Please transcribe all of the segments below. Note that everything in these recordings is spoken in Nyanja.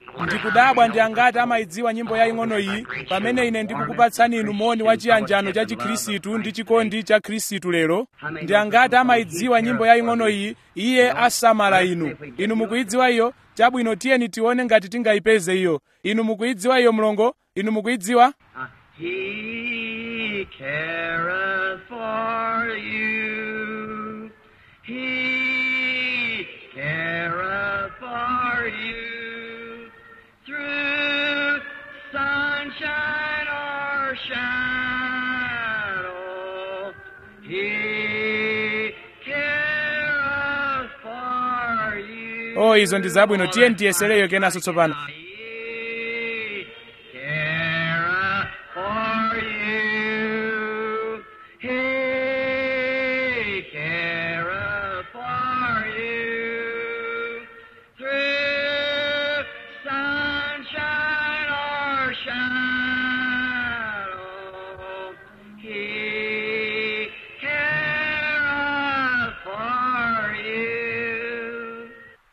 ndikudabwa ndi angati amayidziwa nyimbo yaying'ono iyi pamene ine ndikukupatsani inu moni wa chiyanjano cha chikhristu ndi chikondi cha khristu lero ndi angati amayidziwa nyimbo yaying'ono iyi iye asamala inu inu mukuyidziwa iyo chabwino tiyeni tione ngati tingayipeze iyo inu mukuyidziwa iyo mlongo inu mukuyidziwa He careth for you. He careth for you. Through sunshine or shadow. He careth for you. oh izo ndi zabwino tiyeni tiyesereyo kenanso tsopano He careth for you. He careth for you. Through sunshine or shadow, He careth for you.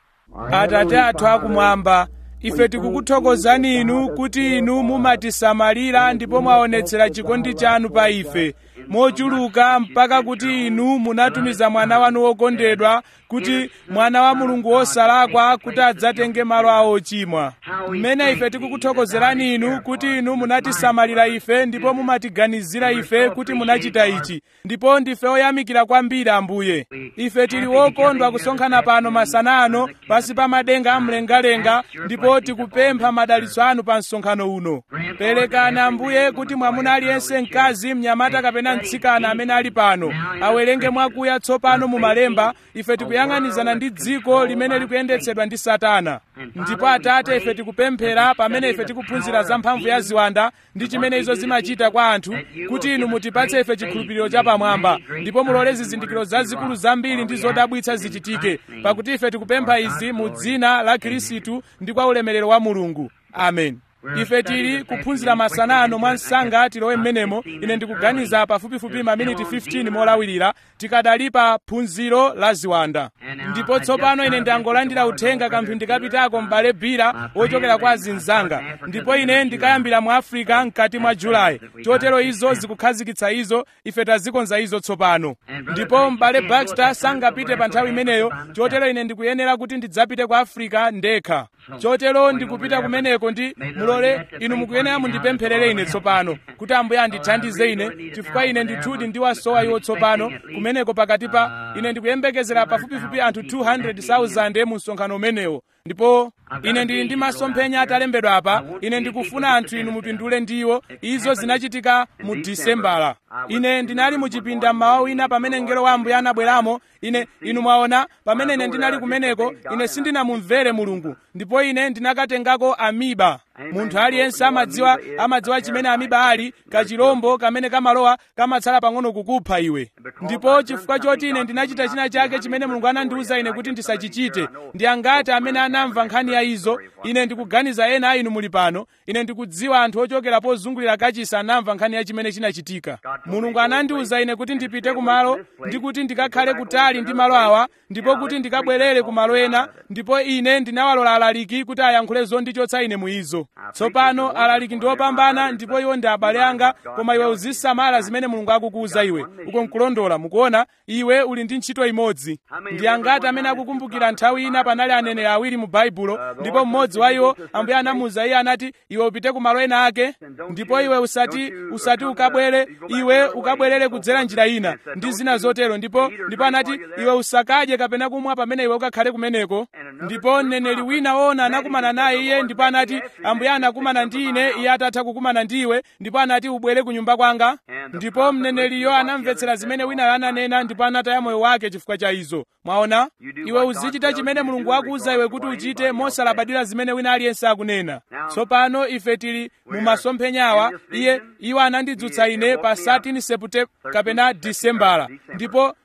atate athu akumwamba ife tikukuthokozani inu kuti inu mumatisamalira ndipo mwaonetsera chikondi chanu pa ife mochuluka mpaka kuti inu munatumiza mwana wanu wokondedwa kuti mwana wa mulungu wosalakwa kuti adzatenge malo awo ochimwa mmene ife tikukuthokozerani inu kuti inu munatisamalira ife ndipo mumatiganizira ife kuti munachita ichi ndipo ndife oyamikira kwambiri ambuye ife tili wokondwa kusonkhana pano masana ano pasi pa madenga amlengalenga ndipo tikupempha madalitso anu pa msonkhano uno perekani ambuye kuti mwamuna aliyense mkazi mnyamata kapena mtsikana amene ali pano awerenge mwakuya tsopano mu malemba ife tikuyang'anizana ndi dziko limene likuyendetsedwa ndi satana ndipo atate ife tikupemphera pamene ife tikuphunzira za mphamvu ya ziwanda ndi chimene izo zimachita kwa anthu kuti inu mutipatse ife chikhulupiriro chapamwamba ndipo mulole zizindikiro zazikulu zambiri ndi zodabwitsa zichitike pakuti ife tikupempha izi mu dzina la khristu ndi kwa ulemerero wa mulungu amen ife tili kuphunzira masana ano mwa msanga tilowe mmenemo ine ndikuganiza pafupifupi maminiti 15 molawirira tikadali pa phunziro la ziwanda ndipo tsopano ine ndangolandira uthenga kamphindi kapitako m'bale bira wochokera kwa azinzanga ndipo ine ndikayambira mu africa mkati mwa julayi chotero izo zikukhazikitsa izo ife tazikonza izo tsopano ndipo m'bale baxter sangapite pa nthawi imeneyo chotero ine ndikuyenera kuti ndidzapite ku africa ndekha chotero ndikupita kumeneko ndi mulole inu mukuyenera mundipempherere ine tsopano kuti ambuye andithandize ine chifukwa ine ndithudi ndiwasowa iwo tsopano kumeneko pakati pa ine ndikuyembekezera pafupifupi anthu 200,000 mu msonkhano umenewo ndipo ine ndili ndi masomphenya atalembedwa apa ine ndikufuna anthu inu mupindule ndiwo izo zinachitika mu disembala ine ndinali mu chipinda mmawa wina pamene mngelo wa ambuye anabweramo ine inu mwaona pamene ine ndinali kumeneko ine sindinamumvere mulungu ndipo ine ndinakatengako amiba munthu aliyense amadziwa amadziwa chimene amiba ali kachilombo kamene kamalowa kamatsala pang'ono kukupha iwe ndipo chifukwa choti ine ndinachita china chake chimene mulungu anandiwuza ine kuti ndisachichite ndi angati amene anamva nkhani ya izo ine ndikuganiza ena a inu muli pano ine ndikudziwa anthu ochokera pozungulira kachisi anamva nkhani ya chimene chinachitika mulungu anandiwuza ine kuti ndipite kumalo ndi kuti ndikakhale kutali ndi malo awa ndipo kuti ndikabwerere ku malo ena ndipo ine ndinawalola alaliki kuti ayankhule zondichotsa ine mu izo tsopano alaliki ndi opambana ndipo iwo ndi abale anga koma iwe uzisamala zimene mulungu akukuwuza iwe uko nkulondola mukuona iwe uli ndi ntchito imodzi ndi angati amene akukumbukira nthawi ina panali aneneri awiri mu baibulo ndipo mmodzi wa iwo ambuye anamuwuza iye anati iwe upite ku malo ena ake ndipo iwe usati usati ukabwere iwe ukabwerere kudzera njira ina ndi zina zotero ndipo ndipo anati iwe usakadye kapena kumwa pamene iwe ukakhale kumeneko ndipo mneneri wina woona anakumana naye iye ndipo anati ambuye anakumana ndi ine iye atatha kukumana ndiwe ndipo anati ubwere ku nyumba kwanga ndipo mneneriyo anamvetsera zimene winayo ananena ndipo anataya moyo wake chifukwa cha izo mwaona iwe uzichita chimene mulungu akuwuza iwe kuti uchite mosalabadira zimene wina aliyense akunena tsopano ife tili mu masomphenyawa iye iwo anandidzutsa ine pa 13 sepute kapena disembala ndipo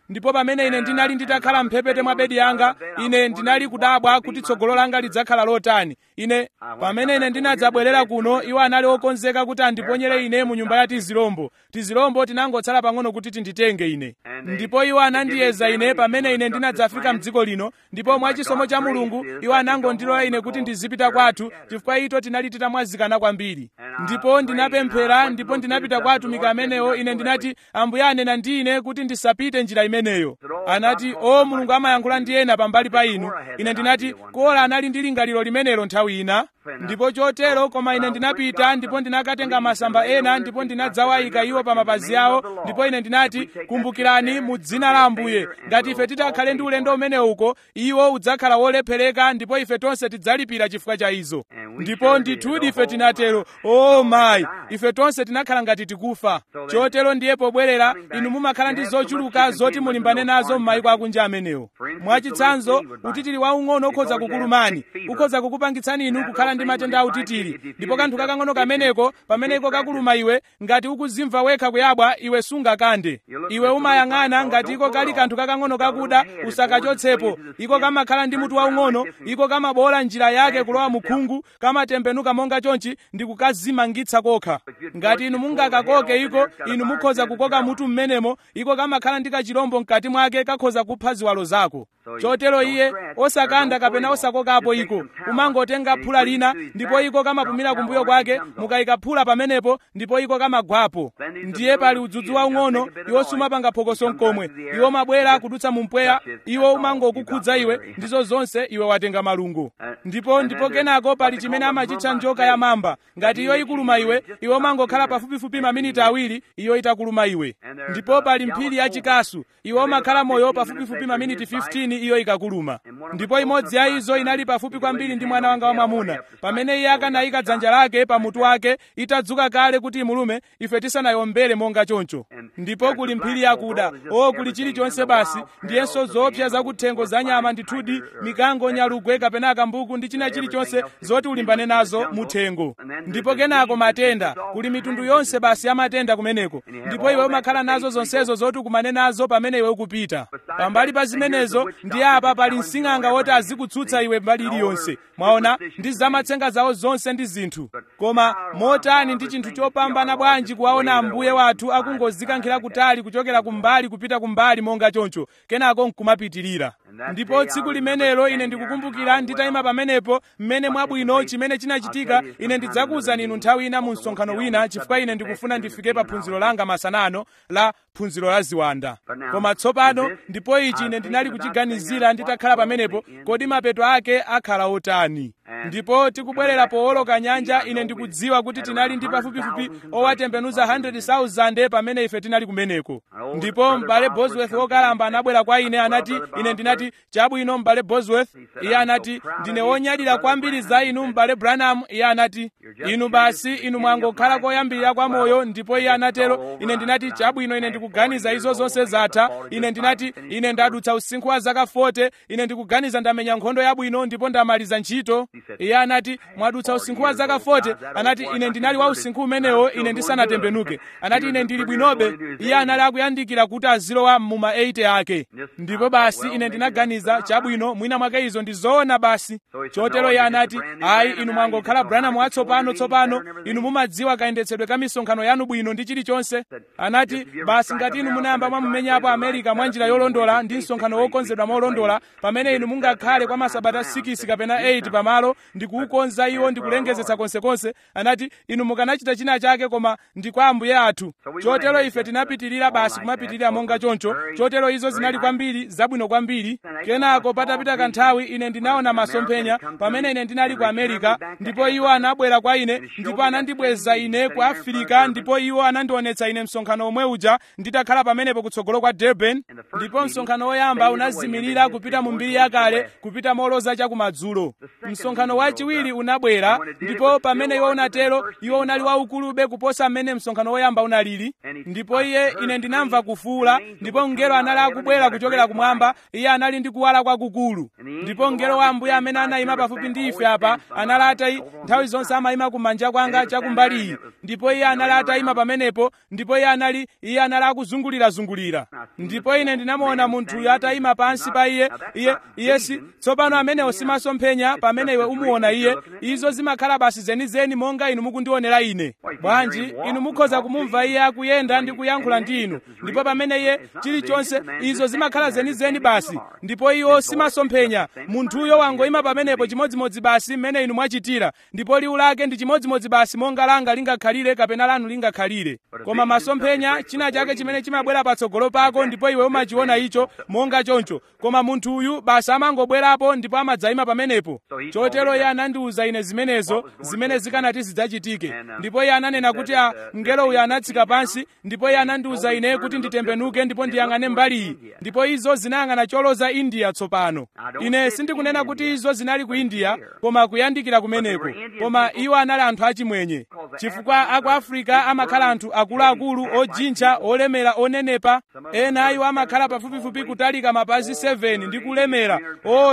ndipo pamene ine ndinali nditakhala mphepete mwa bedi yanga ine ndinali kudabwa kuti tsogolo langa lidzakhala lotani ine pamene ine ndinadzabwerera kuno iwo anali okonzeka kuti andiponyere ine mu nyumba ya tizilombo tizilombo tinangotsala pang'ono kuti tinditenge ine ndipo iwo anandiyeza ine pamene ine ndinadzafika mdziko lino ndipo mwachisomo cha mulungu iwo anangondilola ine kuti ndizipita kwathu chifukwa ito tinali titamwazikana kwambiri ndipo ndinapemphera ndipo ndinapita kwa atumiki amenewo ine ndinati ambuye anena ndi ine kuti ndisapite njira imeneyo anati o mulungu amayankhula ndi ena pambali pa inu ine ndinati kola anali ndi lingaliro limenelo nthawi ina ndipo chotero koma ine ndinapita ndipo ndinakatenga masamba ena ndipo ndinadzawayika iwo pa mapazi awo ndipo ine ndinati kumbukirani mu dzina la ambuye ngati ife titakhale ndi ulendo umenewu uko iwo udzakhala wolephereka ndipo ife tonse tidzalipira chifukwa cha izo ndipo ndithudi ife tinatero o mayi ife tonse tinakhala ngati tikufa chotero ndiye pobwerera inu mumakhala ndi zochuluka zoti mulimbane nazo m'mayiko akunja amenewo mwachitsanzo utitiri waung'ono ukhoza kukulumani ukhoza kukupangitsani inu kukhala ndi matenda a utitiri ndipo kanthu kakang'ono kameneko pamene iko kakuluma iwe ngati ukuzimva wekha kuyabwa iwe sungakande iwe umayang'ana ngati iko kali kanthu kakang'ono kakuda usakachotsepo iko kamakhala ndi mutu waung'ono iko kamabola njira yake kulowa mu khungu kamatembenuka monga chonchi ndi kukazimangitsa kokha ngati inu mungakakoke iko inu mukhoza kukoka mutu mmenemo iko kamakhala ndi kachirombo mkati mwake kakhoza kupha ziwalo zako chotero iye osakanda kapena osakokapo iko umangotenga phula lina ndipo iko kamapumira kumbuyo kwake mukayika phula pamenepo ndipo iko kamagwapo ndiye pali udzudzu waung'ono iwo sumapanga phokoso mkomwe iwo mabwera kudutsa mu mpweya iwo umangokukhudza iwe ndizo zonse iwe watenga malungo ndipo ndipo kenako pali chimene amachitcha njoka ya mamba ngati iyo ikuluma iwe iwe umangokhala pafupifupi maminiti awiri iyo itakuluma iwe ndipo pali mphiri yachikasu iwe umakhala moyo pafupifupi maminiti 15 iyo ikakuluma ndipo imodzi ya izo inali pafupi kwambiri ndi mwana wanga wamwamuna pamene iye akanayika dzanja lake pa mutu wake itadzuka kale kuti imulume ife tisanayombere monga choncho ndipo kuli mphiri yakuda o kuli chilichonse basi ndiyenso zoopsa zakuthengo za nyama ndithudi mikango nyalugwe kapena akambuku ndi china chilichonse zoti ulimbane nazo muthengo ndipo kenako matenda kuli mitundu yonse basi ya matenda kumeneko ndipo iwe umakhala nazo zonsezo zoti ukumane nazo pamene iwe ukupita pambali pa zimenezo ndi apa pali msing'anga woti azikutsutsa iwe mbali iliyonse mwaona ndi zamatsenga zawo zonse ndi zinthu koma motani ndi chinthu chopambana bwanji kuwaona ambuye wathu akungozikankhira kutali kuchokera kumbali kupita kumbali monga choncho kenako nkumapitirira ndipo tsiku limenelo ine ndikukumbukira nditayima pamenepo mmene mwabwino chimene chinachitika ine ndidzakuwuzani inu nthawi ina mu msonkhano wina chifukwa ine ndikufuna ndifike pa phunziro langa masanano la phunziro la ziwanda koma tsopano ndipo ichi ine ndinali kuchiganizira nditakhala pamenepo kodi mapeto ake akhala otani ndipo tikubwerera powoloka nyanja ine ndikudziwa kuti tinali ndi pafupifupi owatembenuza 100,000 pamene ife tinali kumeneko ndipo m'bale bosworth wokalamba anabwera kwa ine anati ine ndinati chabwino m'bale bosworth iye anati ndine wonyadira kwambiri za inu m'bale branham iye anati inu basi inu mwangokhala koyambirira kwa moyo ndipo iye anatero ine ndinati chabwino ine ndikuganiza izo zonse zatha ine ndinati ine ndadutsa usinkhu wa zaka 40 ine ndikuganiza ndamenya nkhondo yabwino ndipo ndamaliza ntchito iye anati mwadutsa usinkhu wa zaka 40 anati ine ndinali wa usinkhu umenewo ine ndisanatembenuke anati ine ndili bwinobe iye anali akuyandikira kuti azilowa muma 80 ake ndipo basi ine ndinaganiza chabwino mwina mwake izo ndi zoona basi chotero iye anati ayi inu mwangokhala branham watsopano tsopano inu mumadziwa kayendetsedwe ka misonkhano yanu bwino ndi chilichonse anati basi ngati inu munayamba mwamumenyapo amerika mwa njira yolondola ndi msonkhano wokonzedwa molondola pamene inu mungakhale kwa masabata 6 kapena 8 pamalo ndikuukonza iwo ndikulengezetsa konsekonse anati inu mukanachita china chake koma ndi kwa ambuye athu chotero ife tinapitirira basi kumapitirira monga choncho chotero izo zinali kwambiri zabwino kwambiri kenako patapita kanthawi ine ndinaona masomphenya pamene ine ndinali ku amerika ndipo iwo anabwera kwa ine ndipo anandibweza ine ku afirika ndipo iwo anandionetsa ine msonkhano omwe uja nditakhala pamenepo kutsogolo kwa durban ndipo msonkhano woyamba unazimirira kupita mu mbiri yakale kupita moloza chakumadzulo msonkhano msonkhano wachiwiri unabwera ndipo pamene iwo unatero iwo unali waukulube kuposa mmene msonkhano woyamba unalili ndipo iye ine ndinamva kufuula ndipo mngelo anali akubwera kuchokera kumwamba iye anali ndi kuwala kwakukulu ndipo mngelo wa ambuye amene anayima pafupi ndi ife apa anali atayi nthawi zonse amayima kumanja kwanga chakumbali iyi ndipo iye anali atayima pamenepo ndipo iye anali iye anali akuzungulirazungulira ndipo ine ndinamuona munthuyo atayima pansi pa iye iye iye si tsopano amenewo simasomphenya pamene iwe umuona iye izo zimakhala basi zenizeni monga inu mukundionera ine bwanji inu mukhoza kumumva iye akuyenda ndi kuyankhula ndi inu ndipo pamene iye chilichonse izo zimakhala zenizeni basi ndipo iwo simasomphenya munthuyo wangoyima pamenepo chimodzimodzi basi mmene inu mwachitira ndipo liwu lake ndi chimodzimodzi basi monga langa lingakhalire kapena lanu lingakhalire koma masomphenya china chake chimene chimabwera patsogolo pako ndipo iwe umachiona icho monga choncho koma munthuyu basi amangobwerapo ndipo amadzayima pamenepo chotero iye anandiwuza ine zimenezo zimene zikanati zidzachitike ndipo iye ananena kuti a mngelo uyu anatsika pansi ndipo iye anandiwuza ine kuti nditembenuke ndipo ndiyang'ane mbali iyi ndipo izo zinayang'ana choloza india tsopano ine sindikunena kuti izo zinali ku india koma kuyandikira kumeneko koma iwo anali anthu achimwenye chifukwa aku afrika amakhala anthu akuluakulu ojintcha olemera onenepa ena iwo amakhala pafupifupi kutalika mapazi 7 ndi kulemera o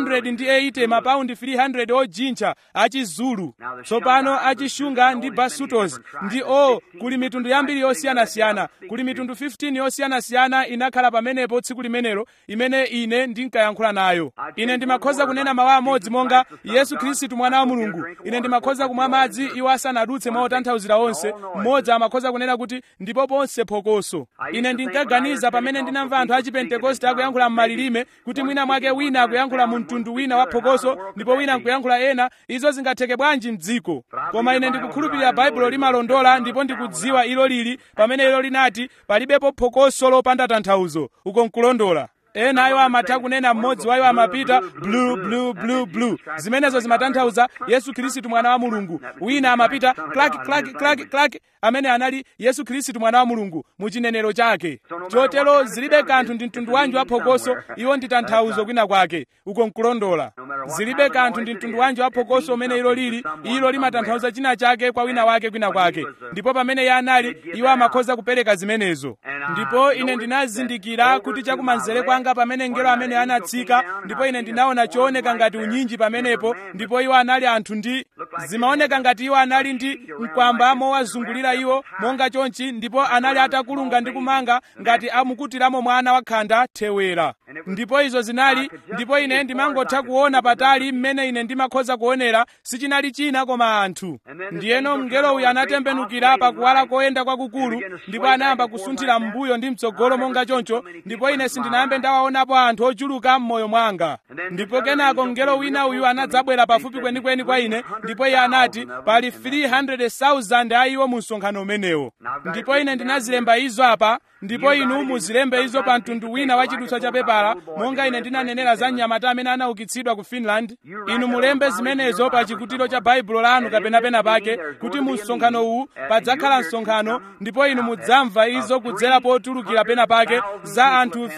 280 mapaundi 300 ojintcha achizulu tsopano achishunga ndi basutos ndi o kuli mitundu yambiri yosiyanasiyana kuli mitundu 15 yosiyanasiyana inakhala pamenepo tsiku limenelo imene ine ndinkayankhula nayo ine ndimakhoza kunena mawu amodzi monga yesu khristu mwana wa mulungu ine ndimakhoza kumwa madzi iwo asanadutse mwa otanthauzira onse mmodzi amakhoza kunena kuti ndipo ponse phokoso ine ndinkaganiza pamene ndinamva anthu a chipentekoste akuyankhula m'malilime kuti mwina mwake wina akuyankhula mu mtundu wina wa phokoso ndipo wina nkuyankhula ena izo zingatheke bwanji mdziko koma ine ndikukhulupirira baibulo limalondola ndipo ndikudziwa ilo lili pamene ilo linati palibepo phokoso lopanda tanthauzo uko nkulondola ena iwo amatha kunena mmodzi wa iwo amapita blu blu blu blu zimenezo zimatanthauza yesu khristu mwana wa mulungu wina amapita klaki klaki klaki klaki amene anali yesu khristu mwana wa mulungu mu chinenero chake chotero zilibe kanthu ndi mtundu wanji wa phokoso iwo ndi tanthauzo kwina kwake uko nkulondola zilibe kanthu ndi mtundu wanji wa phokoso umene ilo lili ilo limatanthauza china chake kwa wina wake kwina kwake ndipo pamene iye anali iwo amakhoza kupereka zimenezo ndipo ine ndinazindikira kuti chakumanzere kwanga pamene ngelo amene anatsika ndipo ine ndinaona chooneka ngati unyinji pamenepo ndipo iwo anali anthu ndi zimaoneka ngati iwo anali ndi mkwamba mowazungulira iwo monga chonchi ndipo anali atakulunga ndi kumanga ngati amukutiramo mwana wakhanda thewera ndipo izo zinali ndipo ine ndimangotha kuona patali mmene ine ndimakhoza kuonera sichinali china koma anthu ndiyeno mngelo uyu anatembenukira pakuwala koyenda kwakukulu ndipo anayamba kusunthira m'mbuyo ndi mtsogolo monga choncho ndipo ine sindinayambe ndawaonapo anthu ochuluka m'moyo mwanga ndipo kenako mngelo wina uyu anadzabwera pafupi kwenikweni kwa ine ndipo iye anati pali 300,000 a iwo mu msonkhano umenewo ndipo ine ndinazilemba izo apa ndipo inu muzilembe izo pa mtundu wina wa chidutswa cha pepala monga ine ndinanenera za mnyamata amene anaukitsidwa ku finland inu mulembe zimenezo pa chikutiro cha baibulo lanu kapena pena pake kuti mu msonkhano uwu padzakhala msonkhano ndipo inu mudzamva izo kudzera potulukira pena pake za anthu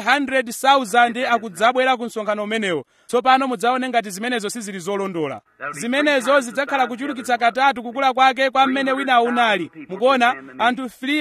300,000 akudzabwera ku msonkhano umenewo tsopano mudzaone ngati zimenezo sizili zolondola zimenezo zidzakhala kuchulukitsa katatu kukula kwake kwa mmene wina unali mukuona anthu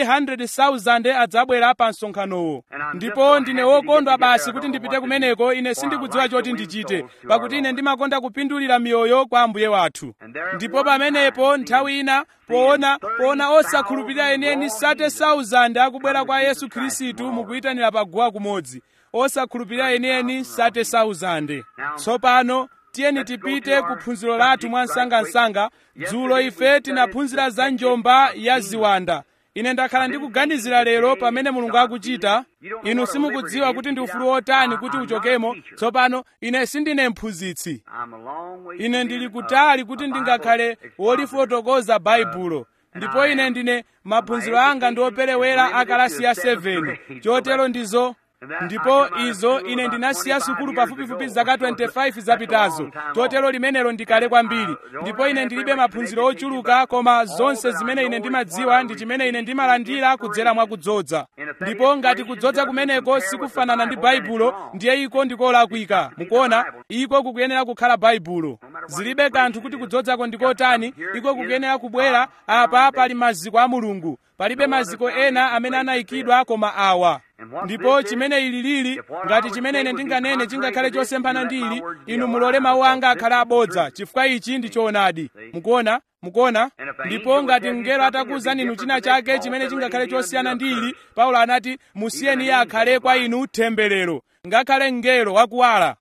300,000 adzabwera pa msonkhanowo ndipo ndine wokondwa basi kuti ndipite kumeneko ine sindikudziwa choti ndichite pakuti ine ndimakonda kupindulira miyoyo kwa ambuye wathu ndipo pamenepo nthawi ina poona poona osakhulupirira enieni 30,000 akubwera kwa yesu khristu mukuyitanira paguwa kumodzi osakhulupirira enieni 30,000 tsopano tiyeni tipite ku phunziro lathu mwa msangamsanga dzulo ife tinaphunzira za njomba ya ziwanda ine ndakhala ndikuganizira lero pamene mulungu akuchita inu simukudziwa kuti ndi ufulu wotani kuti uchokemo tsopano ine sindine mphunzitsi ine ndili kutali kuti ndingakhale wolifotokoza baibulo ndipo ine ndine maphunziro anga ndi operewera akalasi ya 7 chotero ndizo ndipo izo ine ndinasiya sukulu pafupifupi zaka 25 zapitazo chotero limenelo ndikale kwambiri ndipo ine ndilibe maphunziro ochuluka koma zonse zimene ine ndimadziwa ndi chimene ine ndimalandira kudzera mwa kudzodza ndipo ngati kudzodza kumeneko sikufanana ndi baibulo ndiye iko ndikolakwika mukuona iko kukuyenera kukhala baibulo zilibe kanthu kuti kudzodzako ndikotani iko kukuyenera kubwera apa pali maziko a mulungu palibe maziko ena amene anayikidwa koma awa ndipo chimene ili lili ngati chimene ine ndinganene chingakhale chosemphana ndi ili inu mulole mawu anga akhale abodza chifukwa ichi ndi choonadi mukuona mukuona ndipo ngati mngelo atakuwuzani inu china chake chimene chingakhale chosiyana ndi ili paulo anati musiyeni iye akhale kwa inu temberero ngakhale mngelo wakuwala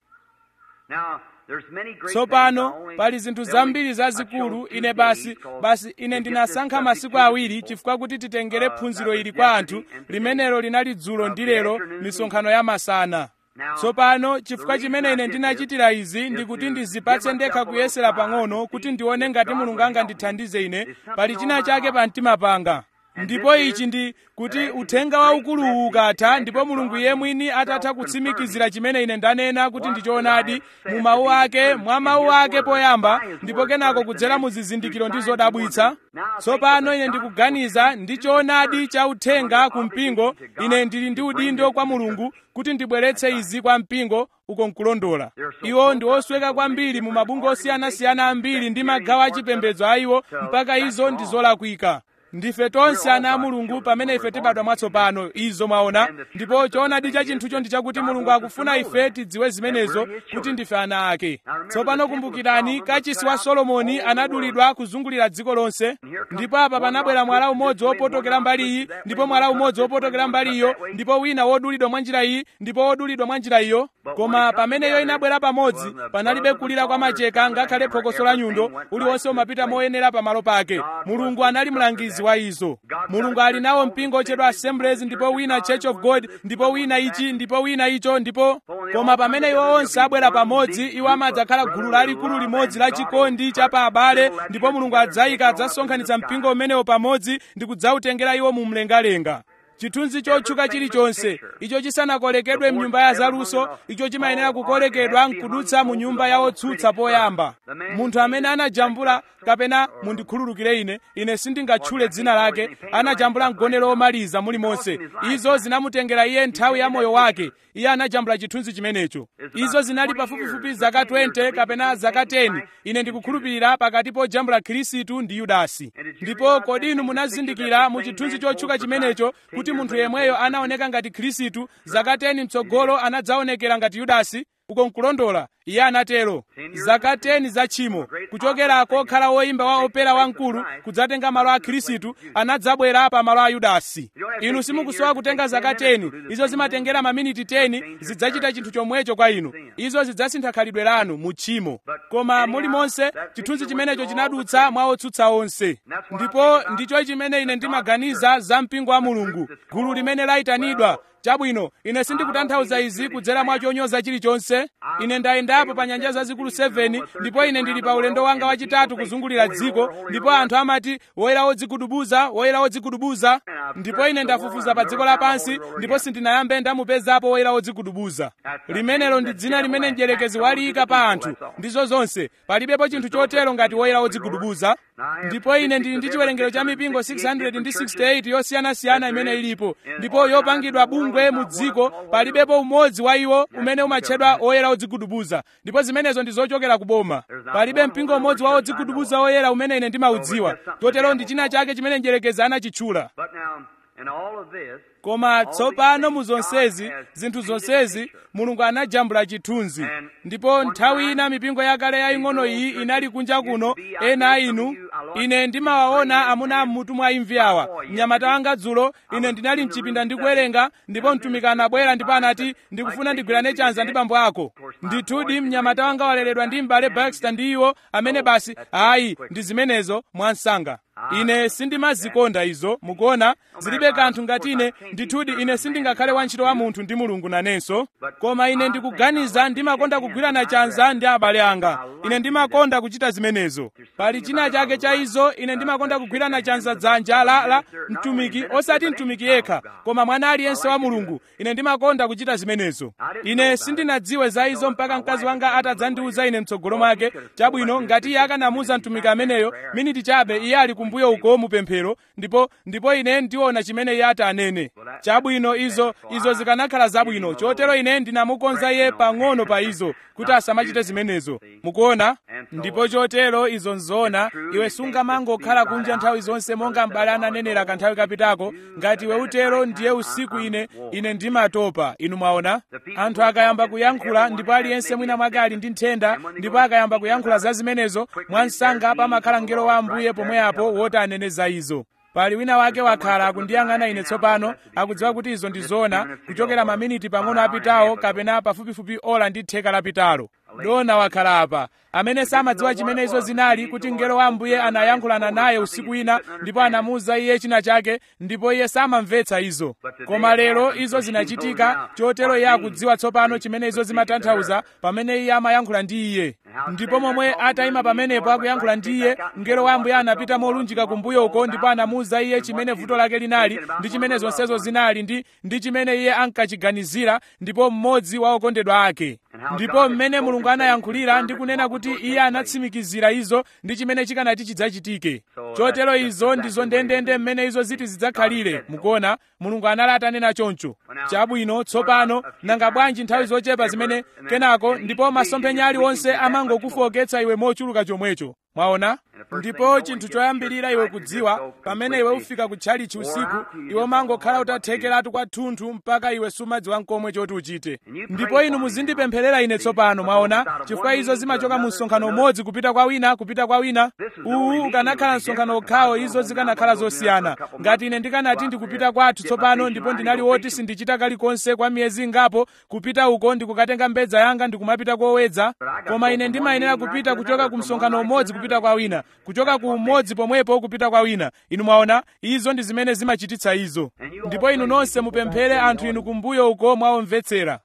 tsopano pali zinthu zambiri zazikulu ine basi basi ine ndinasankha masiku awiri chifukwa kuti titengere phunziro ili kwa anthu limenelo linali dzulo ndi lero misonkhano ya masana tsopano chifukwa chimene ine ndinachitira izi ndikuti ndizipatse ndekha kuyesera pang'ono kuti ndione ngati mulungu angandithandize ine pali china chake pa mtima panga ndipo ichi ndi kuti uthenga waukuluwu ukatha ndipo mulungu iye mwini atatha kutsimikizira chimene ine ndanena kuti ndi choonadi mu mawu ake mwa mawu ake poyamba ndipo kenako kudzera mu zizindikiro ndi zodabwitsa tsopano ine ndikuganiza ndi choonadi cha uthenga ku mpingo ine ndili ndi udindo kwa mulungu kuti ndibweretse izi kwa mpingo uko nkulondola iwo ndi osweka kwambiri mu mabungwe osiyanasiyana ambiri ndi magawo achipembedzo a iwo mpaka izo ndi zolakwika ndife tonse ana a mulungu pamene ife tibadwa mwatsopano izo mwaona ndipo choonadi cha chinthucho ndi chakuti mulungu akufuna ife tidziwe zimenezo kuti ndife ana ake tsopano kumbukirani kachisi wa solomoni anadulidwa kuzungulira dziko lonse ndipo apa panabwera mwala umodzi wopotokera mbali iyi ndipo mwala umodzi wopotokera mbali iyo ndipo wina wodulidwa mwa njira iyi ndipo wodulidwa mwa njira iyo koma pamene iyo inabwera pamodzi panalibe kulira kwa macheka ngakhale phokoso la nyundo uliwonse umapita moyenera pamalo pake mulungu anali mlangizi wa izo mulungu ali nawo mpingo otchedwa assemblies ndipo wina church of god ndipo wina ichi ndipo wina icho ndipo koma pamene iwo onse abwera pamodzi iwo amadzakhala gulu lalikulu limodzi la chikondi cha pa abale ndipo mulungu adzayika adzasonkhanitsa mpingo umenewo pamodzi ndi kudzawutengera iwo mu mlengalenga chithunzi chotchuka chilichonse icho chisanakolekedwe mnyumba ya zaluso icho chimayenera kukolekedwa nkudutsa mu nyumba ya otsutsa poyamba munthu amene anajambula kapena mundikhululukire ine ine sindingatchule dzina lake anajambula mgonero omaliza mulimonse izo zinamutengera iye nthawi ya moyo wake iye anajambula chithunzi chimenecho izo zinali pafupifupi zaka 20 kapena zaka 10 ine ndikukhulupirira pakati pojambula khristu ndi yudasi ndipo kodi inu munazindikira mu chithunzi chotchuka chimenecho kuti munthu yemweyo anaoneka ngati khristu zaka 10 mtsogolo anadzaonekera ngati yudasi uko nkulondola iye anatero zaka 10 za tchimo kuchokera kokhala woyimba wa opera wamkulu kudzatenga malo a khristu anadzabwera pa malo a yudasi inu simukusowa kutenga zaka 10 izo zimatengera maminiti 10 zidzachita chinthu chomwecho kwa inu izo zidzasintha khalidwe lanu mu tchimo koma mulimonse chithunzi chimenecho chinadutsa mwa otsutsa onse ndipo ndicho chimene ine ndimaganiza za mpingo wa mulungu gulu limene layitanidwa chabwino ine sindikutanthauza izi kudzera mwa chonyoza chilichonse ine ndayendapo pa nyanja zazikulu 7 ndipo ine ndili pa ulendo wanga wachitatu kuzungulira dziko ndipo anthu amati woyera wodzigudubuza woyera wodzigudubuza ndipo ine ndafufuza pa dziko lapansi ndipo sindinayambe ndamupezapo woyera wodzigudubuza limenelo ndi dzina limene mdierekezi waliyika pa anthu ndizo zonse palibepo chinthu chotero ngati woyera wodzigudubuza ndipo ine ndili ndi chiwerengero cha mipingo 668 yosiyanasiyana imene ilipo ndipo yopangidwa bungwe mu dziko palibepo umodzi wa iwo umene umatchedwa oyera odzigudubuza ndipo zimenezo ndi zochokera ku boma palibe mpingo umodzi wa odzigudubuza oyera umene ine ndimaudziwa chotero ndi china chake chimene mdierekezi anachitchula koma tsopano mu zonsezi zinthu zonsezi mulungu anajambula chithunzi ndipo nthawi ina mipingo yakale yaying'ono iyi inali kunja kuno ena a inu ine ndimawaona amuna ammutu mwa imvi awa mnyamata wanga dzulo ine ndinali mchipinda ndikuwerenga ndipo mtumiki anabwera ndipo anati ndikufuna ndigwirane chanza ndi bambo ako ndithudi mnyamata wanga waleredwa ndi m'bale baxter ndi iwo amene basi ayi ndi zimenezo mwansanga ine sindimazikonda izo mukuona zilibe kanthu ngati ine ndithudi ine sindingakhale wantchito wa munthu ndi mulungu nanenso koma ine ndikuganiza ndimakonda kugwirana chanza ndi abale anga ine ndimakonda kuchita zimenezo pali china chake cha izo ine ndimakonda kugwirana chanza dzanja la la mtumiki osati mtumiki yekha koma mwana aliyense wa mulungu ine ndimakonda kuchita zimenezo ine sindinadziwe za izo mpaka mkazi wanga atadzandiuza ine mtsogolo mwake chabwino ngati iye akanamuuza mtumiki ameneyo miniti chabe iye ali kumbuyo uko mupemphero ndipo ndipo ine ndiona chimene iye ati anene chabwino izo izo zikanakhala zabwino chotero ine ndinamukonza iye pang'ono pa izo kuti asamachite zimenezo mukuona ndipo chotero izo nzoona iwe sungamangokhala kunja nthawi zonse monga m'bale ananenera kanthawi kapitako ngati iwe utero ndiye usiku ine ine ndimatopa inu mwaona anthu akayamba kuyankhula ndipo aliyense mwina mwake ali ndi nthenda ndipo akayamba kuyankhula za zimenezo mwansanga pamakhala mngelo wa ambuye pomweapo woti anene za izo pali wina wake wakhala akundiyang'ana ine tsopano akudziwa kuti izo ndi zoona kuchokera maminiti pang'ono apitawo kapena pafupifupi ola ndi theka lapitalo dona wakhala apa amene samadziwa chimene izo zinali kuti mngelo wa ambuye anayankhulana naye usiku wina ndipo anamuwuza iye china chake ndipo iye samamvetsa izo koma lero izo zinachitika chotero iye akudziwa tsopano chimene izo zimatanthauza pamene iye amayankhula ndi iye ndipo momwe atayima pamenepo akuyankhula ndi iye mngelo wa ambuye anapita molunjika kumbuyo uko ndipo anamuwuza iye chimene vuto lake linali ndi chimene zonsezo zinali ndi ndi chimene iye ankachiganizira ndipo mmodzi wa okondedwa ake ndipo mmene mulungu anayankhulira ndi kunena kuti iye anatsimikizira izo ndi chimene chikanati chidzachitike chotero izo ndizo ndendende mmene izo ziti zidzakhalire mukuona mulungu anali atanena choncho chabwino tsopano nanga bwanji nthawi zochepa zimene kenako ndipo masomphenya aliwonse amangokufoketsa iwe mochuluka chomwecho mwaona ndipo chinthu choyambirira iwe kudziwa pamene iwe ufika kutchalichi usiku iwe umangokhala utathekeratu kwathunthu mpaka iwe sumadziwa nkomwe choti uchite ndipo inu muzindipempherera ine tsopano mwaona chifukwa izo zimachoka mu msonkhano umodzi kupita kwa wina kupita kwa wina uwu ukanakhala msonkhano okhawo izo zikanakhala zosiyana ngati ine ndikanati ndikupita kwathu tsopano ndipo ndinali woti sindichita kalikonse kwa miyezi ingapo kupita uko ndikukatenga mbedza yanga ndikumapita kowedza koma ine ndimayenera kupita kuchoka ku msonkhano umodzi kupita kwa wina kuchoka ku umodzi pomwepo kupita kwa wina inu mwaona izo ndi zimene zimachititsa izo ndipo inu nonse mupemphere anthu inu kumbuyo uko mwaomvetsera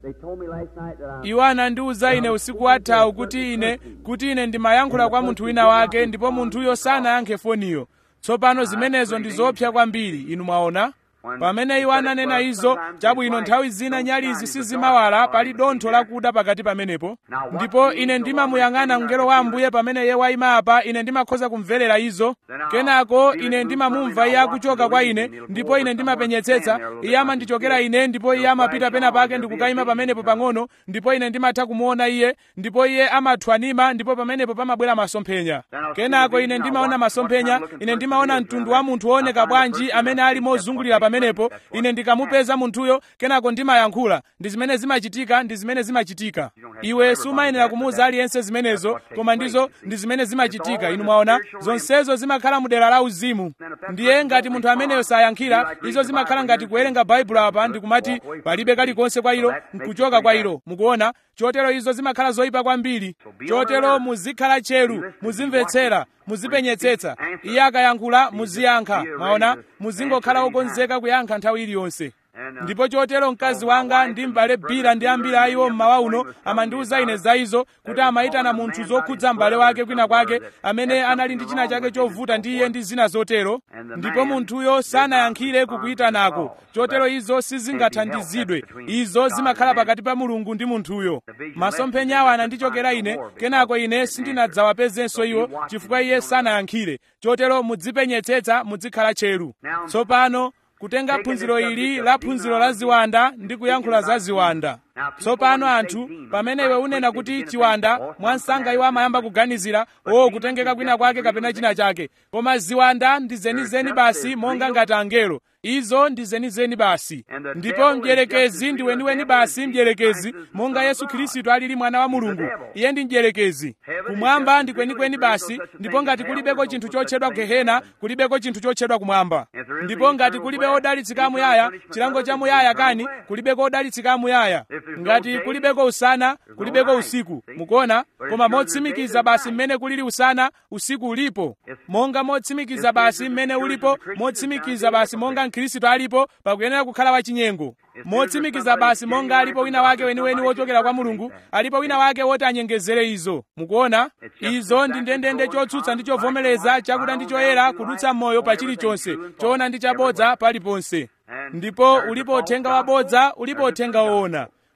iwo anandiwuza ine usiku wathawu kuti ine kuti ine ndimayankhula kwa munthu wina wake ndipo munthuyo sanayankhe foniyo tsopano zimenezo ndi zopsa kwambiri inu mwaona pamene iwo ananena izo chabwino nthawi zina nyalizi sizimawala pali dontho lakuda pakati pamenepo ndipo ine ndimamuyang'ana mngelo wa ambuye pamene iye wayima apa ine ndimakhoza kumverera izo kenako ine ndimamumva iye akuchoka kwa ine ndipo ine ndimapenyetsetsa iye amandichokera ine ndipo iye amapita pena pake ndikukayima pamenepo pang'ono ndipo ine ndimatha kumuona iye ndipo iye amathwanima ndipo pamenepo pamabwera masomphenya kenako ine ndimaona masomphenya ine ndimaona mtundu wa munthu wooneka bwanji amene ali mozungulira pamenepo ine ndikamupeza munthuyo kenako ndimayankhula ndi zimene zimachitika ndi zimene zimachitika iwe sumayenera kumuwuza aliyense zimenezo koma ndizo ndi zimene zimachitika inu mwaona zonsezo zimakhala mu dera la uzimu ndiye ngati munthu ameneyo sayankhira izo zimakhala ngati kuwerenga baibulo apa ndikumati palibe kalikonse kwa ilo nkuchoka kwa ilo mukuona chotero izo zimakhala zoyipa kwambiri chotero muzikhala tcheru muzimvetsera muzipenyetsetsa iye akayankhula muziyankha mwaona muzingokhala okonzeka kuyankha nthawi iliyonse ndipo chotero mkazi wanga ndi m'bale bira ndi ambiri a iwo mmawa uno amandiwuza ine za izo kuti amayitana munthu zokhudza m'bale wake kwina kwake amene anali ndi china chake chovuta ndi iye ndi zina zotero ndipo munthuyo sanayankhire kukuyitanako chotero izo sizingathandizidwe izo zimakhala pakati pa mulungu ndi munthuyo masomphenyawo anandichokera ine kenako ine sindinadzawapezenso iwo chifukwa iye sanayankhire chotero mudzipenyetsetsa muzikhala tcheru tsopano kutenga phunziro ili la phunziro la ziwanda ndi kuyankhula za ziwanda tsopano anthu pamene iwe unena kuti chiwanda mwansanga iwo amayamba kuganizira o kutengeka kwina kwake kapena china chake koma ziwanda ndi zenizeni basi monga ngati angelo izo ndi zenizeni basi ndipo mdierekezi ndi weniweni basi mdierekezi monga yesu khristu alili mwana wa mulungu iye ndi mdierekezi kumwamba ndi kwenikweni basi ndipo ngati kulibeko chinthu chotchedwa gehena kulibeko chinthu chotchedwa kumwamba ndipo ngati kulibe odalitsika amuyaya chilango cha muyaya kani kulibeko odalitsika amuyaya ngati kulibeko usana kulibeko usiku mukuona koma motsimikiza basi mmene kulili usana usiku ulipo monga motsimikiza basi mmene ulipo motsimikiza basi monga mkhristu alipo pakuyenera kukhala wachinyengo motsimikiza basi monga alipo wina wake weniweni wochokera kwa mulungu alipo wina wake woti anyengezere izo mukuona izo ndi ndendende chotsutsa ndi chovomereza chakuda ndi choyera kudutsa moyo pa chilichonse choona ndi chabodza paliponse ndipo ulipo uthenga wabodza ulipo uthenga woona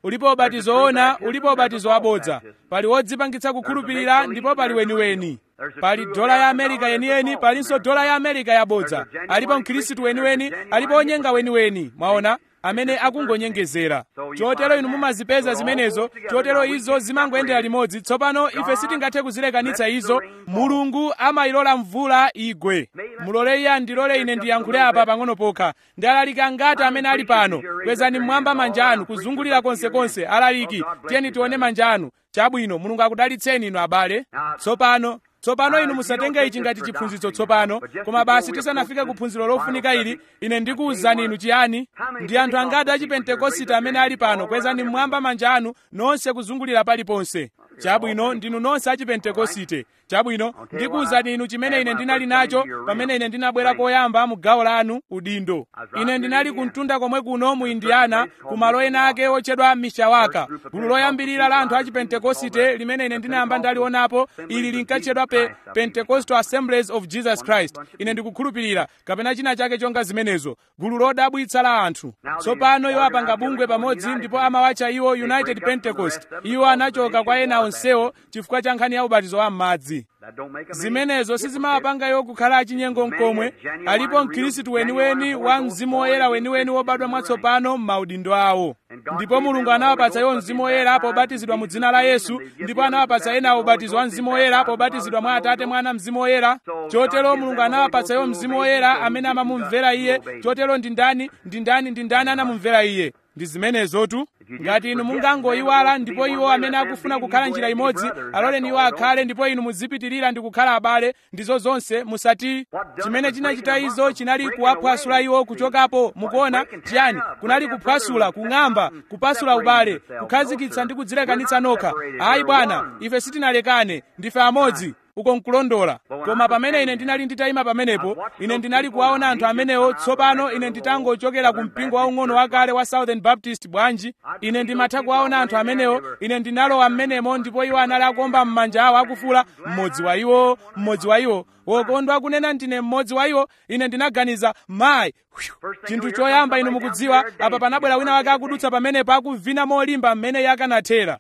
ulipo ubatizo woona ulipo ubatizo wabodza pali wodzipangitsa kukhulupirira ndipo pali weniweni pali dola ya amerika yeniyeni palinso dola ya amerika yabodza alipo mkhristu weniweni alipo onyenga weniweni mwaona amene akungonyengezera chotero inu mumazipeza zimenezo chotero izo zimangoyendera limodzi tsopano ife sitingathe kuzilekanitsa izo mulungu amayilola mvula igwe mulole iye andilole ine ndiyankhule apa pang'ono pokha ndi alaliki angati amene ali pano kwezani mmwamba manja anu kuzungulira konsekonse alaliki tiyeni tione manja anu chabwino mulungu akudalitseni inu abale tsopano tsopano inu musatenge ichi ngati chiphunzitso tsopano koma basi tisanafike kuphunziro lofunika ili ine ndikuwuzani inu chiyani ndi anthu angati achipentekosite amene ali pano kwezani mmwamba manja anu nonse kuzungulira paliponse chabwino ndinu nonse achipentekosite chabwino ndikuwuzani inu chimene ine ndinali nacho pamene ine ndinabwera koyamba mu gawo lanu udindo ine ndinali kumtunda komwe kuno mu indiana ku malo ena ake otchedwa mishawaka gulu loyambirira la anthu achipentekosite limene ine ndinayamba ndalionapo ili linkatchedwa pe pentecostal assemblies of jesus christ ine ndikukhulupirira kapena china chake chonga zimenezo gulu lodabwitsa la anthu tsopano iwo apanga bungwe pamodzi ndipo amawatcha iwo united pentecost iwo anachoka kwa ena onsewo chifukwa cha nkhani ya ubatizo wa m'madzi zimenezo sizimawapanga iwo kukhala achinyengo mkomwe alipo mkhristu weniweni wa mzimu woyera weniweni wobadwa mwatsopano m'maudindo awo ndipo mulungu anawapatsa iwo mzimu woyera pobatizidwa mu dzina la yesu ndipo anawapatsa ena ubatizo wa mzimu woyera pobatizidwa mwa atate mwana mzimu woyera chotero mulungu anawapatsa iwo mzimu woyera amene amamumvera iye chotero ndi ndani ndi ndani ndi ndani anamumvera iye ndi zimenezotu ngati inu mungangoyiwala ndipo iwo amene akufuna kukhala njira imodzi aloleni iwo akhale ndipo inu muzipitirira ndi kukhala abale ndizo zonse musati chimene chinachita izo chinali kuwaphwasula iwo kuchokapo mukuona chiyani kunali kuphwasula kung'amba kupasula ubale kukhazikitsa ndi kudzilekanitsa nokha ayi bwana ife sitinalekane ndife amodzi uko nkulondola koma pamene ine ndinali nditayima pamenepo ine ndinali kuwaona anthu amenewo tsopano ine nditangochokera ku mpingo waung'ono wakale wa southern baptist bwanji ine ndimatha kuwaona anthu amenewo ine ndinalowa m'menemo ndipo iwo anali akuomba m'manja awo akufula mmodzi wa iwo mmodzi wa iwo wokondwa akunena ndine mmodzi wa iwo ine ndinaganiza mayi chinthu choyamba inu mukudziwa apa panabwera wina wake akudutsa pamenepo akuvina molimba mmene iye akanathera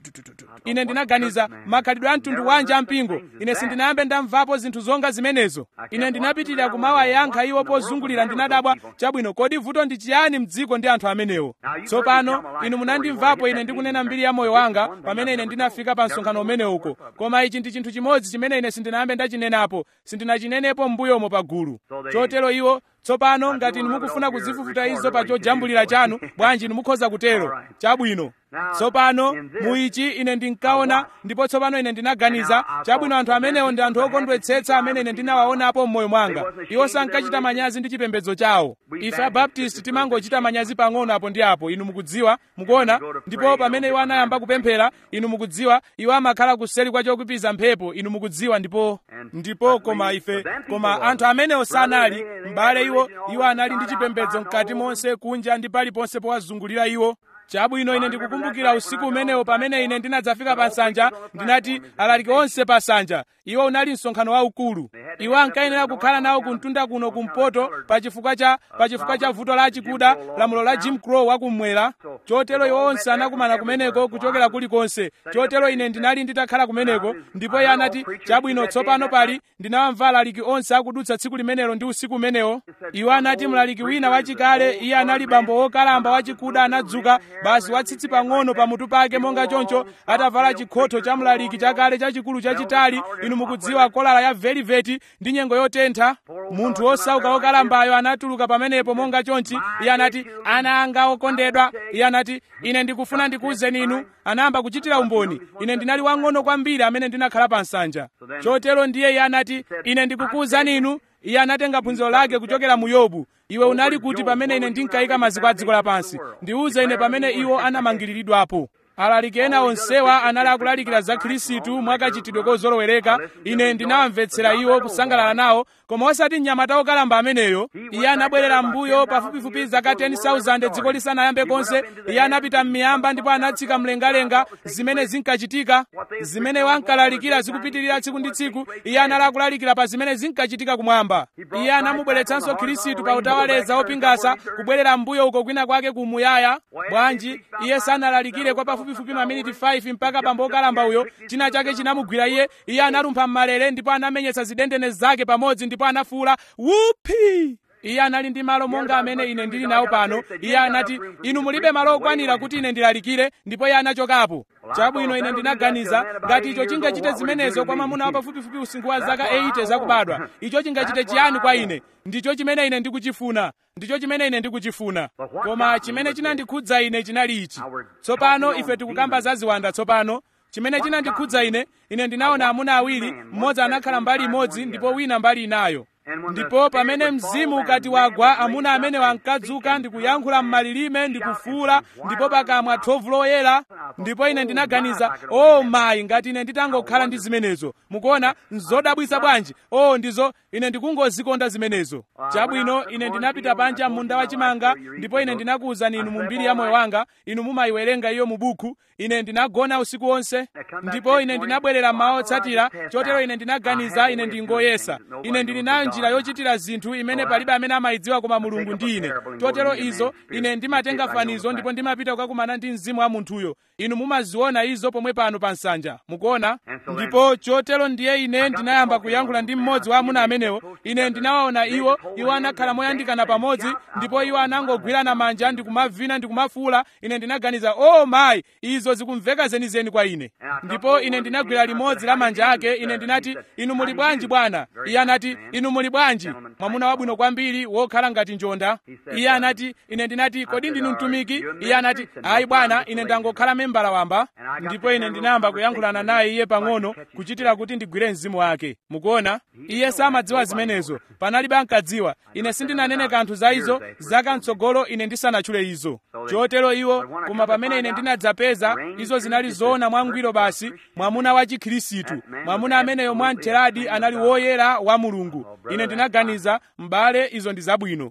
ine ndinaganiza makhalidwe a mtundu wanji ampingo ine sindinayambe ndamvapo zinthu zonga zimenezo ine ndinapitirira kumawayankha iwo pozungulira ndinadabwa chabwino kodi vuto ndi chiyani mdziko ndi anthu amenewo tsopano inu munandimvapo ine ndikunena mbiri ya moyo wanga pamene ine ndinafika pa msonkhano umenewo uko koma ichi ndi chinthu chimodzi chimene ine sindinayambe ndachinenapo sindinachinenepo m'mbuyomo pa gulu chotero iwo tsopano ngati inu mukufuna kuzifufuta izo pa chojambulira chanu bwanji inu mukhoza kutero chabwino tsopano muichi ine ndinkaona ndipo tsopano ine ndinaganiza chabwino anthu amenewo ndi anthu okondwetsetsa amene ine ndinawaonapo m'moyo mwanga iwo sankachita manyazi ndi chipembedzo chawo ife abaptisti timangochita manyazi pang'ono apo ndi apo inu mukudziwa mukuona ndipo pamene iwo anayamba kupemphera inu mukudziwa iwo amakhala kuseri kwa chokupiza mphepo inu mukudziwa ndipo ndipo koma ife koma anthu amenewo sanali m'bale iwo iwo anali ndi chipembedzo mkati monse kunja ndi paliponse powazungulira iwo chabwino ine ndikukumbukira usiku umenewo pamene ine ndinadzafika pa nsanja ndinati alaliki onse pa nsanja iwo unali msonkhano waukulu iwo ankayenera kukhala nawo kumtunda kuno kumpoto pachifukwa cha pachifukwa cha vuto la chikuda lamulo la jim crow wakummwera chotero iwo onse anakumana kumeneko kuchokera kulikonse chotero ine ndinali nditakhala kumeneko ndipo iye anati chabwino tsopano pali ndinawamva alaliki onse akudutsa tsiku limenelo ndi usiku umenewo iwo anati mlaliki wina wachikale iye anali bambo wokalamba wachikuda anadzuka basi watsitsi pang'ono pamutu pake monga choncho atavala chikhotho cha mlaliki chakale chachikulu chachitali inu mukudziwa kolala ya veliveti ndi nyengo yotentha munthu wosauka wokalambayo anatuluka pamenepo monga chonchi iye anati ana anga okondedwa iye anati ine ndikufuna ndikuwuzeni inu anayamba kuchitira umboni ine ndinali wang'ono kwambiri amene ndinakhala pa nsanja chotero ndiye iye anati ine ndikukuwuzani inu iye anatenga phunziro lake kuchokera mu yobu iwe unali kuti pamene ine ndinkayika maziko a dziko lapansi ndiuze ine pamene iwo anamangiriridwapo alaliki ena onsewa anali akulalikira za khristu mwakachitidwe kozolowereka ine ndinawamvetsera iwo kusangalala nawo koma osati mnyamata wokalamba ameneyo iye anabwerera m'mbuyo pafupifupi zaka 10,000 dziko lisanayambe konse iye anapita m'miyamba ndipo anatsika mlengalenga zimene zinkachitika zimene wankalalikira zikupitirira tsiku ndi tsiku iye anali akulalikira pa zimene zinkachitika kumwamba iye anamubweretsanso khristu pa utawaleza opingasa kubwerera m'mbuyo uko kwina kwake kumuyaya bwanji iye sanalalikire kwa pafupifupi maminiti 5 mpaka bambo wokalamba uyo china chake chinamugwira iye iye analumpha m'malere ndipo anamenyetsa zidendene zake pamodzi ndipo anafuwula wuphi iye anali ndi malo monga amene ine ndili nawo pano iye anati inu mulibe malo okwanira kuti ine ndilalikire ndipo iye anachokapo chabwino ine ndinaganiza ngati icho chingachite zimenezo kwa mwamuna wa pafupifupi usinkhu wa zaka 80 zakubadwa icho chingachite chiyani kwa ine ndicho chimene ine ndikuchifuna ndicho chimene ine ndikuchifuna koma chimene chinandikhudza ine chinali ichi tsopano ife tikukamba za ziwanda tsopano chimene chinandikhudza ine ine ndinaona amuna awiri mmodzi anakhala mbali imodzi ndipo wina mbali inayo ndipo pamene mzimu ukati wagwa amuna amene wankadzuka ndikuyankhula m'malilime ndikufuula ndipo pakamwa thovu loyera ndipo ine ndinaganiza o oh, mayi ngati ine nditangokhala ndi zimenezo mukuona nzodabwitsa bwanji o oh, ndizo ine ndikungozikonda zimenezo chabwino ine ndinapita panja munda wachimanga ndipo ine ndinakuwuzani inu mu mbiri ya moyo wanga inu mumayiwerenga iyo mu buku ine ndinagona usiku wonse ndipo ine ndinabwerera mmawa otsatira chotero ine ndinaganiza ine ndingoyesa ine ndili nayo njira yochitira zinthu imene palibe amene amayidziwa koma mulungu ndi ine chotero izo ine ndimatenga fanizo ndipo ndimapita kukakumana ndi mzimu wa munthuyo inu mumaziona izo pomwe pano pa nsanja mukuona ndipo chotero ndiye ine ndinayamba kuyankhula ndi mmodzi wa amuna amenewo ine ndinawaona iwo iwo anakhala moyandikana pamodzi ndipo iwo anangogwirana manja ndikumavina ndikumafuula ine ndinaganiza o oh, mayi izo zikumveka zenizeni kwa ine ndipo ine ndinagwira limodzi la manja ake ine ndinati inu muli bwanji bwana iye anati inu muli bwanji mwamuna wabwino kwambiri wokhala ngati njonda iye anati ine ndinati kodi ndinu mtumiki iye anati ayi bwana ine ndangokhala membala wamba ndipo ine ndinayamba kuyankhulana naye iye pang'ono kuchitira kuti ndigwire mzimu wake mukuona iye samadziwa zimenezo panalibe ankadziwa ine sindinanene kanthu za izo zaka mtsogolo ine ndisanatchule izo chotero iwo koma pamene ine ndinadzapeza izo zinali zoona mwangwiro basi mwamuna wa chikhirisitu mwamuna ameneyo mwamtheradi anali woyera wa mulungu ine ndinaganiza m'bale izo ndi zabwino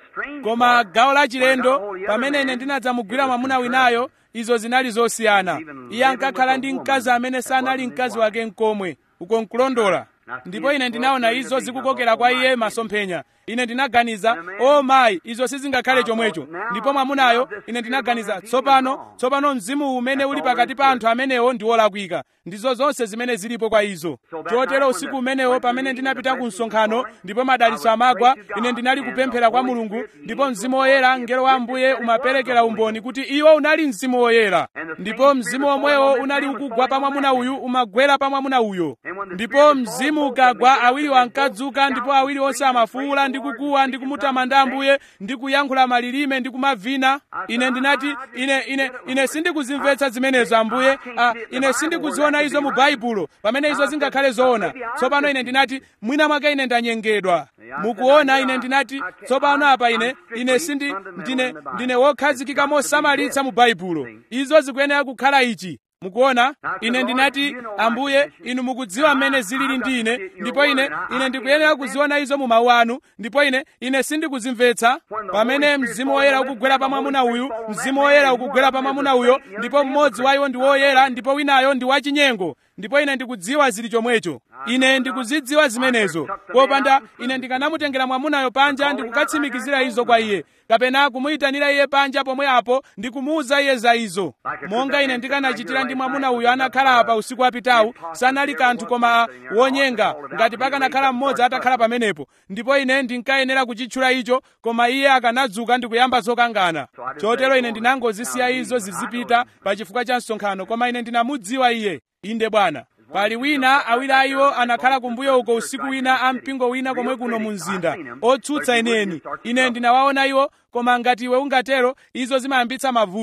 koma gawo lachilendo pamene ine ndinadzamugwira mwamuna winayo izo zinali zosiyana iye ankakhala ndi mkazi amene sanali mkazi wake nkomwe uko nkulondola ndipo ine ndinaona izo zikukokera kwa iye masomphenya ine ndinaganiza o oh mayi izo sizingakhale chomwecho ndipo mwamunayo ine ndinaganiza tsopano tsopano mzimu umene uli pakati pa anthu amenewo ndi wolakwika ndizo zonse zimene zilipo kwa izo chotero usiku umenewo pamene ndinapita ku msonkhano ndipo madalitso amagwa ine ndinali kupemphera kwa mulungu ndipo mzimu woyera mngelo wa ambuye umaperekera umboni kuti iwo unali mzimu woyera ndipo mzimu omwewo unali ukugwa pa mwamuna uyu umagwera pa mwamuna uyo ndipo mzimu ukagwa awiri ankadzuka ndipo awiri onse amafuula ndi kukuwa ndi kumutamanda ambuye ndi kuyankhula malilime ndi kumavina ine ndinati ine ine ine sindikuzimvetsa zimenezo ambuye ah, ine sindikuziona izo mu baibulo pamene izo zingakhale zoona tsopano ine ndinati mwina mwake ine ndanyengedwa mukuona ine ndinati tsopano apa ine ine sindi ndine ndine wokhazikika mosamalitsa mu baibulo izo zikuyenera kukhala ichi mukuona ine ndinati ambuye inu mukudziwa mmene zilili ndi ine ndipo ine ine ndikuyenera kuziona izo mu mawu anu ndipo ine ine sindikuzimvetsa pamene mzimu woyera ukugwera pa mwamuna uyu mzimu woyera ukugwera pa mwamuna uyo ndipo mmodzi wa iwo ndi woyera ndipo winayo ndi wachinyengo ndipo ine ndikudziwa zili chomwecho ine ndikuzidziwa zimenezo popanda ine ndikanamutengera mwamunayo panja ndikukatsimikizira izo kwa iye kapena kumuyitanira iye panja pomwe apo ndikumuwuza iye za izo monga ine ndikanachitira ndi mwamuna uyo anakhala apa usiku wapitawu sanali kanthu koma wonyenga ngati pakanakhala mmodzi atakhala pamenepo ndipo ine ndinkayenera kuchitchula icho koma iye akanadzuka ndikuyamba zokangana chotero ine ndinangozisiya izo zizipita pa chifukwa cha msonkhano koma ine ndinamudziwa iye inde bwana pali wina awiri a iwo anakhala kumbuyo uko usiku wina a mpingo wina komwe kuno mu mzinda otsutsa ineni ine ndinawaona iwo koma ngati iwe ungatero izo zimayambitsa mavuto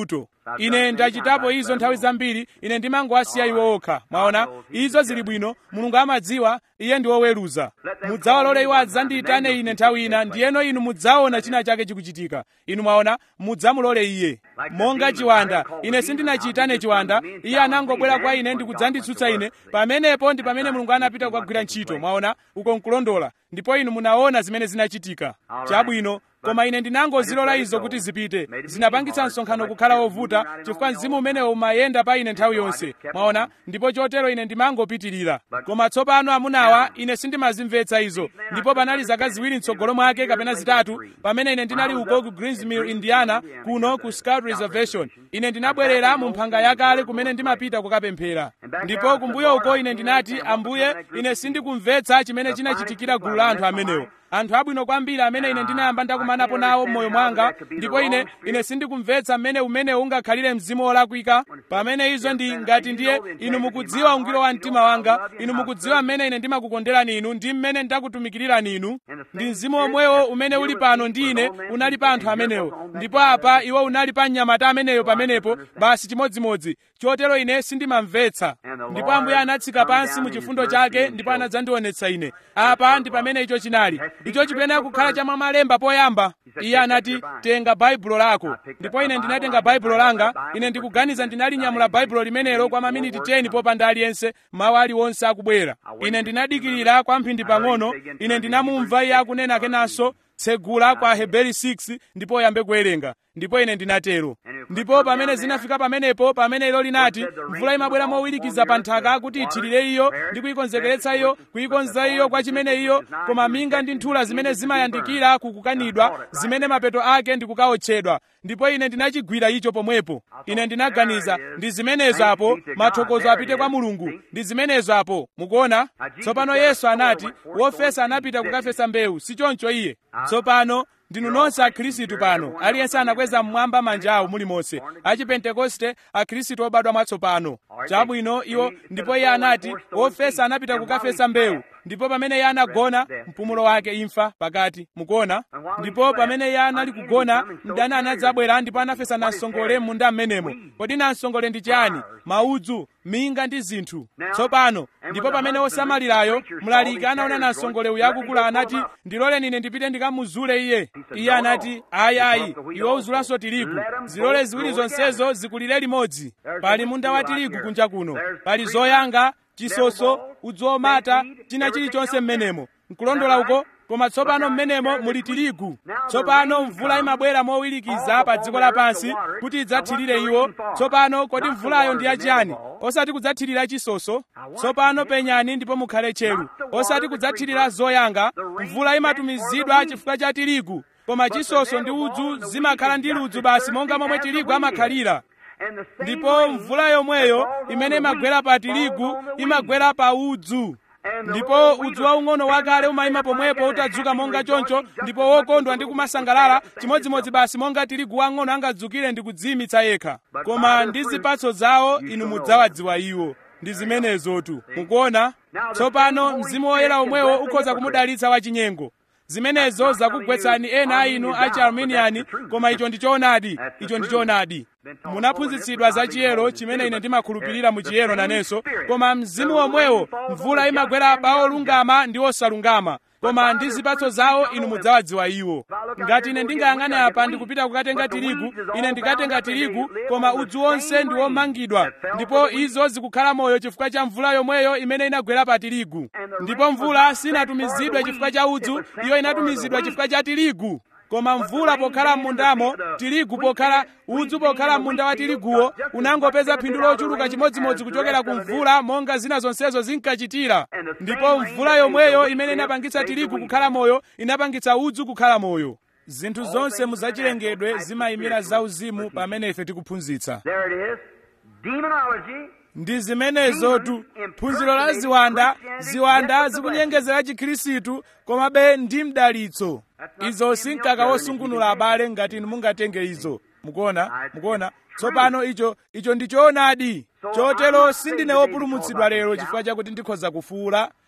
ine ndachitapo izo nthawi zambiri ine ndimangowasiya iwo okha mwaona izo zili bwino mulungu amadziwa iye ndi woweruza mudzawalole iwo adzandiyitane ine nthawi ina ndiyeno inu mudzaona china chake chikuchitika inu mwaona mudzamulole iye monga chiwanda ine sindinachiyitane chiwanda iye anangobwera kwa ine ndikudzanditsutsa ine pamenepo ndi pamene mulungu anapita kukagwira ntchito mwaona uko nkulondola ndipo inu munaona zimene zinachitika chabwino koma ine ndinangozilola izo kuti zipite zinapangitsa msonkhano kukhala wovuta chifukwa mzimu umenewo umayenda pa ine nthawi yonse mwaona ndipo chotero ine ndimangopitirira koma tsopano amunawa ine sindimazimvetsa izo ndipo panali zaka ziwiri mtsogolo mwake kapena zitatu pamene ine ndinali uko ku greensmill indiana kuno ku scout reservation ine ndinabwerera mu mphanga yakale kumene ndimapita kukapemphera ndipo kumbuyo uko ine ndinati ambuye ine sindikumvetsa chimene chinachitikira gulu la anthu amenewo anthu abwino kwambiri amene ine ndinayamba ndakumanapo nawo m'moyo mwanga ndipo ine ine sindikumvetsa mmene umenewu ungakhalire mzimu wolakwika pamene izo ndi ngati ndiye inu mukudziwa ungwiro wa mtima wanga inu mukudziwa mmene ine ndimakukonderani inu ndi mmene ndakutumikirirani inu ndi mzimu omwewo umene uli pano ndi ine unali pa anthu amenewo ndipo apa iwo unali pa mnyamata ameneyo pamenepo basi chimodzimodzi chotero ine sindimamvetsa ndipo ambuye anatsika pansi mu chifundo chake ndipo anadzandionetsa ine apa ndi pamene icho chinali icho chipenera kukhala cha mwamalemba poyamba iye anati tenga baibulo lako ndipo ine ndinatenga baibulo langa ine ndikuganiza ndinalinyamula baibulo limenelo kwa maminiti 10 popanda aliyense mawu aliwonse akubwera ine ndinadikirira kwa mphindi pang'ono ine ndinamumva iye akunena kenanso tsegula kwa heberi 6 ndipo uyambe kuwerenga ndipo ine ndinatero ndipo pamene zinafika pamenepo pamene ilo linati mvula imabwera mowirikiza pa nthaka kuti ithirire iyo ndi kuyikonzekeretsa iyo kuyikonza iyo kwa chimene iyo koma minga ndi nthula zimene zimayandikira kukukanidwa zimene mapeto ake ndi kukaotchedwa ndipo ine ndinachigwira icho pomwepo ine ndinaganiza ndi zimenezo apo mathokozo apite kwa mulungu ndi zimenezo apo mukuona tsopano yesu anati wofesa anapita kukafesa mbewu si choncho iye tsopano ndinu nonse akhristu pano aliyense anakweza mmwamba manja awo mulimonse achipentekoste akhristu obadwa mwatsopano chabwino iwo ndipo iye anati wofesa anapita kukafesa mbewu ndipo pamene iye anagona mpumulo wake imfa pakati mukuona ndipo pamene iye anali kugona mdani anadzabwera ndipo anafesa namsongole m'munda m'menemo kodi namsongole ndi chiyani maudzu minga ndi zinthu tsopano ndipo pamene osamalirayo mlaliki anaona namsongole uyu akukula anati ndiloleni ine ndipite ndikamuzule iye iye anati ayi ayi iwe uzulanso tirigu zilole ziwiri zonsezo zikulire limodzi pali munda wa tirigu kunja kuno pali zoyanga chisoso udzu omata china chilichonse m'menemo nkulondola uko koma tsopano m'menemo muli tirigu tsopano mvula imabwera mowirikiza pa dziko lapansi kuti idzathirire iwo tsopano kodi mvulayo ndi yachiyani osati kudzathirira chisoso tsopano penyani ndipo mukhale tcheru osati kudzathirira zoyanga mvula imatumizidwa chifukwa cha tirigu koma chisoso ndi udzu zimakhala ndi ludzu basi monga momwe tirigu amakhalira ndipo mvula yomweyo imene imagwera pa tirigu imagwera pa udzu ndipo udzu waung'ono wakale umayima pomwepo utadzuka monga choncho ndipo wokondwa ndi kumasangalala chimodzimodzi basi monga tirigu wang'ono angadzukire ndi kudziyimitsa yekha koma ndi zipatso zawo inu mudzawadziwa iwo ndi zimenezotu mukuona tsopano mzimu woyera omwewo ukhoza kumudalitsa wachinyengo zimenezo zakugwetsani ena a inu achi arminiani koma icho ndi choonadi icho ndi choonadi munaphunzitsidwa za chiyero chimene ine ndimakhulupirira mu chiyero nanenso koma mzimu womwewo mvula imagwera pa olungama ndi osalungama koma ndi zipatso zawo inu mudzawadziwa iwo ngati ine ndingayang'ane apa ndikupita kukatenga tirigu ine ndikatenga tirigu koma udzu wonse ndi womangidwa ndipo izo zikukhala moyo chifukwa cha mvula yomweyo imene inagwera pa tirigu ndipo mvula sinatumizidwe chifukwa cha udzu iyo inatumizidwa chifukwa cha tirigu koma mvula pokhala m'mundamo tirigu pokhala udzu pokhala m'munda wa tiriguwo unangopeza phindu lochuluka chimodzimodzi kuchokera ku mvula monga zina zonsezo zinkachitira ndipo mvula yomweyo imene inapangitsa tirigu kukhala moyo inapangitsa udzu kukhala moyo zinthu zonse muzachilengedwe zimayimira zauzimu pamene ife tikuphunzitsa There it is. Demonology. ndi zimenezotu phunziro la ziwanda ziwanda zikunyengezera chikhristu komabe ndi mdalitso izo si mkaka wosungunula abale ngati inu mungatenge izo mukuona mukuona tsopano icho icho ndi choonadi chotero sindine wopulumutsidwa lero chifukwa chakuti ndikhoza kufuula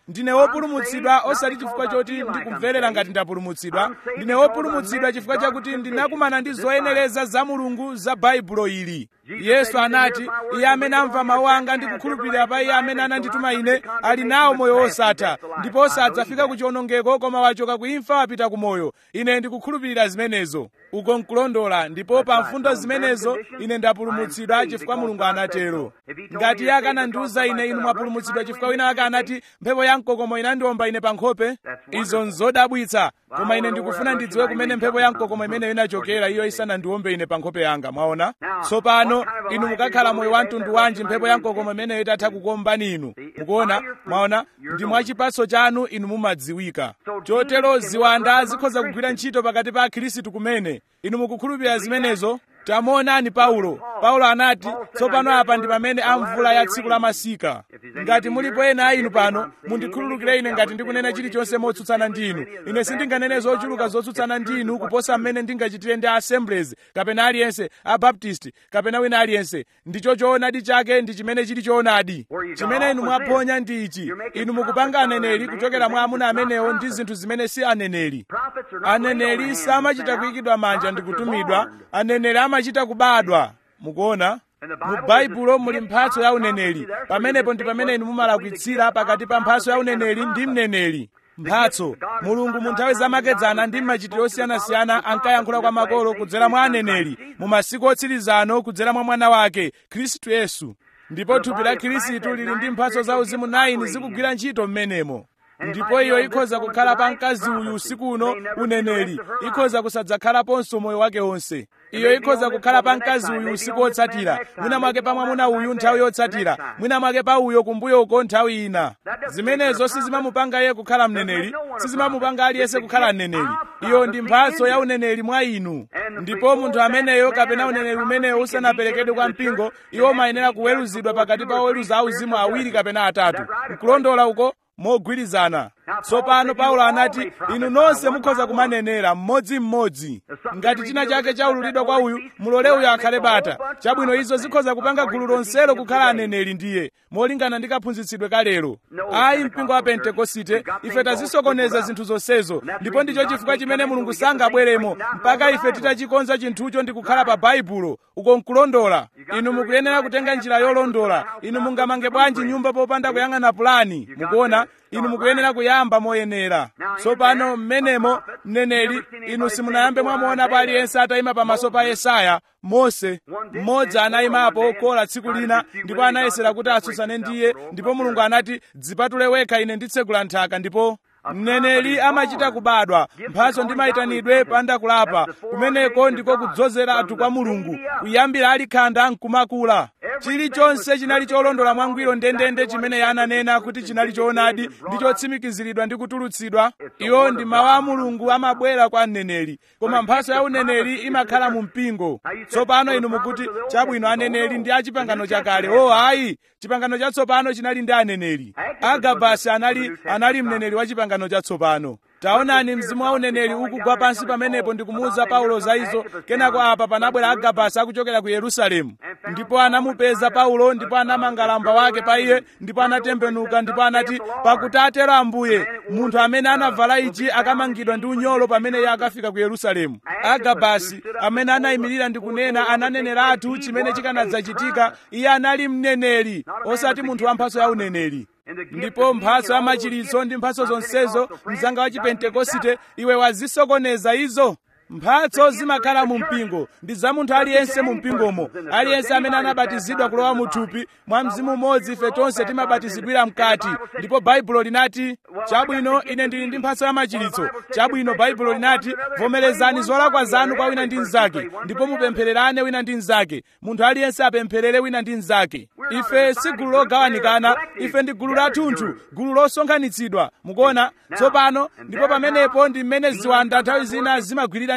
ndine wopulumutsidwa osati chifukwa choti ndikumverera ngati ndapulumutsidwa ndine wopulumutsidwa chifukwa chakuti ndinakumana ndi zoyenereza za mulungu za baibulo ili yesu anati iye amene amva mawu anga ndi kukhulupirira pa iye amene anandituma ine ali nawo moyo wosatha ndipo sadzafika ku chiwonongeko koma wachoka ku imfa wapita ku moyo ine ndikukhulupirira zimenezo uko nkulondola ndipo pa mfundo zimenezo ine ndapulumutsidwa chifukwa mulungu anatero ngati iye akanandiwuza ine inu mwapulumutsidwa chifukwa wina ake anati mphepo ya mkokomo inandiwomba ine pa nkhope izo nzodabwitsa koma ine ndikufuna ndidziwe kumene mphepo ya mkokomo imeneyo inachokera iyo isanandiwombe ine pa nkhope yanga mwaona tsopano inu mukakhala moyo wa mtundu wanji mphepo ya mkokomo imeneyo itatha kukuwombani inu mukuona mwaona ndi mwachipatso chanu inu mumadziwika chotero ziwanda zikhoza kugwira ntchito pakati pa akhristu kumene inu mukukhulupirira zimenezo tamuonani paulo paulo anati tsopano apa ndi pamene amvula ya tsiku la masika ngati mulipo ena a inu pano mundikhululukire ine ngati ndikunena chilichonse motsutsana ndi inu ine sindinganene zochuluka zotsutsana ndi inu kuposa mmene ndingachitire ndi assemblies kapena aliyense abaptist kapena wina aliyense ndicho choonadi chake ndi chimene chili choonadi chimene inu mwaphonya ndi ichi inu mukupanga aneneri kuchokera mwa amuna amenewo ndi zinthu zimene si aneneri aneneri samachita kuyikidwa manja ndi kutumidwa aneneri amachita kubadwa mukuona mu baibulo muli mphatso ya uneneri pamenepo ndi pamene inu mumalakwitsira pakati pa mphatso ya uneneri ndi mneneri mphatso mulungu mu nthawi zamakedzana ndi mmachitiro osiyanasiyana ankayankhula kwa makolo kudzera mwa aneneri mu masiku otsirizano kudzera mwa mwana wake khristu yesu ndipo thupi la khristu lili ndi mphatso za uzimu 9 zikugwira ntchito m'menemo ndipo iyo ikhoza kukhala pa mkazi uyu usiku uno uneneri ikhoza kusadzakhalaponso moyo wake wonse iyo ikhoza kukhala pa mkazi uyu usiku wotsatira mwina mwake pa mwamuna uyu nthawi yotsatira mwina mwake pa uyo kumbuyoko nthawi ina zimenezo sizimamupanga iye kukhala mneneri sizimamupanga aliyense kukhala mneneri iyo ndi mphatso ya uneneri mwa inu ndipo munthu ameneyo kapena uneneri umeneyo usanaperekedwe kwa mpingo iwo mayenera kuweruzidwa pakati pa oweruza auzimu awiri kapena atatu nkulondola uko mogwirizana tsopano paulo anati inu nonse mukhoza kumanenera mmodzimmodzi ngati china chake chaululidwa kwa uyu mulole uyo akhale bata chabwino izo zikhoza kupanga gulu lonselo kukhala aneneri ndiye molingana ndi kaphunzitsidwe kalero ayi mpingo wa pentekosite ife tazisokoneza zinthu zonsezo ndipo ndicho chifukwa chimene mulungu sangabweremo mpaka ife titachikonza chinthucho ndi kukhala pa baibulo uko nkulondola inu mukuyenera kutenga njira yolondola inu mungamange bwanji nyumba popanda kuyang'ana pulani mukuona inu mukuyenera kuyamba moyenera tsopano mmenemo mneneri inu simunayambe mwamuonapo aliyense atayima pamaso pa yesaya mose mmodzi anayimapo kola tsiku lina ndipo anayesera kuti atsutsane ndiye ndipo mulungu anati dzipatule wekha ine nditsegula nthaka ndipo mneneri amachita kubadwa mphatso ndi mayitanidwe panda kulapa kumeneko ndiko kudzozera anthu kwa mulungu kuyambira ali khanda nkumakula chilichonse chinali cholondola mwangwiro ndendende chimene iye ananena kuti chinali choonadi ndi chotsimikiziridwa ndi kutulutsidwa iwo ndi mawu a mulungu amabwera kwa mneneri koma mphatso ya uneneri imakhala mu mpingo tsopano inu mukuti chabwino aneneri ndi a chipangano chakale o ayi chipangano chatsopano chinali ndi aneneri agabasi anali anali mneneri wa chipangano chatsopano taonani mzimu wa uneneri ukugwa pansi pamenepo ndikumuwuza paulo za izo kenako apa panabwera agabasi akuchokera ku yerusalemu ndipo anamupeza paulo ndipo anamanga lamba wake pa iye ndipo anatembenuka ndipo anati pakuti atero ambuye munthu amene anavala ichi akamangidwa ndi unyolo pamene iye akafika ku yerusalemu agabasi amene anayimirira ndi kunena ananeneratu chimene chikanadzachitika iye anali mneneri osati munthu wa mphatso ya uneneri ndipo mphatso ya machiritso ndi mphatso zonsezo mzanga wa chipentekosite iwe wazisokoneza izo mphatso zimakhala mu mpingo ndi za munthu aliyense mu mpingomo aliyense amene anabatizidwa kulowa mu thupi mwa mzimu umodzi ife tonse timabatizidwira mkati ndipo baibulo linati chabwino ine ndili ndi mphatso ya machiritso chabwino baibulo linati vomerezani zolakwa zanu kwa wina ndi mnzake ndipo mupemphererane wina ndi mnzake munthu aliyense apempherere wina ndi mnzake ife si gulu logawanikana ife ndi gulu lathunthu gulu losonkhanitsidwa mukuona tsopano ndipo pamenepo ndi mmene ziwanda nthawi zina zimagwirira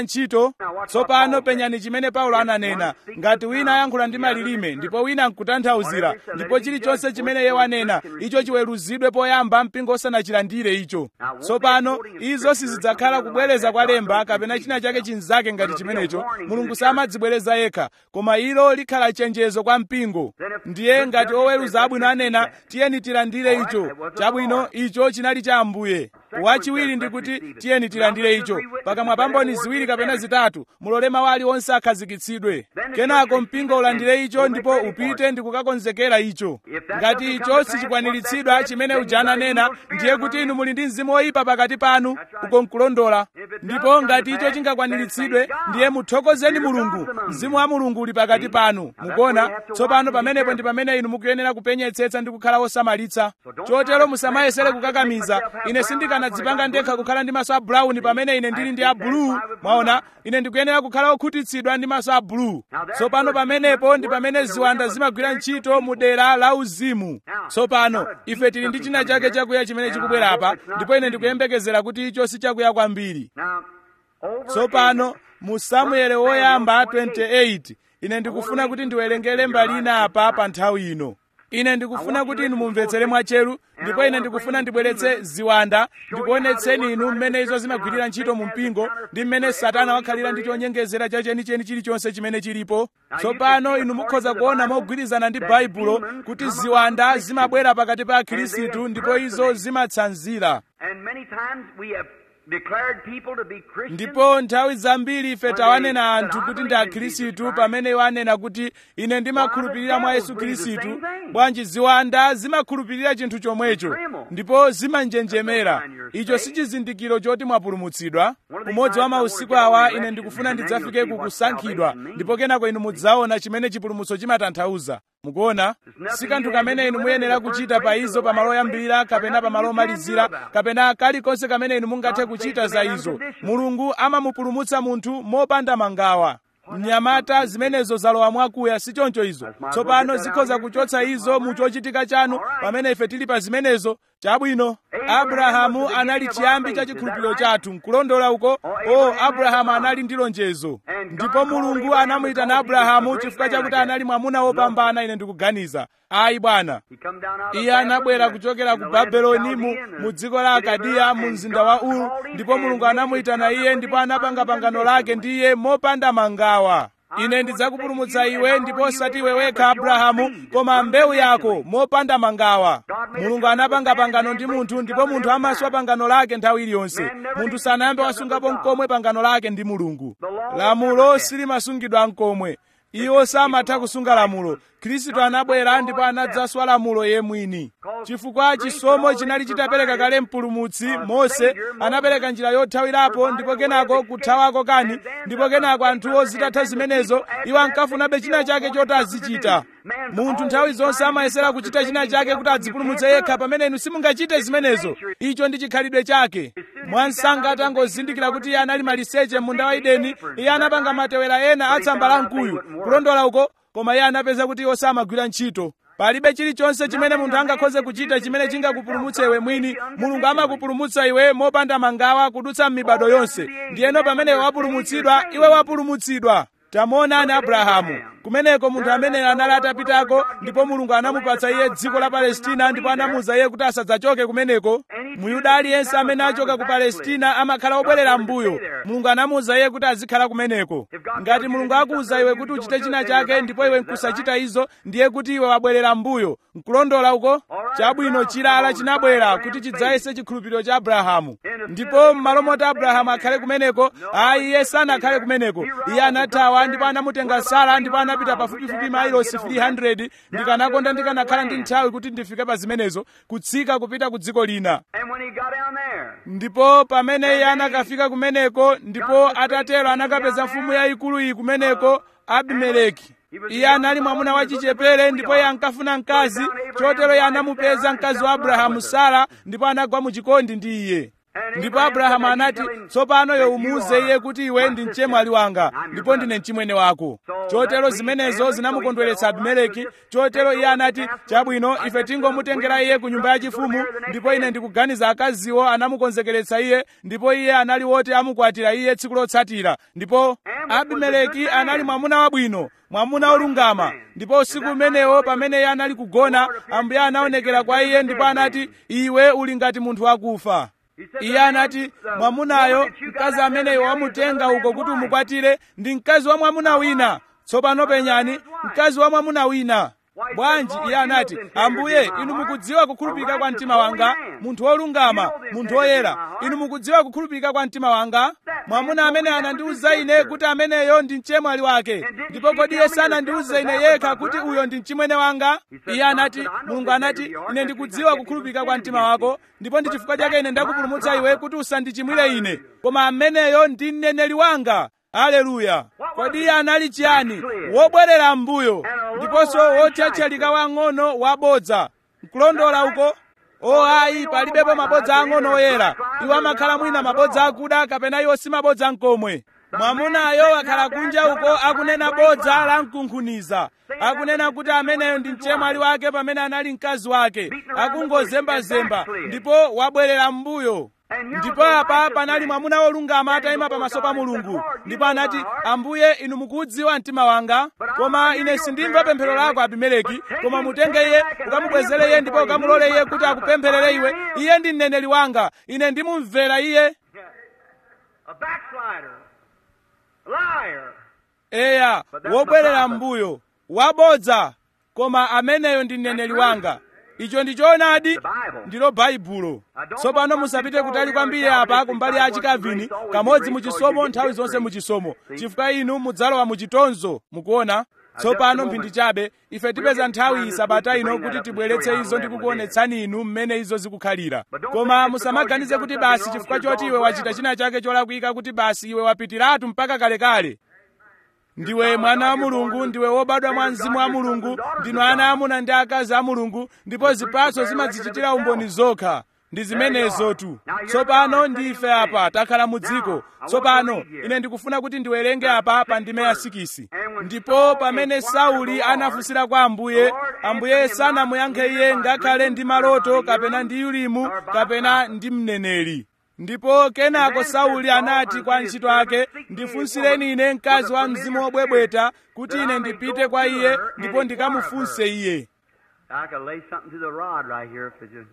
ntchito tsopano penyani chimene paulo ananena ngati wina ayankhula ndi malilime ndipo wina nkutanthauzira ndipo chilichonse chimene iye wanena icho chiweruzidwe poyamba mpingo osanachilandire icho tsopano izo sizidzakhala kubwereza kwa lemba kapena china chake chinzake ngati chimenecho mulungu samadzibwereza yekha koma ilo likhala chenjezo kwa mpingo ndiye ngati oweruza abwino anena tiyeni tilandire icho chabwino icho chinali cha ambuye wachiwiri ndi kuti tiyeni tilandire icho pakamwa pa mboni ziwiri kapena zitatu mulole mawu aliwonse akhazikitsidwe kenako mpingo ulandire icho ndipo upite ndi kukakonzekera icho ngati icho sichikwaniritsidwa chimene uja ananena ndiye kuti inu muli ndi mzimu woyipa pakati panu uko nkulondola ndipo ngati icho chingakwaniritsidwe ndiye muthokozeni mulungu mzimu wa mulungu uli pakati panu mukuona tsopano pamenepo ndi pamene inu mukuyenera kupenyetsetsa ndi kukhala osamalitsa chotero musamayesere kukakamiza ine sindikanadzipanga ndekha kukhala ndi maso a brown pamene ine ndili ndi a blue mwaona ine ndikuyenera kukhala okhutitsidwa ndi maso a blue tsopano pamenepo ndi pamene ziwanda zimagwira ntchito mu dera la uzimu tsopano ife tili ndi china chake chakuya chimene chikubwera apa ndipo ine ndikuyembekezera kuti icho si chakuya kwambiri tsopano mu samueli woyamba 28 ine ndikufuna kuti ndiwerengere mbali ina apa pa nthawi ino ine ndikufuna kuti inu mumvetsere mwatcheru ndipo ine ndikufuna ndibweretse ziwanda ndikuonetseni inu mmene izo zimagwirira ntchito mu mpingo ndi mmene satana wakhalira ndi chonyengezera cha chenicheni chilichonse chimene chilipo tsopano inu mukhoza kuona mogwirizana ndi baibulo kuti ziwanda zimabwera pakati pa akhristu ndipo izo zimatsanzira And many times we have declared people to be Christians. ndipo nthawi zambiri ife tawanena anthu kuti ndi akhristu pamene iwo anena kuti ine ndimakhulupirira mwa yesu khristu bwanji ziwanda zimakhulupirira chinthu chomwecho ndipo zimanjenjemera icho si chizindikiro choti mwapulumutsidwa umodzi wa mausiku awa ine ndikufuna ndidzafike ku kusankhidwa ndipo kenako inu mudzaona chimene chipulumutso chimatanthauza mukuona si kanthu kamene inu muyenera kuchita pa izo pamalo oyambirira kapena pamalo omalizira kapena kalikonse kamene inu mungathe kuchita za izo mulungu amamupulumutsa munthu mopanda mangawa mnyamata zimenezo zalowa mwakuya si choncho izo tsopano zikhoza kuchotsa izo mu chochitika chanu pamene ife tili pa zimenezo chabwino abrahamu anali chiyambi cha chikhulupiriro chathu nkulondola uko o abrahamu anali ndi lonjezo ndipo mulungu anamuyitana abrahamu chifukwa chakuti anali mwamuna wopambana ine ndikuganiza ayi bwana He come down out of iye anabwera Babylon, kuchokera in ku the land of babeloni mu, Chaldean, mu dziko la akadiya mu mzinda wa uru ndipo mulungu anamuyitana iye ndipo anapanga pangano lake ndi iye mopanda mangawa ine ndidzakupulumutsa iwe ndipo osati iwe wekha abrahamu koma mbewu yako mopanda mangawa mulungu anapanga pangano ndi munthu ndipo munthu amaswa pangano lake nthawi iliyonse munthu sanayambe wasungapo mkomwe pangano lake ndi mulungu lamulo silimasungidwa mkomwe iwo samatha kusunga lamulo khristu anabwera ndipo anadzaswa lamulo ye mwini chifukwa chisomo chinali chitapereka kale mpulumutsi mose anapereka njira yothawirapo ndipo kenako kuthawako kani ndipo kenako anthuwo zitatha zimenezo iwo ankafunabe china chake choti azichita munthu nthawi zonse amayesera kuchita china chake kuti adzipulumutse yekha pamene inu simungachite zimenezo icho ndi chikhalidwe chake mwansanga atangozindikira kuti iye anali maliseche munda wa edeni iye anapanga matewera ena atsamba la mkuyu kulondola uko koma iye anapeza kuti iwo samagwira ntchito palibe chilichonse chimene munthu angakhoze kuchita chimene chingakupulumutse iwe mwini mulungu amakupulumutsa iwe mopanda mangawa kudutsa m'mibado yonse ndiyeno pamene iwe wapulumutsidwa iwe wapulumutsidwa tamuonani abrahamu kumeneko munthu amene anali atapitako ndipo mulungu anamupatsa iye dziko la palestina ndipo anamuwuza iye kuti asadzachoke kumeneko muyuda aliyense amene achoka ku palestina amakhala obwerera m'mbuyo mulungu anamuwuza iye kuti azikhala kumeneko ngati mulungu akuwuza iwe kuti uchite china chake ndipo iwe nkusachita izo ndiye kuti iwe wabwerera m'mbuyo nkulondola uko chabwino chilala chinabwera kuti chidzayese chikhulupiriro cha abrahamu ndipo m'malo moti abrahamu akhale kumeneko ayi iye sanakhale kumeneko iye anathawa ndipo anamutenga sara ndipo anapita pafupifupi mailosi 300 ndikanakonda ndikanakhala ndi nthawi kuti ndifike pa zimenezo kutsika kupita ku dziko lina And when he got down there, ndipo pamene iye anakafika kumeneko ndipo atatero anakapeza mfumu yayikulu iyi kumeneko abimeleki iye anali mwamuna wachichepere ndipo iye ankafuna mkazi chotero iye anamupeza mkazi wa abrahamu sara ndipo anagwa mu chikondi ndi iye ndipo abrahamu anati tsopano iwe umuwuze iye kuti iwe ndi mchemwali wanga ndipo ndine mchimwene wako chotero zimenezo zinamukondweretsa abimeleki chotero iye anati chabwino ife tingomutengera iye ku nyumba yachifumu ndipo ine ndikuganiza akaziwo anamukonzekeretsa iye ndipo iye anali woti amukwatira iye tsiku lotsatira ndipo abimeleki anali mwamuna wabwino mwamuna olungama ndipo usiku umenewo pamene iye anali kugona ambuye anaonekera kwa iye ndipo anati iwe uli ngati munthu wakufa iye anati mwamunayo mkazi ameneyo wamutenga uko kuti umukwatire ndi mkazi wa mwamuna wina tsopano penyani mkazi wa mwamuna wina bwanji iye anati ambuye inu mukudziwa kukhulupirika kwa mtima wanga munthu wolungama munthu woyera inu mukudziwa kukhulupirika kwa mtima wanga mwamuna amene anandiwuza ine kuti ameneyo ndi mchemwali wake ndipo kodi iye sanandiwuze ine yekha kuti uyo ndi mchimwene wanga iye anati mulungu anati ine ndikudziwa kukhulupirika kwa mtima wako ndipo ndi chifukwa chake ine ndakupulumutsa iwe kuti usandichimwire ine koma ameneyo ndi mneneri wanga aleluya kodi iye anali chiyani wobwerera m'mbuyo ndiponso wotchatchalika wang'ono wabodza nkulondola uko o ayi palibepo mabodza ang'ono oyera iwo amakhala mwina mabodza akuda kapena iwo si mabodza nkomwe mwamunayo akhala kunja uko akunena bodza la mkunkhuniza akunena kuti ameneyo ndi mchemwali wake pamene anali mkazi wake akungozembazemba ndipo wabwerera m'mbuyo ndipo apa panali mwamuna wolungama atayima pamaso pa mulungu ndipo anati ambuye inu mukudziwa mtima wanga koma ine sindimva pemphero lako abimeleki koma mutenge iye ukamubwezere iye ndipo ukamulole iye kuti akupempherere iwe iye ndi mneneri wanga ine ndimumvera iye A backslider. A liar. eya wobwerera m'mbuyo wabodza koma ameneyo ndi mneneri wanga icho ndi choonadi ndilo baibulo tsopano musapite kutali kwambiri apa kumbali ya achikavini kamodzi muchisomo nthawi zonse muchisomo chifukwa inu mudzalowa muchitonzo mukuona tsopano mphindi chabe ife tipeza nthawi sabata ino kuti tibweretse izo ndi kukuonetsani inu mmene izo zikukhalira koma musamaganize kuti basi chifukwa choti iwe wachita china chake cholakwika kuti basi iwe wapitiratu mpaka kalekale ndiwe mwana wa mulungu ndiwe wobadwa mwa mzimu wa mulungu ndinu ana amuna ndi akazi a mulungu ndipo zipatso zimadzichitira umboni zokha ndi zimenezotu tsopano ndife apa takhala mu dziko tsopano ine ndikufuna kuti ndiwerenge apa pa ndime ya sikisi ndipo pamene sauli anafunsira kwa ambuye ambuye sanamuyankhe iye ngakhale ndi maloto kapena ndi yulimu kapena ndi mneneri ndipo kenako sauli anati kwa ntchito ake ndifunsireni ine mkazi wa mzimu wobwebweta kuti ine ndipite kwa iye ndipo ndikamufunse iye I could lay something to the rod right here if it just.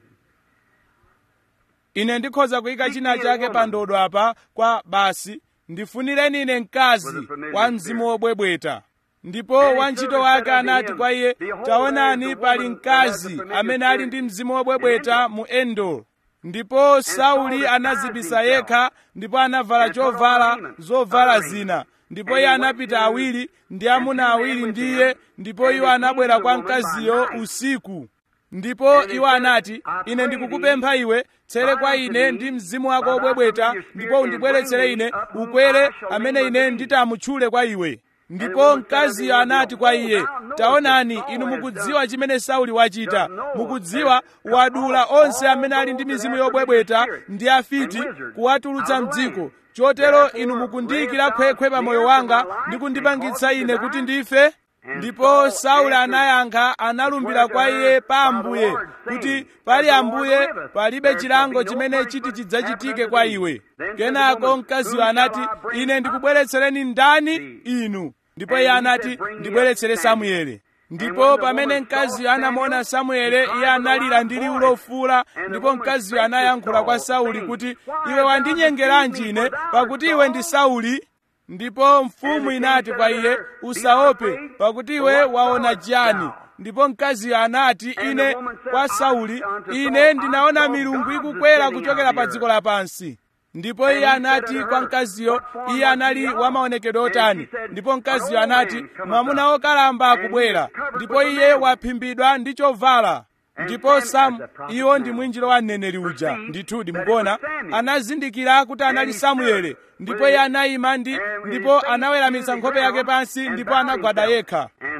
ine ndikhoza kuyika china chake pa ndodo apa kwa basi ndifunireni ine mkazi wa mzimu wobwebweta ndipo wantchito wake anati kwa iye taonani pali mkazi amene ali ndi mzimu wobwebweta mu endor ndipo sauli anazibisa yekha ndipo anavala chovala zovala zina ndipo iye anapita awiri ndi amuna awiri ndi iye ndipo iwo anabwera kwa mkaziyo usiku ndipo iwo anati ine ndikukupempha iwe tsere kwa ine ndi mzimu wako wobwebweta ndipo undibweretsere ine ukwere amene ine nditamutchule kwa iwe ndipo mkaziyo anati kwa iye taonani inu mukudziwa chimene sauli wachita mukudziwa wadula onse amene ali ndi mizimu yobwebweta ndi afiti kuwatulutsa mdziko chotero inu mukundiyikira khwekhwe pa moyo wanga ndi kundipangitsa ine kuti ndife ndipo sauli anayankha analumbira kwa iye pa ambuye kuti pali ambuye palibe chilango chimene chiti chidzachitike kwa iwe kenako mkaziyo anati ine ndikubweretsereni ndani inu ndipo iye anati ndibweretsere samueli ndipo pamene mkaziyo anamuona samuele iye analira ndi liwu lofula ndipo mkaziyo anayankhula kwa sauli kuti iwe wandinyengeranji ine pakuti iwe ndi sauli ndipo mfumu inati kwa iye usaope pakuti iwe waona chiyani ndipo mkaziyo anati ine kwa sauli ine ndinaona milungu ikukwera kuchokera pa dziko lapansi ndipo iye anati kwa mkaziyo iye anali wamaonekedwe otani ndipo mkaziyo anati mwamuna wokalamba akubwera ndipo iye waphimbidwa ndi chovala ndipo samu iwo ndi mwinjiro wa mneneri uja ndithudi mukuona anazindikira kuti anali samuele ndipo iye anayima ndi ndipo anaweramitsa nkhope yake pansi ndipo anagwada yekha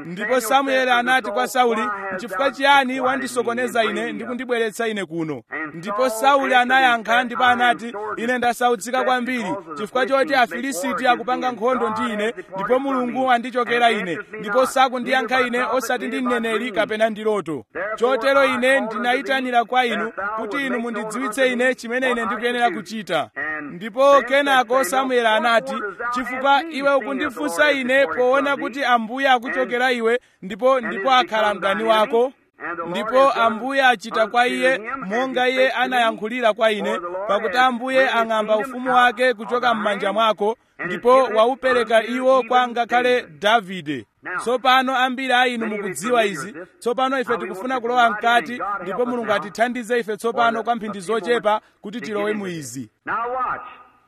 ndipo samueli anati kwa sauli nchifukwa chiyani wandisokoneza ine ndi kundibweretsa ine kuno ndipo sauli anayankha ndipo anati ine ndasautsika kwambiri chifukwa choti afilisiti akupanga nkhondo ndi ine ndipo mulungu andichokera ine ndipo sakundiyankha ine osati ndi mneneri kapena ndi loto chotero ine ndinayitanira kwa inu kuti inu mundidziwitse ine chimene ine ndikuyenera kuchita ndipo kenako samueli anati chifukwa iwe ukundifunsa ine poona kuti ambuye akuchokera iwe ndipo ndipo akhala mdani wako ndipo ambuye achita kwa iye monga iye anayankhulira kwa ine pakuti ambuye ang'amba ufumu wake kuchoka m'manja mwako ndipo waupereka iwo kwa ngakhale davide tsopano ambiri a inu mukudziwa izi tsopano ife tikufuna kulowa mkati ndipo mulungu atithandize ife tsopano kwa mphindi zochepa kuti tilowe mu izi Now watch.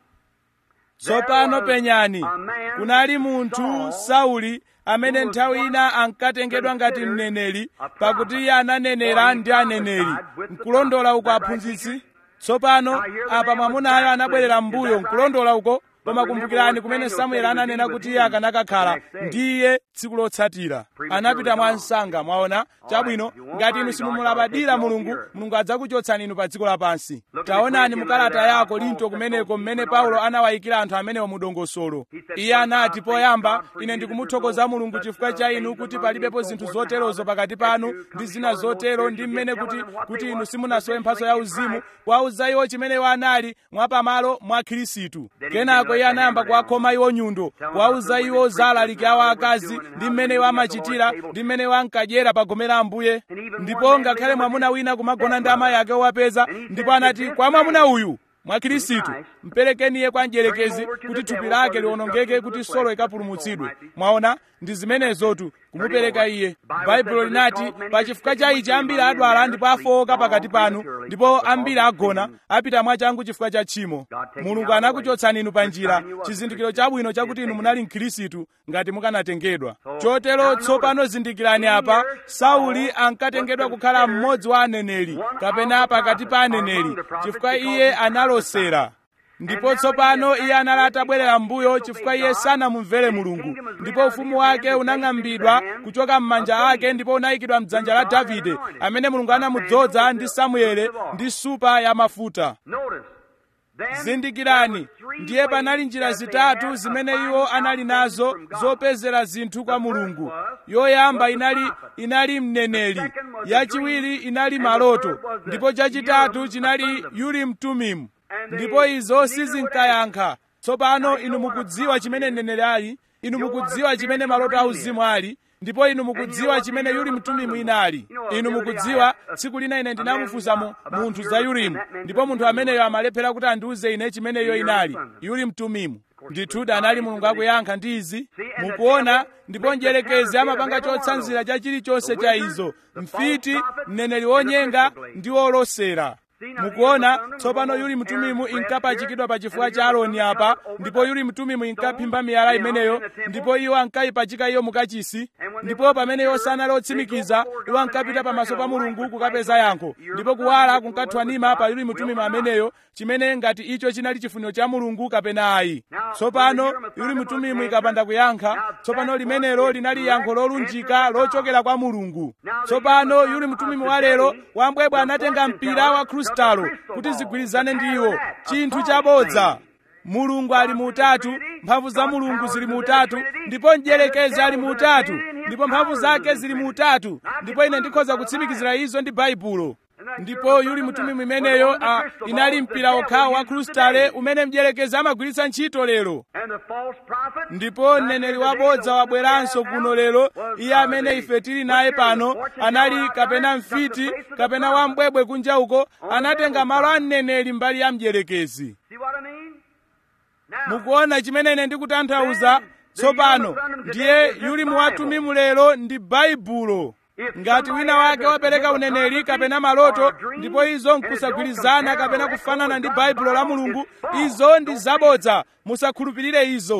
tsopano penyani kunali munthu sauli amene nthawi ina ankatengedwa ngati mneneri pakuti iye ananenera ndi aneneri nkulondola uko aphunzitsi tsopano apa mwamunayo anabwerera m'mbuyo nkulondola uko koma kumbukirani kumene samueli ananena kuti iye akanakakhala ndi iye tsiku lotsatira anapita mwa msanga mwaona chabwino ngati inu simumulabadira mulungu mulungu adzakuchotsani inu pa dziko lapansi taonani mukalata ya korinto kumeneko mmene paulo anawayikira anthu amenewo mu dongosolo iye anati poyamba ine ndikumuthokoza mulungu chifukwa cha inu kuti palibepo zinthu zoterozo pakati panu ndi zina zotero ndi mmene kuti kuti inu simunasowe mphatso ya uzimu kuwauza iwo chimene iwo anali mwapamalo mwa khristu kenako iye anayamba kuwakhoma iwo nyundo kuwauza iwo za alaliki awo akazi ndi mmene iwo amachitira ndi mmene iwo ankadyera pa gome la ambuye ndipo ngakhale mwamuna wina kumagona ndi amayi ake owapeza ndipo anati kwa mwamuna uyu mwa khristu mperekeni iye kwa mdierekezi kuti thupi lake liwonongeke kuti solo ikapulumutsidwe mwaona ndi zimenezotu kumupereka iye baibulo linati pa chifukwa cha ichi ambiri adwala ndipo afowoka pakati panu ndipo ambiri agona apita mwachangu chifukwa cha tchimo mulungu anakuchotsani inu pa njira chizindikiro chabwino chakuti inu munali mkhristu ngati mukanatengedwa chotero tsopano zindikirani apa sauli ankatengedwa kukhala mmodzi wa aneneri kapena pakati pa aneneri chifukwa iye analosera ndipo tsopano iye anali atabwerera m'mbuyo chifukwa iye sanamumvere mulungu ndipo ufumu wake unang'ambidwa kuchoka m'manja ake ndipo unayikidwa m'dzanja la davide amene mulungu anamudzoza ndi samuele ndi supa ya mafuta Notice. Then zindikirani there were three ndiye panali ways njira that they zitatu had zimene of iwo finding anali out nazo things from God. zopezera zinthu kwa mulungu was- yoyamba was the inali prophet. inali mneneri The second was the yachiwiri dream, inali and the maloto third was the ndipo chachitatu Urim, chinali a son of- urim tumim And they ndipo izo neither sizinkayankha tsopano Now you inu know what a mukudziwa prophet chimene is. mneneri ali inu You know what a mukudziwa chimene spiritual maloto dream auzimu ali ndipo inu mukudziwa what chimene the yuli Urim mtumimu Thummim inali You know, inu the other day I mukudziwa asked a- tsiku lina ine a ndinamufunsa man mu- about munthu the za Urim, yurimu and that man ndipo couldn't munthu tell me ameneyo what- amalephera kuti andiuze ine chimene iyo Urim inali Thummim. yuli mtumimu course, ndithuda God anali is mulungu the akuyankha ndi izi See, and the mukuona devil ndipo makes the njerekezi counterfeit amapanga of every one of chotsanzira those. cha chilichonse The cha wizard, izo the mfiti false prophet, mneneri and the wonyenga crystal ndi wolosera See, now, mukuona Aaron Thummim tsopano was yuli on mtumimu Aaron's inkapachikidwa pa breast chifuwa here, cha and aroni Aaron apa Thummim ndipo over yuli mtumimu the inkaphimba stone, miyala you know, imeneyo in the temple. ndipo iwo ankayipachika iyo mukachisi And when they ndipo weren't pamene iwo sure, sanali they otsimikiza go before iwo God ankapita and pamaso pa answer, mulungu and a kukapeza light yankho was ndipo like, kuwala "You're kunkathwanima God, pa yuli will mtumimu or not?" ameneyo chimene ngati icho chinali chifuniro cha mulungu kapena ayi Now, tsopano when the Urim yuli Thummim mtumimu was ikapanda answered, kuyankha now tsopano that limenelo was linali the yankho direct lolunjika answer from God. lochokera kwa mulungu Now, the tsopano Urim yuli Thummim mtumimu of wa lero today, wambwebwe the anatenga fortune mpira teller wa took a krustalo crystal kuti ball, zigwirizane the ndi pattern iwo of that, a chinthu false chabodza thing. mulungu ali mu utatu mphamvu za mulungu zili mu utatu ndipo mdierekezi ali mu utatu ndipo mphamvu zake zili mu utatu ndipo ine ndikhoza kutsimikizira izo ndi baibulo ndipo yuli mtumimu imeneyo a, inali mpira okhawo wa krustale umene mdierekezi amagwiritsa ntchito lero And the false prophet, ndipo mneneri wabodza wabweranso kuno lero iye amene ife tili naye pano anali kapena mfiti kapena wambwebwe kunja uko anatenga malo a mneneri mbali ya mdierekezi See what I mean? Now, mukuona chimene ine ndikutanthauza tsopano ndiye yuli muwatumimu lero ndi baibulo ngati wina wake wapereka uneneri kapena maloto ndipo izo nkusagwirizana kapena kufanana ndi baibulo la mulungu izo ndi zabodza musakhulupirire izo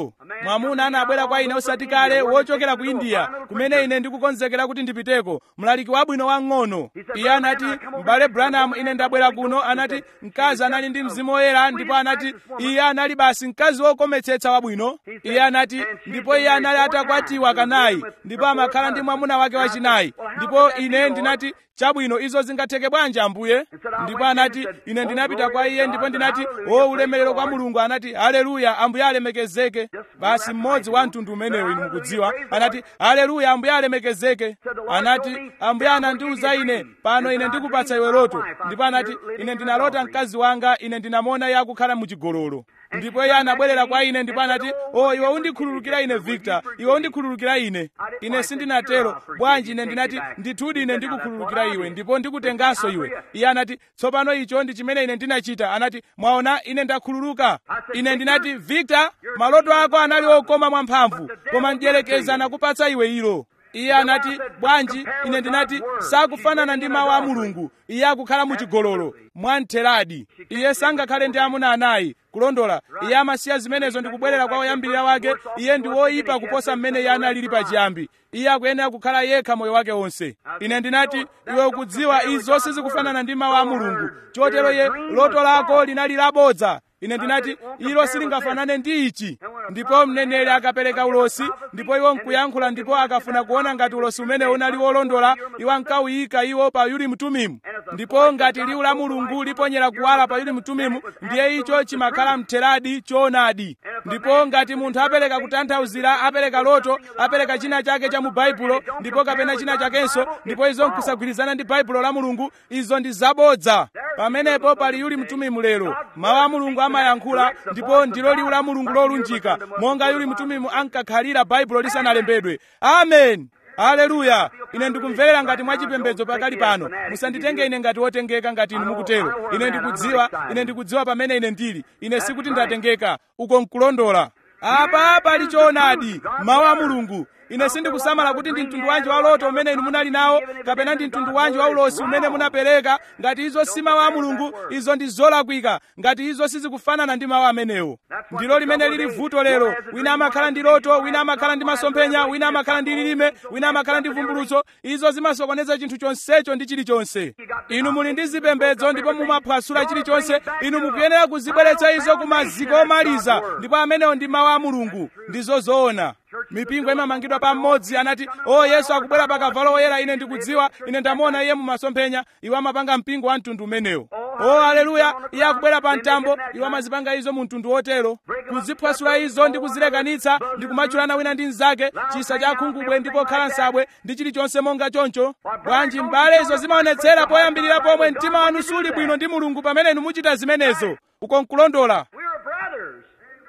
mwamuna anabwera kwa ine osati kale wochokera ku india kumene ine ndikukonzekera kuti ndipiteko mlaliki wabwino wang'ono iye anati m'bale branham ine ndabwera kuno anati mkazi anali ndi mzimu woyera ndipo anati iye anali basi mkazi wokometsetsa wabwino iye anati ndipo iye anali atakwatiwa kanayi ndipo amakhala ndi mwamuna wake wachinayi ndipo ine ndinati chabwino izo zingatheke bwanji ambuye ndipo anati ine ndinapita kwa iye ndipo ndinati o ulemerero kwa mulungu anati haleluya ambuye alemekezeke basi mmodzi wa mtundu umenewo inu mukudziwa anati haleluya ambuye alemekezeke anati ambuye anandiuza ine pano ine ndikupatsa iwe loto ndipo anati ine ndinalota mkazi wanga ine ndinamona iye akukhala muchigololo ndipo iye anabwerera kwa ine ndipo anati o iwe undikhululukira ine victor iwe undikhululukira ine ine sindinatero bwanji ine ndinati ndithudi ine ndikukhululukira iwe ndipo ndikutenganso iwe iye anati tsopano icho ndi chimene ine ndinachita anati mwaona ine ndakhululuka ine ndinati victor maloto ako anali okoma mwamphamvu koma mdierekezi anakupatsa iwe ilo iye anati bwanji ine ndinati sakufanana ndi mawu a mulungu iye akukhala muchigololo mwamtheradi iye sangakhale ndi amuna anayi kulondola iye amasiya zimenezo ndikubwerera kwa woyambirira wake iye ndi woyipa kuposa mmene iye analili pachiyambi iye akuyenera kukhala yekha moyo wake wonse ine ndinati iwe ukudziwa izo sizikufanana ndi mawu a mulungu chotero iye loto lako linali labodza ine ndinati ilo silingafanane ndi ichi ndipo mneneri akapereka ulosi ndipo iwo nkuyankhula ndipo akafuna kuona ngati ulosi umene unali wolondola iwo ankawuyika iwo pa urimu tumimu ndipo ngati liwu la mulungu liponyera kuwala pa urimu tumimu ndiye icho chimakhala mtheradi choonadi ndipo ngati munthu apereka kutanthauzira apereka loto apereka china chake cha mu baibulo ndipo kapena china chakenso ndipo izo nkusagwirizana ndi baibulo la mulungu izo ndi zabodza pamenepo pali yuli mtumimu lero mawu a mulungu amayankhula ndipo ndilo liwu la mulungu lolunjika monga yuli mtumimu ankakhalira baibulo lisanalembedwe amen haleluya ine ndikumverera ngati mwachipembedzo pakali pano musanditenge ine ngati wotengeka ngati inu mukutero ine ndikudziwa ine ndikudziwa pamene ine ndili ine sikuti ndatengeka uko nkulondola apa pali choonadi mawu a mulungu ine sindikusamala kuti ndi mtundu wanji wa loto umene inu munali nawo kapena ndi mtundu wanji wa ulosi umene munapereka ngati izo si mawu a mulungu izo ndi zolakwika ngati izo sizikufanana ndi mawu amenewo ndilo limene lili vuto lero wina amakhala ndi loto wina amakhala ndi masomphenya wina amakhala ndi lilime wina amakhala ndi vumbulutso izo zimasokoneza chinthu chonsecho ndi chilichonse inu muli ndi zipembedzo ndipo mumaphwasula chilichonse inu mukuyenera kuzibweretsa izo ku maziko omaliza ndipo amenewo ndi mawu a mulungu ndizo zoona mipingo imamangidwa pamodzi anati o yesu akubwera pa kavalo woyera ine ndikudziwa ine ndamuona iye mumasomphenya iwo amapanga mpingo wa mtundu umenewo o haleluya iye akubwera pa mtambo iwo amazipanga izo mu mtundu wotero kuziphwasula izo ndi kuzilekanitsa ndi kumatchulana wina ndi mnzake chisa cha khungubwe ndipo khala nsabwe ndi chilichonse monga choncho bwanji m'bale izo zimaonetsera poyambirira pomwe mtima wanu suli bwino ndi mulungu pamene inu muchita zimenezo uko nkulondola We are brothers.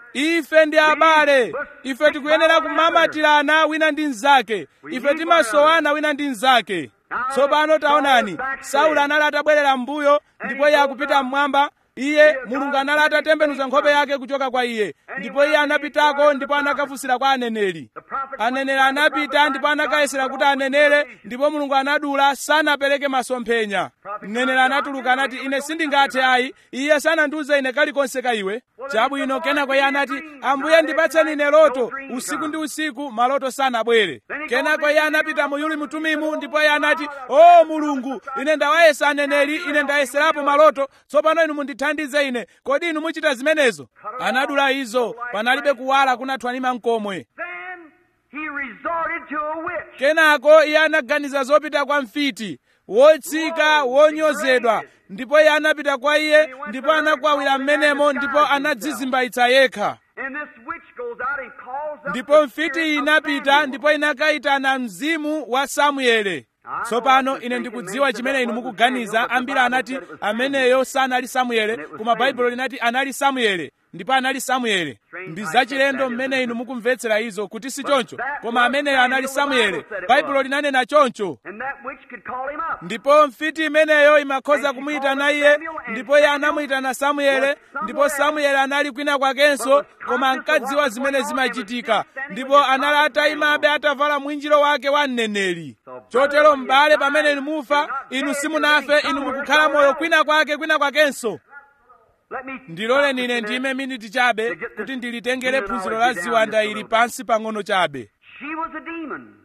ife ndi abale ife tikuyenera kumamatirana wina ndi mnzake ife timasowana wina ndi mnzake tsopano taonani saulo anali atabwerera m'mbuyo ndipo iye akupita mmwamba iye mulungu anali atatembenuza nkhope yake kuchoka kwa iye ndipo iye anapitako ndipo anakafunsira kwa aneneri aneneri anapita ndipo anakayesera kuti anenere ndipo mulungu anadula sanapereke masomphenya mneneri anatuluka anati ine sindingathe ayi iye sanandiuze ine kalikonse ka iwe chabwino kenako iye anati ambuye ndipatseni ine loto usiku ndi usiku maloto sanabwere kenako iye anapita mu yuli mutumimu ndipo iye anati o mulungu ine ndawayesa aneneri ine ndayeserapo maloto tsopano inu mundithandize ine kodi inu muchita zimenezo anadula izo panalibe kuwala kunathwanima mkomwe Then he resorted to a witch. kenako iye anaganiza zopita kwa mfiti wotsika wonyozedwa ndipo iye anapita kwa iye ndipo anakwawira m'menemo ndipo anadzizimbaitsa yekha And this witch goes out and calls up ndipo the mfiti spirit of inapita Samuel. ndipo inakayitana mzimu wa samuele tsopano ine ndikudziwa chimene inu mukuganiza ambiri anati ameneyo sanali samuele koma baibulo linati anali samuele ndipo anali samuele ndi zachilendo mmene inu mukumvetsera izo kuti si choncho koma ameneyo anali samuele baibulo linanena choncho And that witch could call him up. ndipo mfiti imeneyo imakhoza kumuyitana iye ndipo iye anamuyitana samuele ndipo samuele anali kwina kwakenso koma ankadziwa zimene zimachitika ndipo anali atayimabe atavala mwinjiro wake wa mneneri chotero m'bale pamene inu mufa inu simunafe inu mukukhala moyo kwina kwake kwina kwakenso Let me ndiloleni ine ndime miniti chabe kuti ndilitengere phunziro la ziwanda ili pansi pang'ono chabe She was a demon.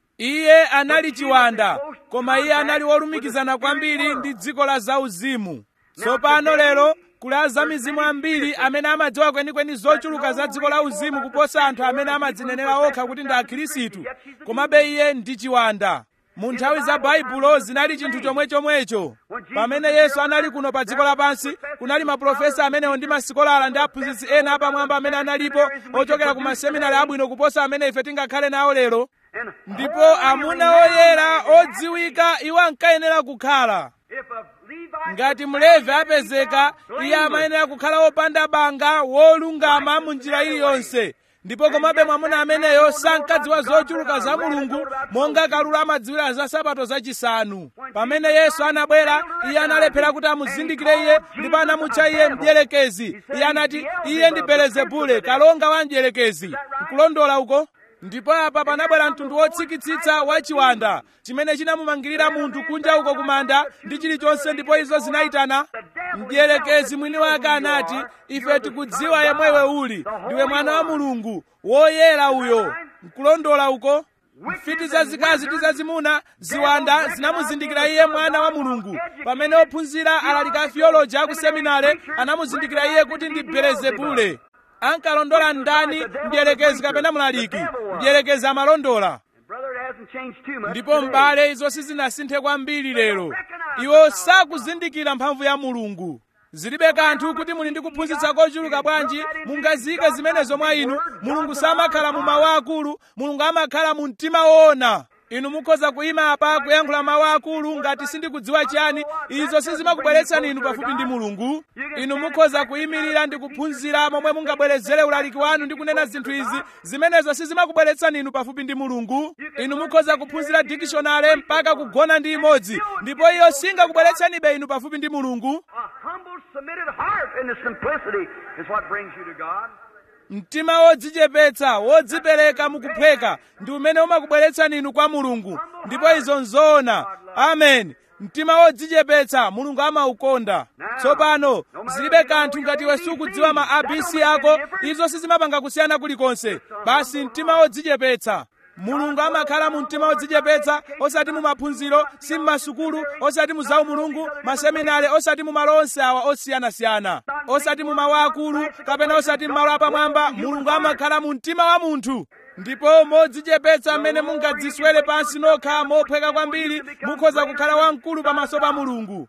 iye anali chiwanda koma iye anali wolumikizana kwambiri ndi dziko la zauzimu tsopano lero kuli azamizimu ambiri amene amadziwa kwenikweni zochuluka za dziko la uzimu kuposa anthu amene amadzinenera okha kuti ndi akhirisitu komabe iye ndi chiwanda mu nthawi za baibulo zinali chinthu chomwechomwecho pamene yesu anali kuno pa dziko lapansi kunali maprofesa amenewo ndi masikolala ndi aphunzitsi ena apamwamba amene analipo ochokera ku maseminari abwino kuposa amene ife tingakhale nawo lero And ndipo amuna oyera odziwika iwo ankayenera kukhala if a Levite ngati mlevi apezeka iye amayenera kukhala wopanda banga wolungama mu njira iliyonse ndipo komabe mwamuna ameneyo sankadziwa zochuluka za mulungu monga kalulu amadziwira za sabato zachisanu pamene yesu anabwera iye analephera kuti amuzindikire iye ndipo anamutcha iye mdierekezi iye anati iye ndi belezebule kalonga wa mdierekezi nkulondola uko ndipo apa panabwera mtundu wotsikitsitsa wa chiwanda chimene chinamumangirira munthu kunja uko kumanda ndi chilichonse ndipo izo zinayitana mdierekezi mwini wake anati ife tikudziwa yemwewe uli ndiwe mwana wa mulungu woyera uyo nkulondola uko mfiti zazikazi ndi zazimuna ziwanda zinamuzindikira iye mwana wa mulungu pamene ophunzira alaliki a theology aku seminare anamuzindikira iye kuti ndi belezebule ankalondola ndani mdierekezi kapena mlaliki mdierekezi amalondola brother, it hasn't changed too much. ndipo today. m'bale izo sizinasinthe kwambiri lero iwo sakuzindikira mphamvu ya mulungu zilibe kanthu kuti muli ndi kuphunzitsa kochuluka bwanji mungazike zimenezo mwa inu mulungu samakhala mu mawu akulu mulungu amakhala mu mtima woona inu mukhoza kuyima apa kuyankhula mawu akulu ngati sindikudziwa chiyani izo sizimakubweretsani inu pafupi ndi mulungu inu mukhoza kuyimirira ndi kuphunzira momwe mungabwerezere ulaliki wanu ndi kunena zinthu izi zimenezo sizimakubweretsani inu pafupi ndi mulungu inu mukhoza kuphunzira dikishonale mpaka kugona ndi imodzi ndipo iyo singakubweretsanibe inu pafupi ndi mulungu A humble, submitted heart in the simplicity is what brings you to God. mtima wodzichepetsa wodzipereka mukupheka ndi umene umakubweretsani inu kwa mulungu ndipo izo nzoona amen mtima wodzichepetsa mulungu amaukonda tsopano zilibe kanthu ngati iwe sukudziwa ma abc ako izo sizimapanga kusiyana kulikonse basi mtima wodzichepetsa mulungu amakhala mu mtima wodzichepetsa osati mu maphunziro si mmasukulu osati mu zawu mulungu maseminari osati mu malo onse awa osiyanasiyana osati mu mawu akulu kapena osati m'malo apamwamba mulungu amakhala mu mtima wa munthu ndipo modzichepetsa mmene mungadziswere pansi nokha mophweka kwambiri mukhoza kukhala wamkulu pamaso pa mulungu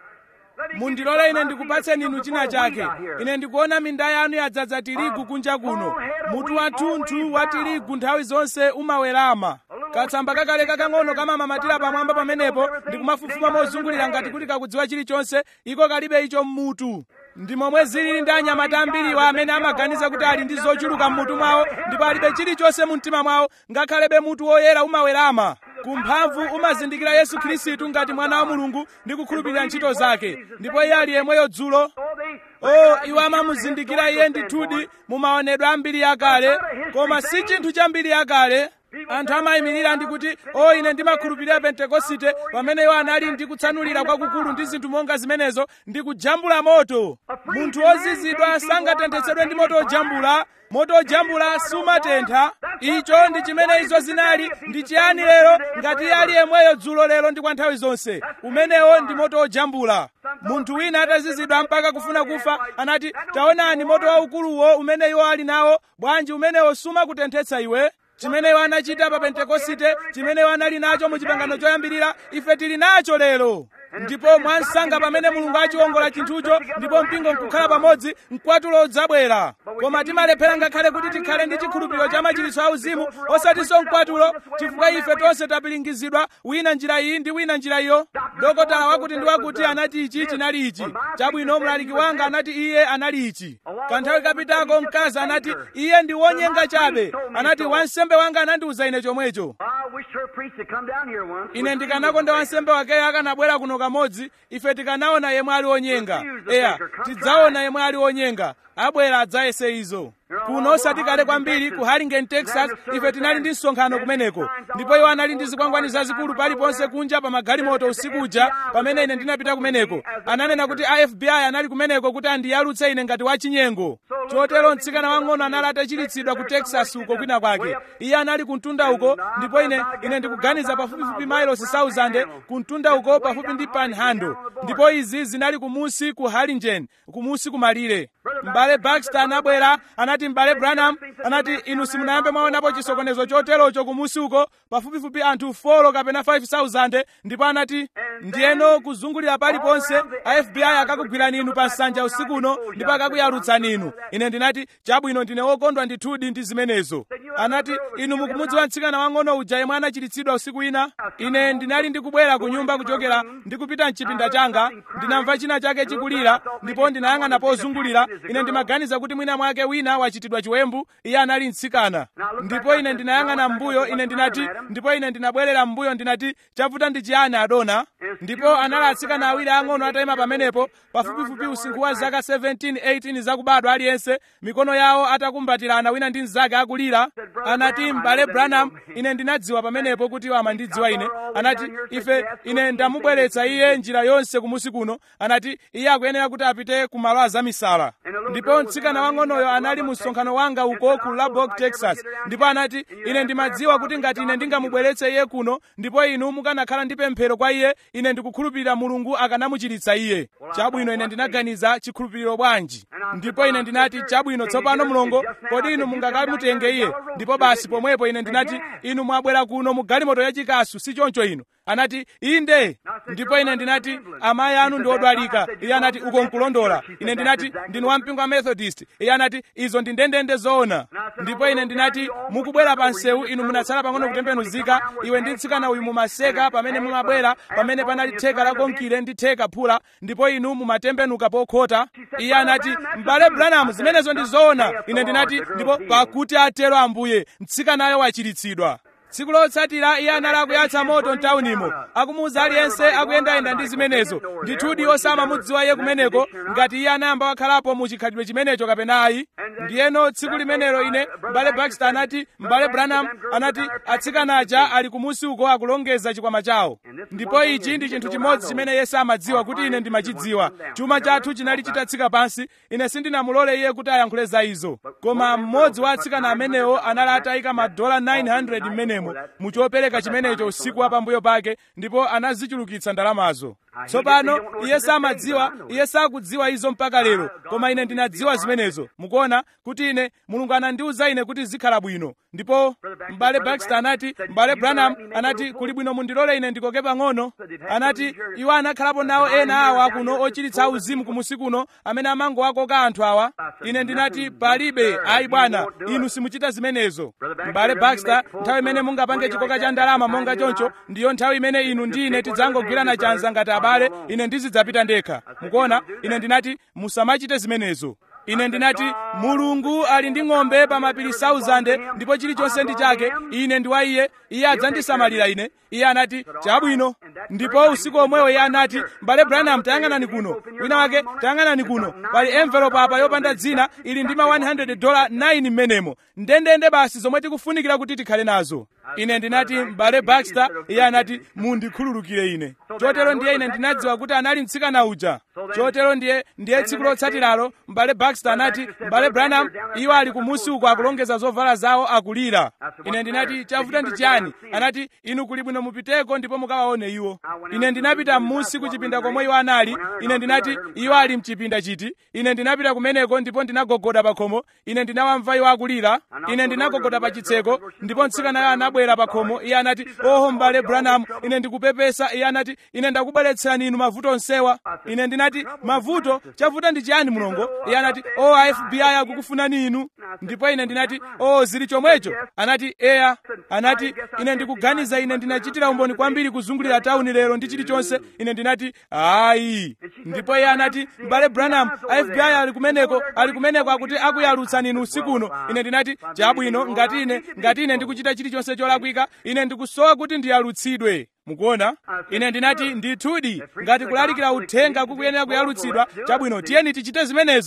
mundilole ine ndikupatseni inu china chake ine ndikuona minda yanu yadzaza tirigu kunja kuno mutu wathunthu wa tirigu nthawi zonse umawerama katsamba kakale kakang'ono kamamamatira pamwamba pamenepo ndikumafufuma mozungulira ngati kuti kakudziwa chilichonse iko kalibe icho mmutu ndi momwe zilili ndi anyamata ambiriwa amene amaganiza kuti ali ndi zochuluka mmutu mwawo ndipo alibe chilichonse mu mtima mwawo ngakhalebe mutu woyera umawerama kumphamvu umazindikira yesu khristu ngati mwana wa mulungu ndi kukhulupirira ntchito zake ndipo iye ali yemweyo dzulo o iwo amamuzindikira iye ndithudi mu maonedwe ambiri yakale koma si chinthu chambiri yakale anthu amayimirira ndi kuti o ine ndimakhulupirira pentekosite pamene iwo anali ndi kutsanulira kwakukulu ndi zinthu monga zimenezo ndi kujambula moto munthu wozizidwa sangatenthetsedwe ndi moto ojambula moto ojambula sumatentha icho ndi chimene izo zinali ndi chiyani lero ngati iye ali yemweyo dzulo lero ndi kwa nthawi zonse umenewo ndi moto ojambula munthu wina atazizidwa mpaka kufuna kufa anati taonani moto waukuluwo umene iwo ali nawo bwanji umenewo sumakutenthetsa iwe chimene iwo anachita pa pentekosite chimene iwo anali nacho mu chipangano choyambirira ife tili nacho lero ndipo mwansanga pamene mulungu achiwongola chinthucho ndipo mpingo nkukhala pamodzi mkwatulo udzabwera koma timalephera ngakhale kuti tikhale ndi chikhulupiriro cha machiritso auzimu osatinso mkwatulo chifukwa ife tonse tapilingizidwa wina njira iyi ndi wina njira iyo dokotala wakuti ndi wakuti anati ichi chinali ichi chabwino mlaliki wanga anati iye anali ichi kanthawi kapitako mkazi anati iye ndi wonyenga chabe anati wansembe wanga anandiuza ine chomwecho I wish her priest had come down here once. ine ndikanakonda wansembe wakeyo akanabwera kuno kamodzi ife tikanaona yemwe ali wonyenga eya tidzaona yemwe ali wonyenga abwera adzayese izo kuno osati kale kwambiri ku harlingen texas ife tinali ndi msonkhano kumeneko ndipo iwo anali ndi zikwangwani zazikulu paliponse kunja pa magalimoto usiku uja pamene ine ndinapita kumeneko ananena kuti a fbi anali kumeneko kuti andiyalutse ine ngati wachinyengo chotero mtsikana wang'ono anali atachiritsidwa ku texas uko kwina kwake iye anali kumtunda uko ndipo ine ine ndikuganiza pafupifupi mailosi 1000 kumtunda uko pafupi ndi panhandle ndipo izi zinali kumusi ku harlingen kumusi kumalire m'bale baxter anabwera anati m'bale branham anati inu simunayambe mwaonapo chisokonezo choterocho kumusi uko pafupifupi anthu 4 kapena 5000 ndipo anati ndiyeno kuzungulira paliponse a fbi akakugwirani inu pa nsanja usikuno ndipo akakuyalutsani inu ine ndinati chabwino ndine wokondwa ndithudi ndi zimenezo anati inu mukumudziwa mtsikana wang'ono uja yemwe anachiritsidwa usiku wina ine ndinali ndikubwera ku nyumba kuchokera ndikupita mchipinda changa ndinamva china chake chikulira ndipo ndinayang'ana pozungulira ine ndimaganiza kuti mwina mwake wina wachitidwa chiwembu iye anali mtsikana ndipo ine ndinayang'ana mbuyo ine ndinati ndipo ine ndinabwerera mbuyo ndinati chavuta ndi chiyani adona ndipo anali atsikana awiri ang'ono atayima pamenepo pafupifupi usinkhu wa zaka 17 18 zakubadwa aliyense mikono yawo atakumbatirana wina ndi mnzake akulira anati m'bale branham ine ndinadziwa pamenepo kuti iwo amandidziwa ine anati ife ine ndamubweretsa iye njira yonse kumusi kuno anati iye akuyenera kuti apite ku malo azamisala ndipo mtsikana wang'onoyo anali mu msonkhano wanga uko ku lubbock texas ndipo anati ine ndimadziwa kuti ngati ine ndingamubweretse iye kuno ndipo inu mukanakhala ndi pemphero kwa iye ine ndikukhulupirira mulungu akanamuchiritsa iye chabwino ine ndinaganiza chikhulupiriro bwanji ndipo ine ndinati chabwino tsopano mulongo kodi inu mungakamutenge iye ndipo basi pomwepo ine ndinati inu mwabwera kuno mu galimoto yachikasu si choncho inu anati inde ndipo ine ndinati amayi anu ndi odwalika iye anati uko nkulondola ine ndinati ndinu wampingo wa methodist iye anati izo ndi ndendende zoona ndipo ine ndinati mukubwera pa nsewu inu munatsala pang'ono kutembenuzika iwe ndi mtsikana uyu mumaseka pamene mumabwera pamene panali theka la konkire ndi theka phula ndipo inu mumatembenuka pokhota iye anati m'bale branham zimenezo ndi zoona ine ndinati ndipo pakuti atero ambuye mtsikanayo wachiritsidwa tsiku lotsatira iye anali akuyatsa moto mtaunimo akumuwuza aliyense akuyendayenda ndi zimenezo ndithudi osamamudziwa iye kumeneko ngati iye anayamba wakhalapo mu chikhalidwe chimenecho kapena ayi ndiyeno tsiku limenelo ine m'bale baxter anati m'bale branham anati atsikana aja ali kumusi uko akulongeza chikwama chawo ndipo ichi ndi chinthu chimodzi chimene yesu amadziwa kuti ine ndimachidziwa chuma chathu chinali chitatsika pansi ine sindinamulole iye kuti ayankhule za izo koma mmodzi wa atsikana amenewo anali atayika madola 900 m'menemo mu chopereka chimenecho usiku wa pambuyo pake ndipo anazichulukitsa ndalamazo tsopano iye samadziwa iye sakudziwa izo mpaka lero koma ine ndinadziwa zimenezo mukuona kuti ine mulungu anandiwuza ine kuti zikhala bwino ndipo m'bale baxter anati m'bale branham anati kuli bwino mundilole ine ndikoke pang'ono anati iwo anakhalapo nawo ena awa kuno ochiritsa uzimu kumusi kuno amene amangowakoka anthu awa ine ndinati palibe ayi bwana inu simuchita zimenezo m'bale baxter nthawi imene mungapange chikoka cha ndalama monga choncho ndiyo nthawi imene inu ndi ine tidzangogwirana chanza ngati abale ine ndizidzapita ndekha mukuona ine ndinati musamachite zimenezo ine ndinati mulungu ali ndi ng'ombe pa mapiri 1000 ndipo chilichonse ndi chake ine ndi wa iye iye adzandisamalira ine iye anati chabwino ndipo usiku omwewo iye anati m'bale branham tayang'anani kuno wina wake tayang'anani kuno pali envelope apa yopanda dzina ili ndi ma 100 dola 9 m'menemo ndendende basi zomwe tikufunikira kuti tikhale nazo ine ndinati m'bale baxter iye anati mundikhululukire ine chotero ndiye ine ndinadziwa kuti anali mtsikana uja chotero ndiye ndiye tsiku lotsatiralo m'bale baxter anati m'bale branham iwo ali kumusi uko akulongeza zovala zawo akulira ine ndinati chavuta ndi chiyani anati inu kuli bwino mupiteko ndipo mukawaone iwo ine ndinapita m'musi ku chipinda komwe iwo anali ine ndinati iwo ali mchipinda chiti ine ndinapita kumeneko ndipo ndinagogoda pa khomo ine ndinawamva iwo akulira ine ndinagogoda pa chitseko ndipo mtsikanayo anabwera pa khomo iye anati oho m'bale branham ine ndikupepesa iye anati ine ndakubweretserani inu mavuto onsewa ine ndinati mavuto chavuta ndi chiyani mulongo iye anati o a fbi akukufunani inu ndipo ine ndinati o zili chomwecho anati eya anati ine ndikuganiza ine ndinachitira umboni kwambiri kuzungulira tauni lero ndi chilichonse ine ndinati ayi ndipo iye anati m'bale branham a fbi ali kumeneko ali kumeneko akuti akuyalutsani inu usikuno ine ndinati chabwino ngati ine ngati ine ndikuchita chilichonse cholakwika ine ndikusowa kuti ndiyalutsidwe mukuona ine ndinati ndithudi ngati kulalikira uthenga kukuyenera kuyalutsidwa chabwino tiyeni tichite zimenezo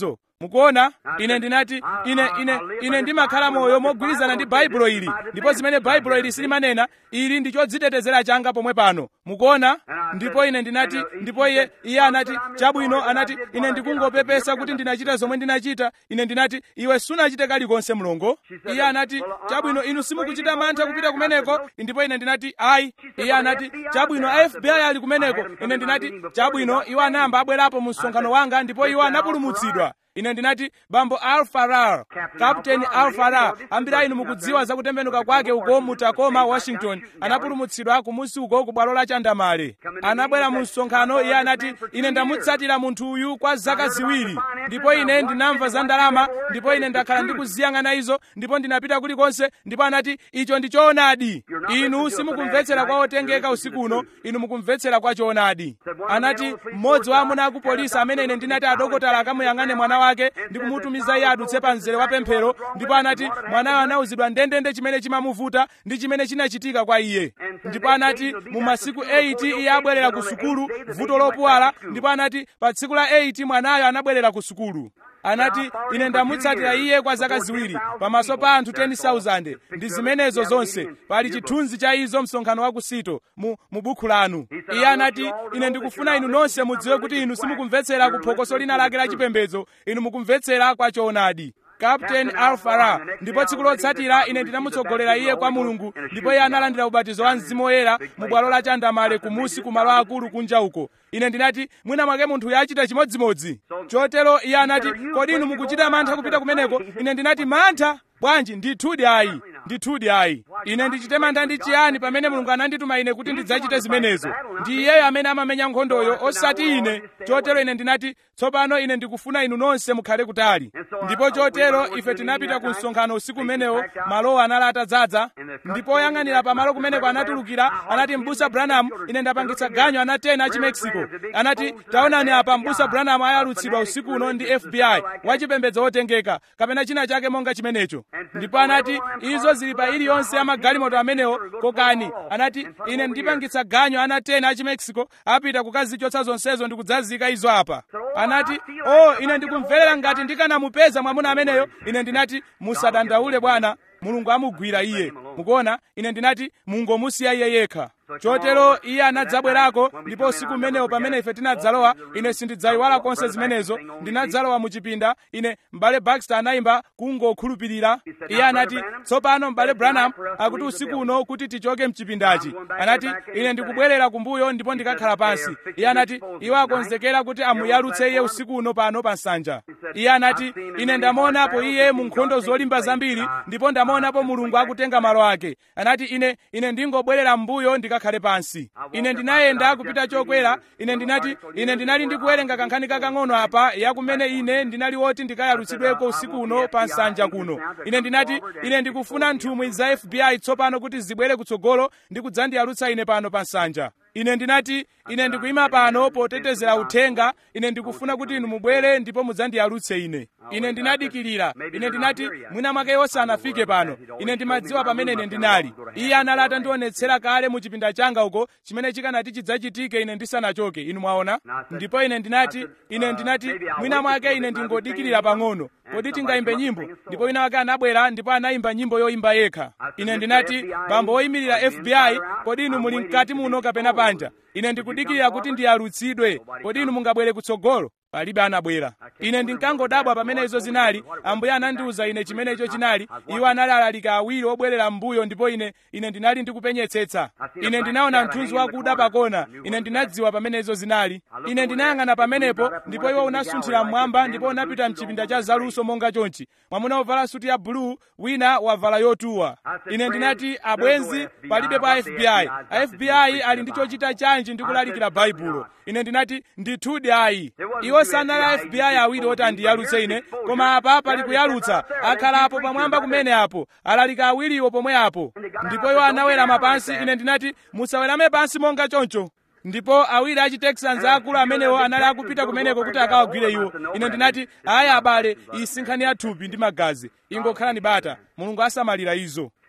mukuona ine ndinati ine ine ine ndimakhala moyo mogwirizana ndi baibulo ili ndipo zimene baibulo ili silimanena ili ndi chodzitetezera changa pomwe pano mukuona ndipo ine ndinati ndipo iye iye anati chabwino anati ine ndikungopepesa kuti ndinachita zomwe ndinachita ine ndinati iwe sunachite kalikonse mlongo iye anati chabwino inu simukuchita mantha kupita kumeneko ndipo ine ndinati ayi iye anati chabwino a fbi ali kumeneko ine ndinati chabwino iwo anayamba abwerapo mu msonkhano wanga ndipo iwo anapulumutsidwa ine ndinati bambo alfarar kapteni alfarar ambiri a inu mukudziwa za kutembenuka kwake uko mu tacoma washington anapulumutsidwa kumusi uko ku bwalo la chandamale anabwera mu msonkhano iye anati ine ndamutsatira munthu uyu kwa zaka ziwiri ndipo ine ndinamva za ndalama ndipo ine ndakhala ndikuziyang'ana izo ndipo ndinapita kulikonse ndipo anati icho ndi choonadi inu simukumvetsera kwa otengeka usiku uno inu mukumvetsera kwa choonadi anati mmodzi wa amuna aku polisi amene ine ndinati adokotala akamuyang'ane mwana wake ndi kumutumiza iye adutse pa mzere wa pemphero ndipo anati mwanayo anauzidwa ndendende chimene chimamuvuta ndi chimene chinachitika kwa iye ndipo anati mu masiku 8 iye abwerera ku sukulu vuto lopuwala ndipo anati pa tsiku la 8 mwanayo anabwerera ku sukulu anati ine ndamutsatira iye kwa zaka ziwiri pamaso pa anthu 10,000 ndi zimenezo zonse pali chithunzi cha izo msonkhano wa kusito mu, mu bukhu lanu iye anati ine ndikufuna inu nonse mudziwe kuti inu simukumvetsera ku phokoso lina lake la chipembedzo inu mukumvetsera kwa choonadi kapteni alfara ndipo tsiku lotsatira ine ndinamutsogolera iye kwa mulungu ndipo iye analandira ubatizo wa mzimu woyera mu bwalo la chandamale kumusi ku malo akulu kunja uko ine ndinati mwina mwake munthuyo achita chimodzimodzi chotero iye anati kodi inu mukuchita mantha kupita kumeneko ine ndinati mantha bwanji ndithudi ayi ndithudi ayi ine ndichite mantha ndi chiyani pamene mulungu anandituma ine kuti ndidzachite zimenezo ndi iyeyo amene amamenya nkhondoyo osati ine chotero ine ndinati tsopano ine ndikufuna inu nonse mukhale kutali ndipo chotero ife tinapita ku msonkhano usiku umenewo malowo anali atadzaza ndipo oyang'anira pamalo kumeneko anatulukira anati mbusa branham ine ndapangitsa ganyo ana 10 a chimexico anati taonani apa mbusa branham ayalutsidwa usiku uno ndi fbi wachipembedzo wotengeka kapena china chake monga chimenecho ndipo anati izo zili pa iliyonse ya magalimoto amenewo kokani anati ine ndipangitsa ganyo ana 10 a chimexico apita kukazichotsa zonsezo ndi kudzazika izo apa anati oh ine ndikumverera ngati ndikanamupeza mwamuna ameneyo ine ndinati musadandaule bwana mulungu amugwira iye mukuona ine ndinati mungomusiya iye yekha chotero iye anadzabwerako ndipo usiku umenewo pamene ife tinadzalowa ine sindidzayiwala konse zimenezo ndinadzalowa mu chipinda ine m'bale baxter anayimba kungokhulupirira iye anati tsopano m'bale branham akuti usiku uno kuti tichoke mchipindachi anati ine ndikubwerera kumbuyo ndipo ndikakhala pansi iye anati iwo akonzekera kuti amuyalutse iye usiku uno pano pa nsanja iye anati ine ndamuonapo iye mu nkhondo zolimba zambiri ndipo ndamuonapo mulungu akutenga malo ake anati ine ine ndingobwerera m'mbuyo ndikakhale pansi ine ndinayenda kupita chokwera ine ndinati ine ndinali ndikuwerenga kankhani kakang'ono apa yakumene ine ndinali woti ndikayalutsidweko usiku uno pa nsanja kuno ine ndinati ine ndikufuna nthumwi za fbi tsopano kuti zibwere kutsogolo ndi kudzandiyalutsa ine pano pa nsanja ine ndinati ine ndikuyima pano potetezera uthenga ine ndikufuna kuti inu mubwere ndipo mudzandiyalutse ine ine ndinadikirira ine ndinati mwina mwake osanafike pano ine ndimadziwa pamene ine ndinali iye anali atandionetsera kale mu chipinda changa uko chimene chikanati chidzachitike ine ndisanachoke inu mwaona ndipo ine ndinati ine ndinati mwina mwake ine ndingodikirira pang'ono kodi tingayimbe nyimbo ndipo wina wake anabwera ndipo anayimba nyimbo yoyimba yekha ine ndinati bambo woyimirira fbi kodi inu muli mkati muno kapena panja ine ndikudikirira kuti ndiyalutsidwe kodi inu mungabwere kutsogolo palibe anabwera ine ndinkangodabwa pamene izo zinali ambuye anandiwuza ine chimene icho chinali iwo anali alalika awiri obwerera m'mbuyo ndipo ine ine ndinali ndikupenyetsetsa ine ndinaona mthunzi wakuda pakona ine ndinadziwa pamene izo zinali ine ndinayang'ana pamenepo ndipo iwo unasunthira mmwamba ndipo unapita mchipinda cha zaluso monga chonchi mwamuna wovala suti ya buluu wina wavala yotuwa ine ndinati abwenzi palibe pa fbi a fbi ali ndi chochita chanji ndi kulalikira baibulo ine ndinati ndithudi ayi iwo sanali a fbi awiri oti andiyalutse ine koma apa pali kuyalutsa akhalapo pamwamba kumene apo alalika awiriwo pomwe apo ndipo iwo anawerama pansi ine ndinati musawerame pansi monga choncho ndipo awiri achi texans akulu amenewo anali akupita kumeneko kuti akawagwire iwo ine ndinati ayi abale iyi si nkhani ya thupi ndi magazi ingokhalani bata mulungu asamalira izo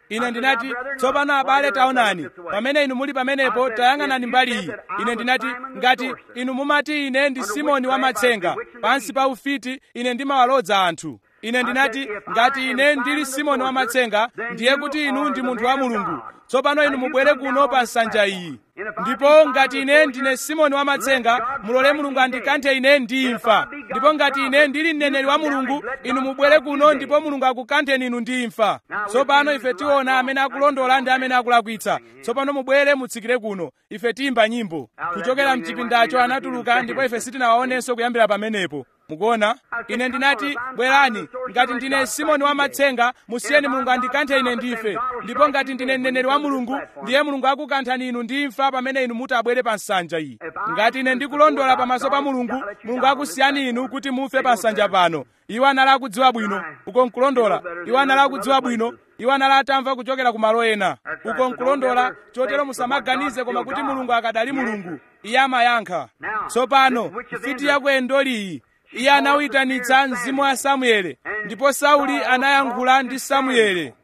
ine ndinati tsopano abale taonani pamene inu muli pamenepo tayang'anani mbali iyi ine ndinati ngati inu mumati ine ndi simoni wamatsenga pansi pa ufiti ine ndimawalodza anthu ine ndinati ngati ine ndili simoni wamatsenga ndiye kuti inu ndi munthu wa mulungu tsopano inu mubwere kuno pa nsanja iyi ndipo ngati ine ndine simoni wamatsenga mulole mulungu andikanthe ine ndi imfa ndipo ngati ine ndili mneneri wa mulungu inu mubwere kuno ndipo mulungu akukantheni inu ndi imfa tsopano ife tiona amene akulondola ndi amene akulakwitsa tsopano mubwere mutsikire kuno ife tiyimba nyimbo kuchokera mchipindacho anatuluka ndipo ife sitinawaonenso kuyambira pamenepo mukuona ine ndinati bwerani ngati ndine simoni wamatsenga musiyeni mulungu andikanthe ine ndife ndipo ngati ndine mneneri wa mulungu ndiye mulungu akukanthani inu ndi imfa pamene inu mutabwere pa nsanja iyi ngati ine ndikulondola pamaso pa mulungu mulungu akusiyani inu kuti mufe pa nsanja pano iwo anali akudziwa bwino uko nkulondola iwo anali akudziwa bwino iwo anali atamva kuchokera ku malo ena uko nkulondola chotero musamaganize koma kuti mulungu akadali mulungu iye amayankha tsopano mfiti ya ku endoliyi iye anawuyitanitsa mzimu wa samuele ndipo sauli anayankhula ndi samuele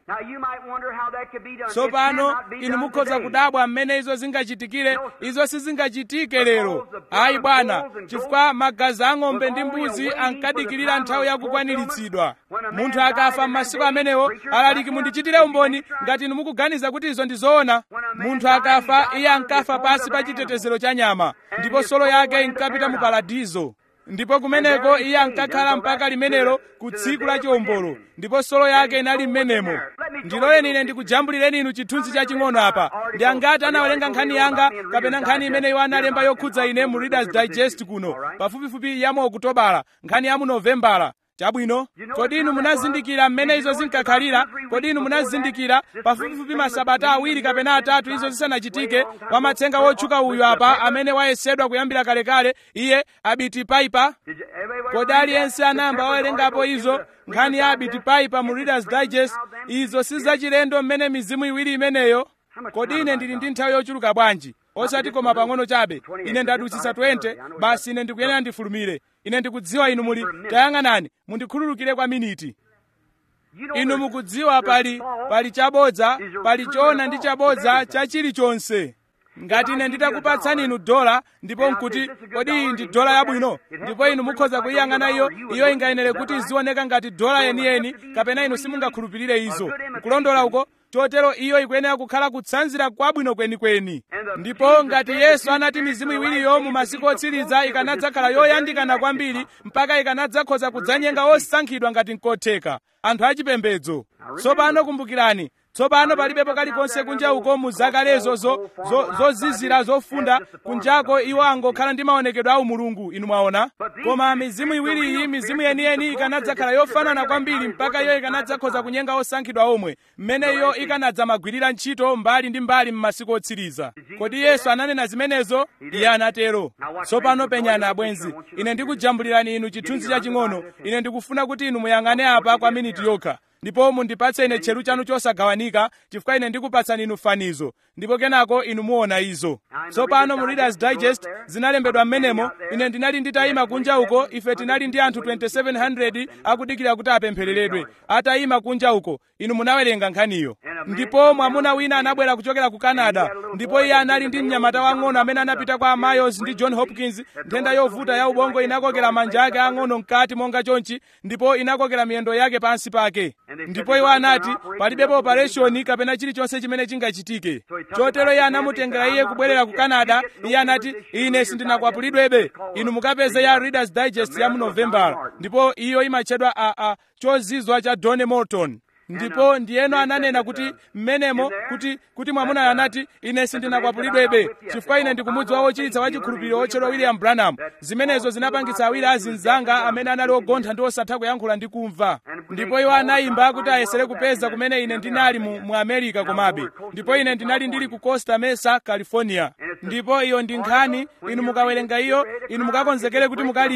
tsopano inu mukhoza kudabwa mmene izo zingachitikire izo sizingachitike lero ayi bwana chifukwa magazi a ng'ombe ndi mbuzi ankadikirira nthawi yakukwaniritsidwa munthu akafa m'masiku amenewo alaliki mundichitire umboni ngati inu mukuganiza kuti izo ndi zoona munthu akafa iye ankafa pasi pa chitetezero cha nyama ndipo solo yake inkapita mu paradizo ndipo kumeneko iye ankakhala mpaka limenelo ku tsiku la chiwombolo ndipo solo yake inali m'menemo ndiloleni ine ndikujambulireni inu chithunzi chaching'ono apa ndi angati anawerenga nkhani yanga kapena nkhani imene iwo analemba yokhudza ine mu readers digest kuno pafupifupi yamu okutobala nkhani ya mu novembala chabwino kodi inu munazindikira mmene izo zinkakhalira kodi inu munazindikira pafupifupi masabata awiri kapena atatu izo zisanachitike wamatsenga wotchuka uyu apa amene wayesedwa kuyambira kalekale iye abiti paipa kodi aliyense anayamba wawerengapo izo nkhani ya abiti paipa mu readers digest izo sizachilendo mmene mizimu iwiri imeneyo kodi ine ndili ndi nthawi yochuluka bwanji osati koma pang'ono chabe ine ndadutsitsa 20 basi ine ndikuyenera ndifulumire ine ndikudziwa inu muli tayang'anani mundikhululukire kwa miniti inu mukudziwa pali pali chabodza pali choona ndi chabodza cha chilichonse ngati ine nditakupatsani inu dola ndipo nkuti kodi iyi ndi dola yabwino ndipo inu mukhoza kuyiyang'ana iyo iyo ingayenere kuti izioneka ngati dola yeniyeni kapena inu simungakhulupirire izo kulondola uko chotero iyo ikuyenera kukhala kutsanzira kwabwino kwenikweni ndipo ngati yesu anati mizimu iwiriyo mu masiku otsiriza ikanadzakhala yoyandikana kwambiri mpaka ikanadzakhoza kudzanyenga osankhidwa ngati nkotheka anthu achipembedzo tsopano kumbukirani tsopano palibepo kalikonse kunja uko mu zakalezo zozizira zofunda kunjako iwo angokhala ndi maonekedwe a umulungu inu mwaona koma mizimu iwiriyi mizimu yeniyeni ikanadzakhala yofanana kwambiri mpaka iyo ikanadzakhoza kunyenga osankhidwa omwe mmene iyo ikanadzamagwirira ntchito mbali ndi mbali m'masiku otsiriza kodi yesu ananena zimenezo iye anatero tsopano penyani abwenzi ine ndikujambulirani inu chithunzi chaching'ono ine ndikufuna kuti inu muyang'ane apa kwa miniti yokha ndipo mundipatse ine tcheru chanu chosagawanika chifukwa ine ndikupatsani inu fanizo ndipo kenako inu muona izo tsopano mu readers digest zinalembedwa m'menemo ine ndinali nditayima kunja uko ife tinali ndi anthu 2700 akudikira kuti apemphereredwe atayima kunja uko inu munawerenga nkhaniyo ndipo mwamuna wina anabwera kuchokera ku canada ndipo iye anali ndi mnyamata wang'ono amene anapita kwa mayos ndi john hopkins nthenda yovuta ya ubongo inakokera manja ake ang'ono mkati monga chonchi ndipo inakokera miyendo yake pansi pake ndipo iwo anati palibepo operation kapena chilichonse chimene chingachitike chotero iye anamutengera iye kubwerera ku canada iye anati ine sindinakwapulidwebe inu mukapeze ya readers digest ya mu novembala ndipo iyo imatchedwa a, a chozizwa cha donny morton ndipo ndiyeno ananena kuti mmenemo kuti kuti mwamunayo anati ine sindinakwapulidwebe chifukwa ine ndikumudziwa wochiritsa wa chikhulupiriro otchedwa william branham zimenezo zinapangitsa awiri azinzanga amene anali ogontha ndi osatha kuyankhula ndi kumva ndipo iwo anayimba kuti ayesere kupeza kumene ine ndinali mu, mu america komabe ndipo ine ndinali ndili ku costa mesa california ndipo iyo ndi nkhani inu mukawerenga iyo inu mukakonzekere kuti mukalira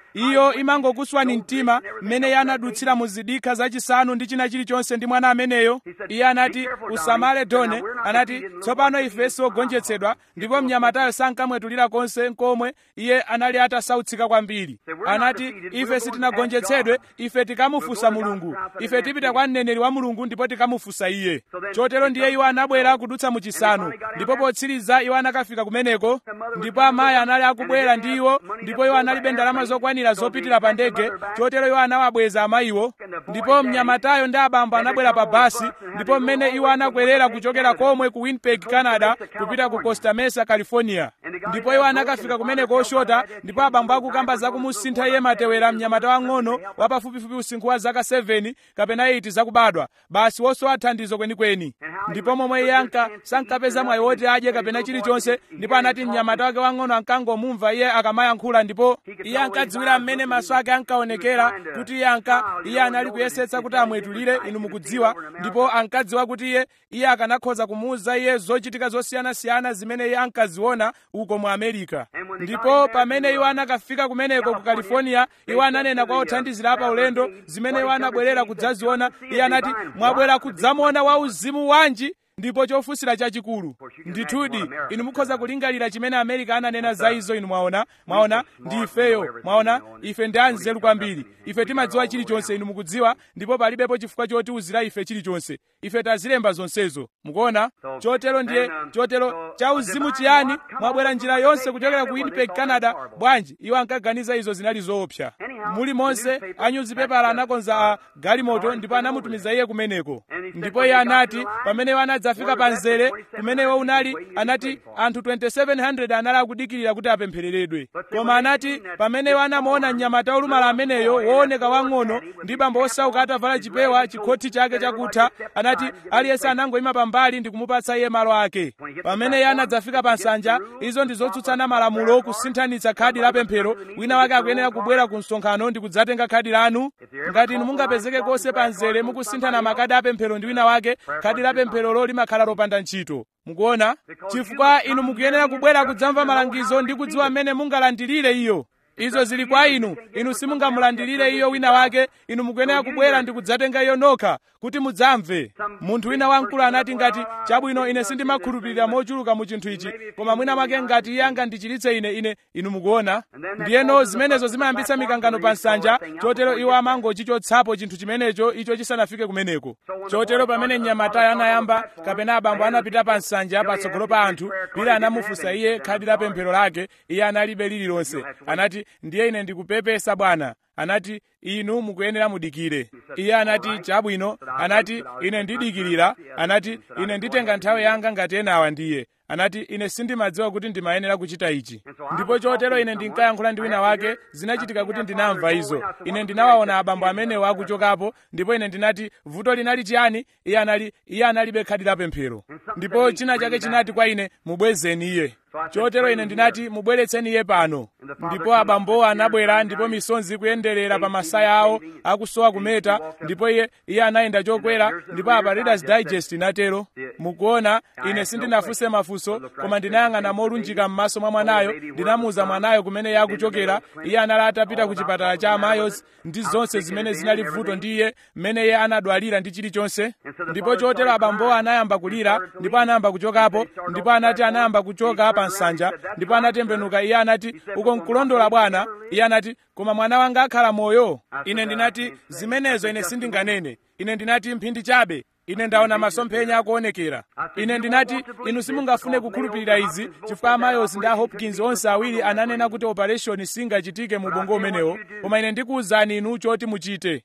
iyo imangokuswani mtima mmene iye anadutsira mu zidikha zachisanu ndi china chilichonse ndi mwana ameneyo iye anati usamale done anati tsopano ife siogonjetsedwa ndipo mnyamatayo sankamwetulira konse nkomwe iye anali atasautsika kwambiri anati ife sitinagonjetsedwe ife tikamufunsa mulungu ife tipita kwa mneneri wa mulungu ndipo tikamufunsa iye chotero ndiye iwo anabwera kudutsa mu chisanu ndipo potsiriza iwo anakafika kumeneko ndipo amayi anali akubwera ndi iwo ndipo iwo analibe ndalama zokwanira zopitira pa ndege chotero iwo anawabweza amayiwo ndipo mnyamatayo ndi abambo anabwera pa basi ndipo mmene iwo anakwerera kuchokera komwe ku winnipeg canada kupita ku costa mesa california ndipo iwo anakafika kumeneko oshota ndipo abambo akukamba zakumusintha iye matewera mnyamata wang'ono wapafupifupi usinkhu wa zaka 7 kapena 8 zakubadwa basi wosowa thandizo kwenikweni ndipo momwe iye anka sankapeza mwayi woti adye kapena chilichonse ndipo anati mnyamata wake wang'ono ankangomumva iye akamayankhula ndipo iye ankadziwira mmene maso ake ankaonekera kuti iye anka iye anali kuyesetsa kuti amwetulire inu mukudziwa ndipo ankadziwa kuti iye iye akanakhoza kumuwuza iye zochitika zosiyanasiyana zimene iye ankaziona uko mu america ndipo pamene iwo anakafika kumeneko ku california iwo ananena kwa othandizira pa ulendo zimene iwo anabwerera kudzaziona iye anati mwabwera kudzamuona wauzimu wanji ndipo chofunsira chachikulu ndithudi inu mukhoza kulingalira chimene amerika ananena za izo inu mwaona mwaona ndi ifeyo mwaona ife ndi anzeru kwambiri ife timadziwa chilichonse inu mukudziwa ndipo palibepo chifukwa chotiwuzira ife chilichonse ife tazilemba zonsezo mukuona chotero ndiye chotero chauzimu chiyani mwabwera njira yonse kuchokera ku winnipeg canada bwanji iwo ankaganiza izo zinali zoopsa muli monse anyuzipepala anakonza a galimoto ndipo anamutumiza iye kumeneko ndipo iye anati pamene iwo anadzafika pa mzere kumene iwo unali anati anthu 2700 anali akudikirira kuti apemphereredwe koma anati pamene iwo anamuona mnyamata olumala ameneyo wooneka wang'ono ndi bambo osauka atavala chipewa chikhoti chake chakutha anati aliyense anangoyima pambali ndi kumupatsa iye malo ake pamene iye anadzafika pa nsanja izo ndi zotsutsana malamulo kusinthanitsa khadi la pemphero wina wake akuyenera kubwera ku msonkhano ndi kudzatenga khadi lanu ngati inu mungapezeke konse pa mzere mukusinthana makadi a pemphero ndi wina wake khadi la pempherolo limakhala lopanda ntchito mukuona chifukwa inu mukuyenera kubwera kudzamva malangizo ndi kudziwa mmene mungalandilire iyo izo zili kwa inu inu simungamulandilire iyo wina wake inu mukuyenera kubwera ndi kudzatenga iyo nokha kuti mudzamve munthu wina wamkulu anati ngati chabwino ine sindimakhulupirira mochuluka mu chinthu ichi koma mwina mwake ngati iye angandichiritse ine ine inu mukuona ndiyeno zimenezo zimayambitsa mikangano pa nsanja chotero iwo amangochichotsapo chinthu chimenecho icho chisanafike kumeneko chotero pamene mnyamatayo anayamba kapena abambo anapita pa nsanja patsogolo pa anthu pila anamufunsa iye khadi la pemphero lake iye analibe lililonse anati ndiye ine ndikupepesa bwana anati inu mukuyenera mudikire iye anati chabwino anati ine ndidikirira anati ine nditenga nthawi yanga ngati enawa ndiye anati ine sindimadziwa kuti ndimayenera kuchita ichi ndipo chotero ine ndinkayankhula ndi wina wake zinachitika kuti ndinamva izo ine ndinawaona abambo amenewo akuchokapo ndipo ine ndinati vuto linali chiyani iye anali iye analibe khadi la pemphero ndipo china chake chinati kwa ine mubwezeni iye chotero ine ndinati mubweretseni iye pano ndipo abambowo anabwera ndipo misonzi ikuyenderera pa masaya awo akusowa kumeta ndipo iye iye anayenda chokwera ndipo apa readers digest inatero mukuona ine sindinafunse mafunso koma ndinayang'ana molunjika m'maso mwa mwanayo ndinamuwuza mwanayo kumene iye akuchokera iye anali atapita ku chipatala cha amayos ndi zonse zimene zinali vuto ndi iye mmene iye anadwalira ndi chilichonse ndipo chotero abambowo anayamba kulira ndipo anayamba kuchokapo ndipo anati anayamba kuchoka pa nsanja ndipo anatembenuka iye anati uko nkulondola bwana iye anati koma mwana wanga akhala moyo ine ndinati zimenezo ine sindinganene ine ndinati mphindi chabe ine ndaona masomphenya akuonekera ine ndinati inu simungafune kukhulupirira izi chifukwa amayos ndi a hopkins onse awiri ananena kuti operation singachitike mu ubongo umenewo koma ine ndikuwuzani inu choti muchite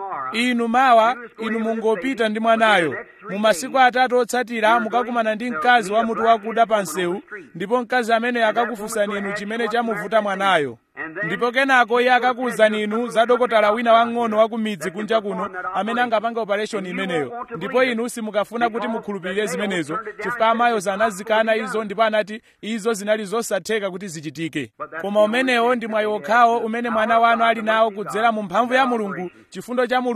inu mawa inu mungopita ndi mwanayo mu masiku atatu otsatira mukakumana ndi mkazi wa mutu wakuda pa msewu ndipo mkazi ameneyo akakufunsani inu chimene chamuvuta mwanayo ndipo kenako iye akakuwuzani inu za dokotala wina wang'ono wa ku midzi kunja kuno amene angapanga operation imeneyo ndipo inu simukafuna kuti mukhulupirire zimenezo chifukwa amayos anazikana izo ndipo anati izo zinali zosatheka kuti zichitike koma umenewo ndi mwayi wokhawo umene mwana wanu ali nawo kudzera mu mphamvu ya mulungu chifundo cha mulungu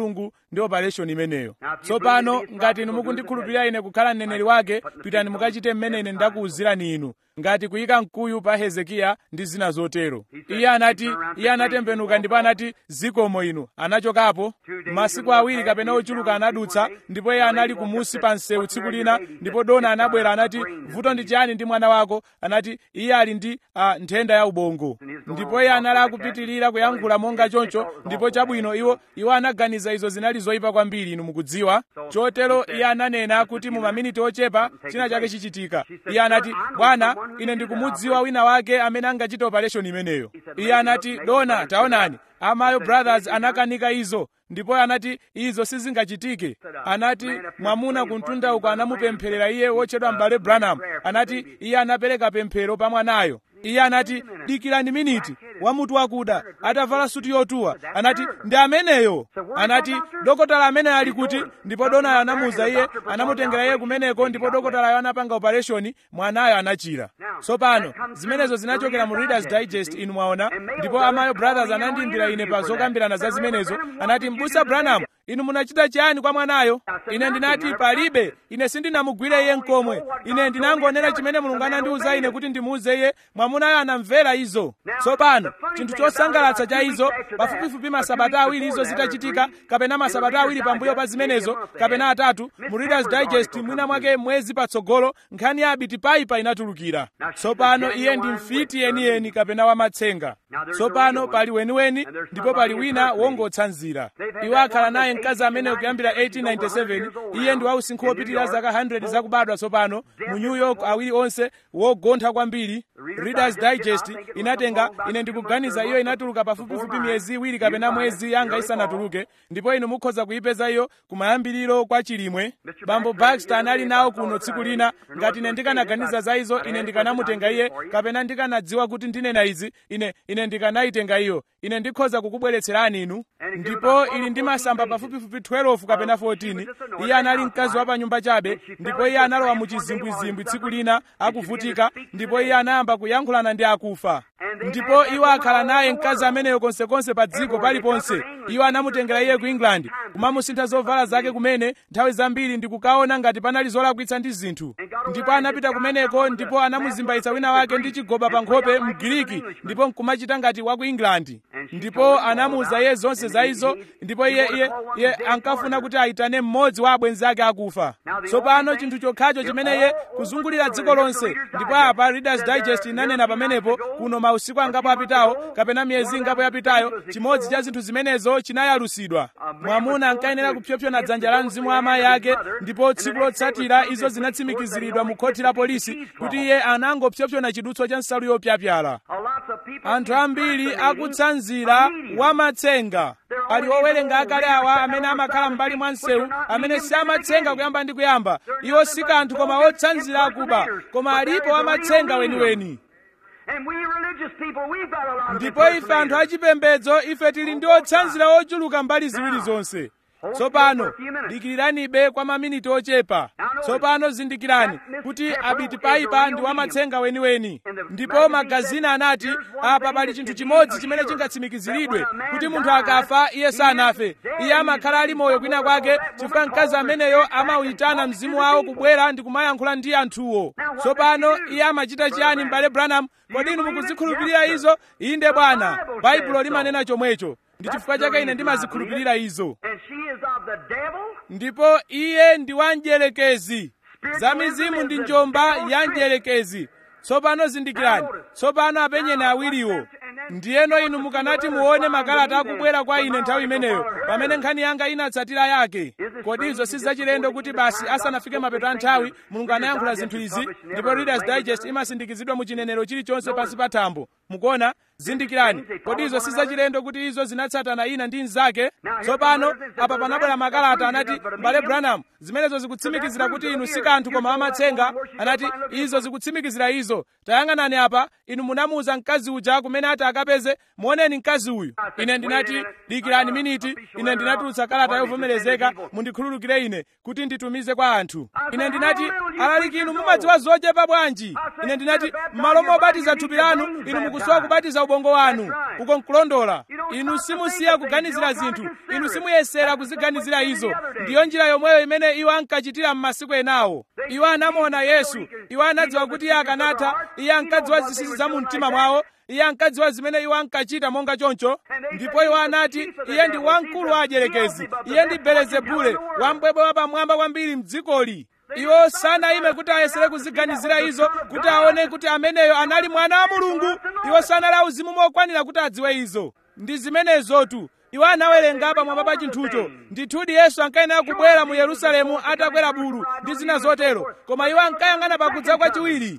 ndi operation imeneyo tsopano ngati inu mukundikhulupirira ine kukhala mneneri wake pitani mukachite mmene ine ndakuwuzirani inu ngati kuyika mkuyu pa hezekiya ndi zina zotero iye anati iye anatembenuka ndipo anati zikomo inu anachokapo masiku awiri kapena ochuluka anadutsa ndipo iye anali kumusi pa msewu tsiku lina ndipo dona anabwera anati vuto ndi chiyani ndi mwana wako anati iye ali ndi uh, nthenda ya ubongo ndipo iye anali akupitirira kuyankhula monga choncho ndipo chabwino iwo iwo anaganiza izo zinali zoyipa kwambiri inu mukudziwa chotero iye ananena kuti mu maminiti ochepa china chake chichitika iye anati bwana ine ndikumudziwa wina wake amene angachite operation imeneyo iye anati dona taonani amayo brothers anakanika izo ndipo anati izo sizingachitike anati mwamuna kumtunda uko anamupempherera iye wotchedwa m'bale branham anati iye anapereka pemphero pa mwanayo iye anati dikirani miniti wamutu wakuda atavala suti yotuwa anati ndi ameneyo anati dokotala ameneyo ali kuti ndipo donayo anamuwuza iye anamutengera iye kumeneko ndipo dokotalayo anapanga operation mwanayo anachira tsopano zimenezo zinachokera mu readers digest inu mwaona ndipo amayo brothers anandiimbira ine pa zokambirana za zimenezo anati mbusa branham inu munachita chiyani kwa mwanayo ine ndinati palibe ine sindinamugwire iye nkomwe ine ndinangonena chimene mulungu anandiwuza ine kuti ndimuwuze iye mwamunayo anamvera izo tsopano chinthu chosangalatsa cha izo pafupifupi masabata awiri izo zitachitika kapena masabata awiri pambuyo pa zimenezo kapena atatu mu readers digest mwina mwake mwezi patsogolo nkhani ya abiti paipa inatulukira tsopano iye ndi mfiti yeniyeni kapena wamatsenga tsopano pali weniweni ndipo pali wina wongotsanzira iwo akhala naye mkazi amene kuyambira 1897 iye ndi wausinkhu wopitirira zaka 100 zakubadwa tsopano mu new york awiri onse wogontha kwambiri readers digest inatenga ine ndikuganiza iyo inatuluka pafupifupi miyezi iwiri kapena mwezi yanga isanatuluke ndipo inu mukhoza kuyipeza iyo kumayambiriro kwa chilimwe bambo baxter anali nawo kuno tsiku lina ngati ine ndikanaganiza za izo ine ndikanamutenga iye kapena ndikanadziwa kuti ndinena izi ine ine ndikanayitenga iyo ine ndikhoza kukubweretserani inu ndipo ili ndi masamba pafupifupi 12 kapena 14 iye anali mkazi wa pa nyumba chabe ndipo iye analowa mu chizimbwizimbwi tsiku lina akuvutika ndipo iye anayamba kuyankhulana ndi akufa ndipo iwo akhala naye mkazi ameneyo konsekonse pa dziko paliponse iwo anamutengera iye ku england kumamusintha zovala zake kumene nthawi zambiri ndikukaona ngati panali zolakwitsa ndi zinthu ndipo anapita kumeneko ndipo anamuzimbaitsa wina wake ndi chigoba pa nkhope mgiriki ndipo nkumachita ngati wa ku england ndipo anamuwuza iye zonse za izo ndipo iye iye iye ankafuna kuti ayitane mmodzi wa abwenzi ake akufa tsopano chinthu chokhacho chimene iye kuzungulira dziko lonse ndipo apa readers digest inanena pamenepo kuno mausiku angapo apitawo kapena miyezi ingapo yapitayo chimodzi cha zinthu zimenezo chinayalusidwa mwamuna ankayenera kupyopyona dzanja la mzimu wa amayi ake ndipo tsiku lotsatira izo zinatsimikiziridwa mu khoti la polisi kuti iye anangopyopyona chidutswa cha nsalu yopyapyala anthu ambiri akutsanzira wamatsenga ali owerenga akale awa amene amakhala m'mbali mwa msewu amene si amatsenga kuyamba ndi kuyamba iwo si kanthu koma otsanzira akuba koma alipo wamatsenga weniweni ndipo ife anthu achipembedzo ife tili ndi otsanzira ochuluka mbali ziwiri zonse tsopano dikiriranibe kwa maminiti ochepa tsopano zindikirani kuti abiti paipa ndi wamatsenga weniweni ndipo magazina anati apa pali chinthu chimodzi chimene chingatsimikiziridwe kuti munthu akafa iye sanafe iye amakhala ali moyo kwina kwake chifukwa mkazi ameneyo amawuyitana mzimu wawo kubwera ndi kumayankhula ndi anthuwo tsopano iye amachita chiyani m'bale branham kodi inu mukuzikhulupirira izo inde bwana baibulo limanena chomwecho ndi chifukwa chake ine ndimazikhulupirira izo ndipo iye ndi wanjelekezi za mizimu ndi njomba ya njelekezi tsopano zindikirani tsopano apenyeni awiriwo ndiyeno inu mukanati muone makalata akubwera kwa ine nthawi imeneyo pamene nkhani yanga inatsatira yake kodi izo si zachilendo kuti basi asanafike mapeto a nthawi mulungu anayankhula zinthu izi ndipo readers digest imasindikizidwa mu chinenero chilichonse pansi pa thambo mukuona zindikirani kodi izo si zachilendo kuti izo zinatsatana ina ndi mnzake tsopano apa panabwera makalata anati mbale branham zimenezo zikutsimikizira kuti inu si kanthu koma amatsenga anati izo zikutsimikizira izo tayang'anani apa inu munamuwuza mkazi uja kumene ati akapeze muoneni mkazi uyu ine ndinati dikirani miniti ine ndinatulutsa kalata yovomerezeka mundikhululukire ine kuti nditumize kwa anthu ine ndinati alaliki inu mumadziwa zochepa bwanji ine ndinati m'malo mobatiza thupi lanu inu mukusowa kubatiza ubongo ubongo wanu uko nkulondola inu simusiya kuganizira zinthu inu simuyesera kuziganizira izo ndiyo njira yomweyo imene iwo ankachitira m'masiku enawo iwo anamuona yesu iwo anadziwa kuti iye akanatha iye ankadziwa zinsinsi za mu mtima mwawo iye ankadziwa zimene iwo ankachita monga choncho ndipo iwo anati iye ndi wamkulu wa adyelekezi iye ndi belezebule wambwebwe wapamwamba kwambiri mdzikoli iwo sanayime kuti ayesere kuziganizira izo kuti aone kuti ameneyo anali mwana wa mulungu iwo sanali auzimu mokwanira kuti adziwe izo ndi zimenezotu iwo anawerenga pamwamba pa chinthucho ndithudi yesu ankayenera kubwera mu yerusalemu atakwera bulu ndi zina zotero koma iwo ankayang'ana pakudza kwachiwiri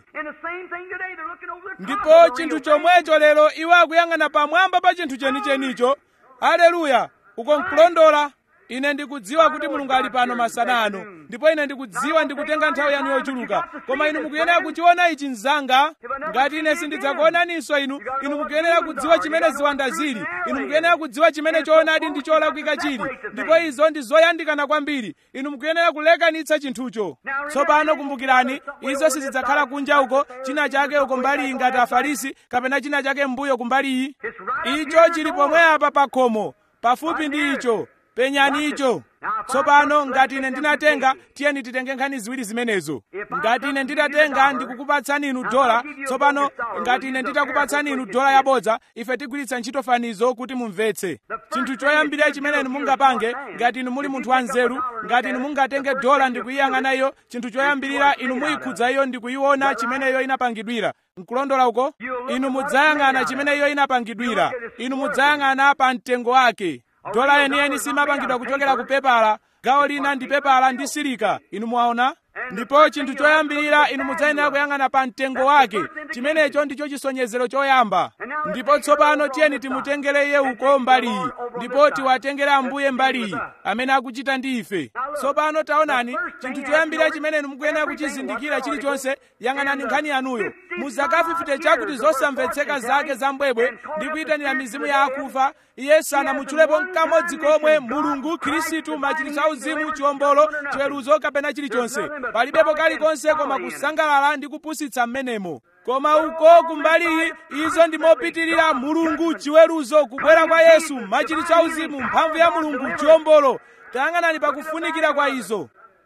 ndipo chinthu chomwecho lero iwo akuyang'ana pamwamba pa chinthu chenichenicho haleluya uko nkulondola ine ndikudziwa kuti mulungu ali pano masana ano ndipo ine ndikudziwa ndikutenga nthawi yanu yochuluka koma inu mukuyenera kuchiona ichi mzanga ngati ine sindidzakuonaninso inu inu mukuyenera kudziwa chimene ziwanda zili inu mukuyenera kudziwa chimene choonadi ndi cholakwika chili ndipo izo ndi zoyandikana kwambiri inu mukuyenera kulekanitsa chinthucho tsopano kumbukirani izo sizidzakhala kunja uko china chake uko mbali iyi ngati afarisi kapena china chake mbuyo kumbali iyi icho chili pomwe apa pa khomo pafupi ndi icho penyani icho tsopano ngati ine ndinatenga tiyeni titenge nkhani ziwiri zimenezo ngati ine nditatenga ndikukupatsani inu dola tsopano ngati ine nditakupatsani inu dola yabodza ife tigwiritsa ntchito fanizo kuti mumvetse chinthu choyambirira chimene inu mungapange ngati inu muli munthu wanzeru ngati inu mungatenge dola ndikuyiyang'ana iyo chinthu choyambirira inu muyikhudza iyo ndikuyiona chimene iyo inapangidwira nkulondola uko inu mudzayang'ana chimene iyo inapangidwira inu mudzayang'ana pa mtengo wake dola yeniyeni simapangidwa kuchokera ku pepala gawo lina ndi pepala ndi silika inu mwaona ndipo chinthu choyambirira inu mudzayenera kuyang'ana pa mtengo wake chimenecho ndicho chisonyezero choyamba ndipo tsopano tiyeni timutengere iye uko mbaliyi ndipo tiwatengere ambuye mbaliyi amene akuchita ndi ife tsopano taonani chinthu choyambirira chimene inu mukuyenera kuchizindikira chilichonse yang'anani nkhani yanuyo muzakafifite chakuti zosamvetseka zake za mbwebwe ndi kuyitanira mizimu ya akufa iye sanamutchulepo nkamodzi komwe mulungu khristu machiritso auzimu chiwombolo chiweruzo kapena chilichonse palibepo kalikonse koma kusangalala ndi kupusitsa mmenemo koma uko kumbaliyi izo ndi mopitirira mulungu chiweruzo kubwera kwa yesu machiritso auzimu mphamvu ya mulungu chiwombolo tayang'anani pakufunikira kwa izo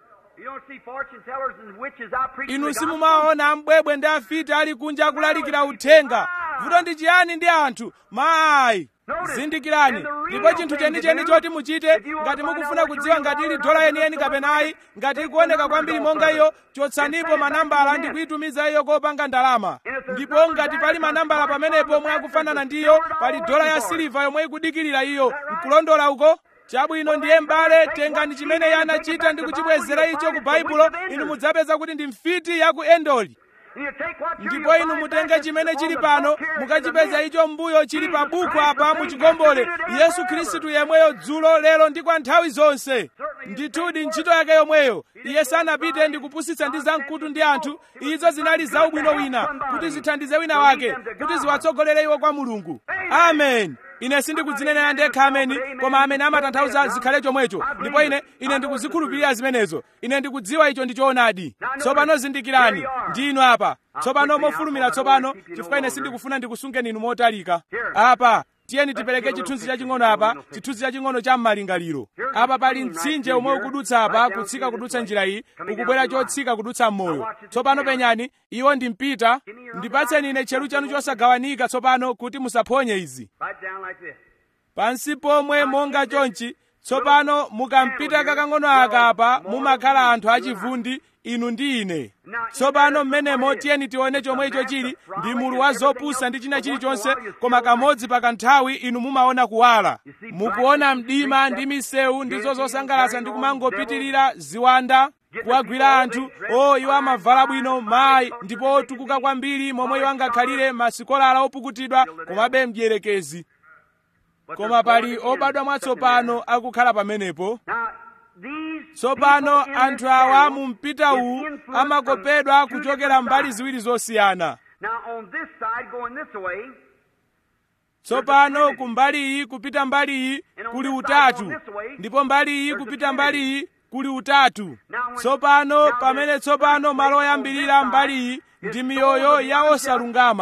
inu simumaona mbwebwe ndi afiti ali kunja akulalikira uthenga vuto ndi chiyani ndi anthu mayi zindikirani ndipo chinthu chenicheni choti muchite ngati mukufuna kudziwa ngati ili dola yeniyeni kapenayi ngati ikuoneka kwambiri monga iyo chotsanipo manambala ndi kuyitumiza iyo kopanga ndalama ndipo ngati pali manambala pamenepo omwe akufanana ndiyo pali dola ya siliva yomwe ikudikirira iyo nkulondola uko chabwino ndiye m'bale tengani chimene iye anachita ndi kuchibwezera icho ku baibulo inu mudzapeza kuti ndi mfiti ya ku endoli ndipo inu mutenge chimene chili pano mukachipeza icho mbuyo chili pa buku apa muchigombole yesu khristu yemweyo dzulo lero ndi kwa nthawi zonse ndithudi ntchito yake yomweyo iye sanapite ndi kupusitsa ndi zamkutu ndi anthu izo zinali zaubwino wina kuti zithandize wina wake kuti ziwatsogolere iwo kwa mulungu amen ine sindikudzinenera ndekha ameni koma amene amatanthauza zikhale chomwecho ndipo ine ine ndikuzikhulupirira zimenezo ine ndikudziwa icho ndi choonadi tsopano zindikirani ndinu apa tsopano mofulumira tsopano chifukwa ine sindikufuna ndikusungeni inu motalika apa tiyeni tipereke chithunzi chaching'ono apa chithunzi chaching'ono cha m'malingaliro apa pali mtsinje omwe ukudutsa apa kutsika kudutsa njira iyi ukubwera chotsika kudutsa m'moyo tsopano penyani iwo ndi mpita ndipatseni ine tcheru chanu chosagawanika tsopano kuti musaphonye izi pansi pomwe monga chonchi tsopano mukampita kakang'ono aka apa mumakhala anthu achivundi inu ndi ine tsopano mmenemo tiyeni tione chomwe icho chili ndi mulu wa zopusa ndi china chilichonse koma kamodzi pa kanthawi inu mumaona kuwala mukuona mdima ndi misewu ndizo zosangalatsa ndi kumangopitirira ziwanda kuwagwira anthu o iwo amavala bwino mayi ndipo otukuka kwambiri momwe iwo angakhalire masikolala opukutidwa komabe mdierekezi koma pali obadwa mwatsopano akukhala pamenepo tsopano anthu awa mu mpita uwu amakopedwa kuchokera mbali ziwiri zosiyana tsopano ku mbali iyi kupita mbali iyi kuli utatu ndipo mbali iyi kupita mbali iyi kuli utatu tsopano pamene tsopano malo oyambirira mbali iyi ndi miyoyo ya osalungama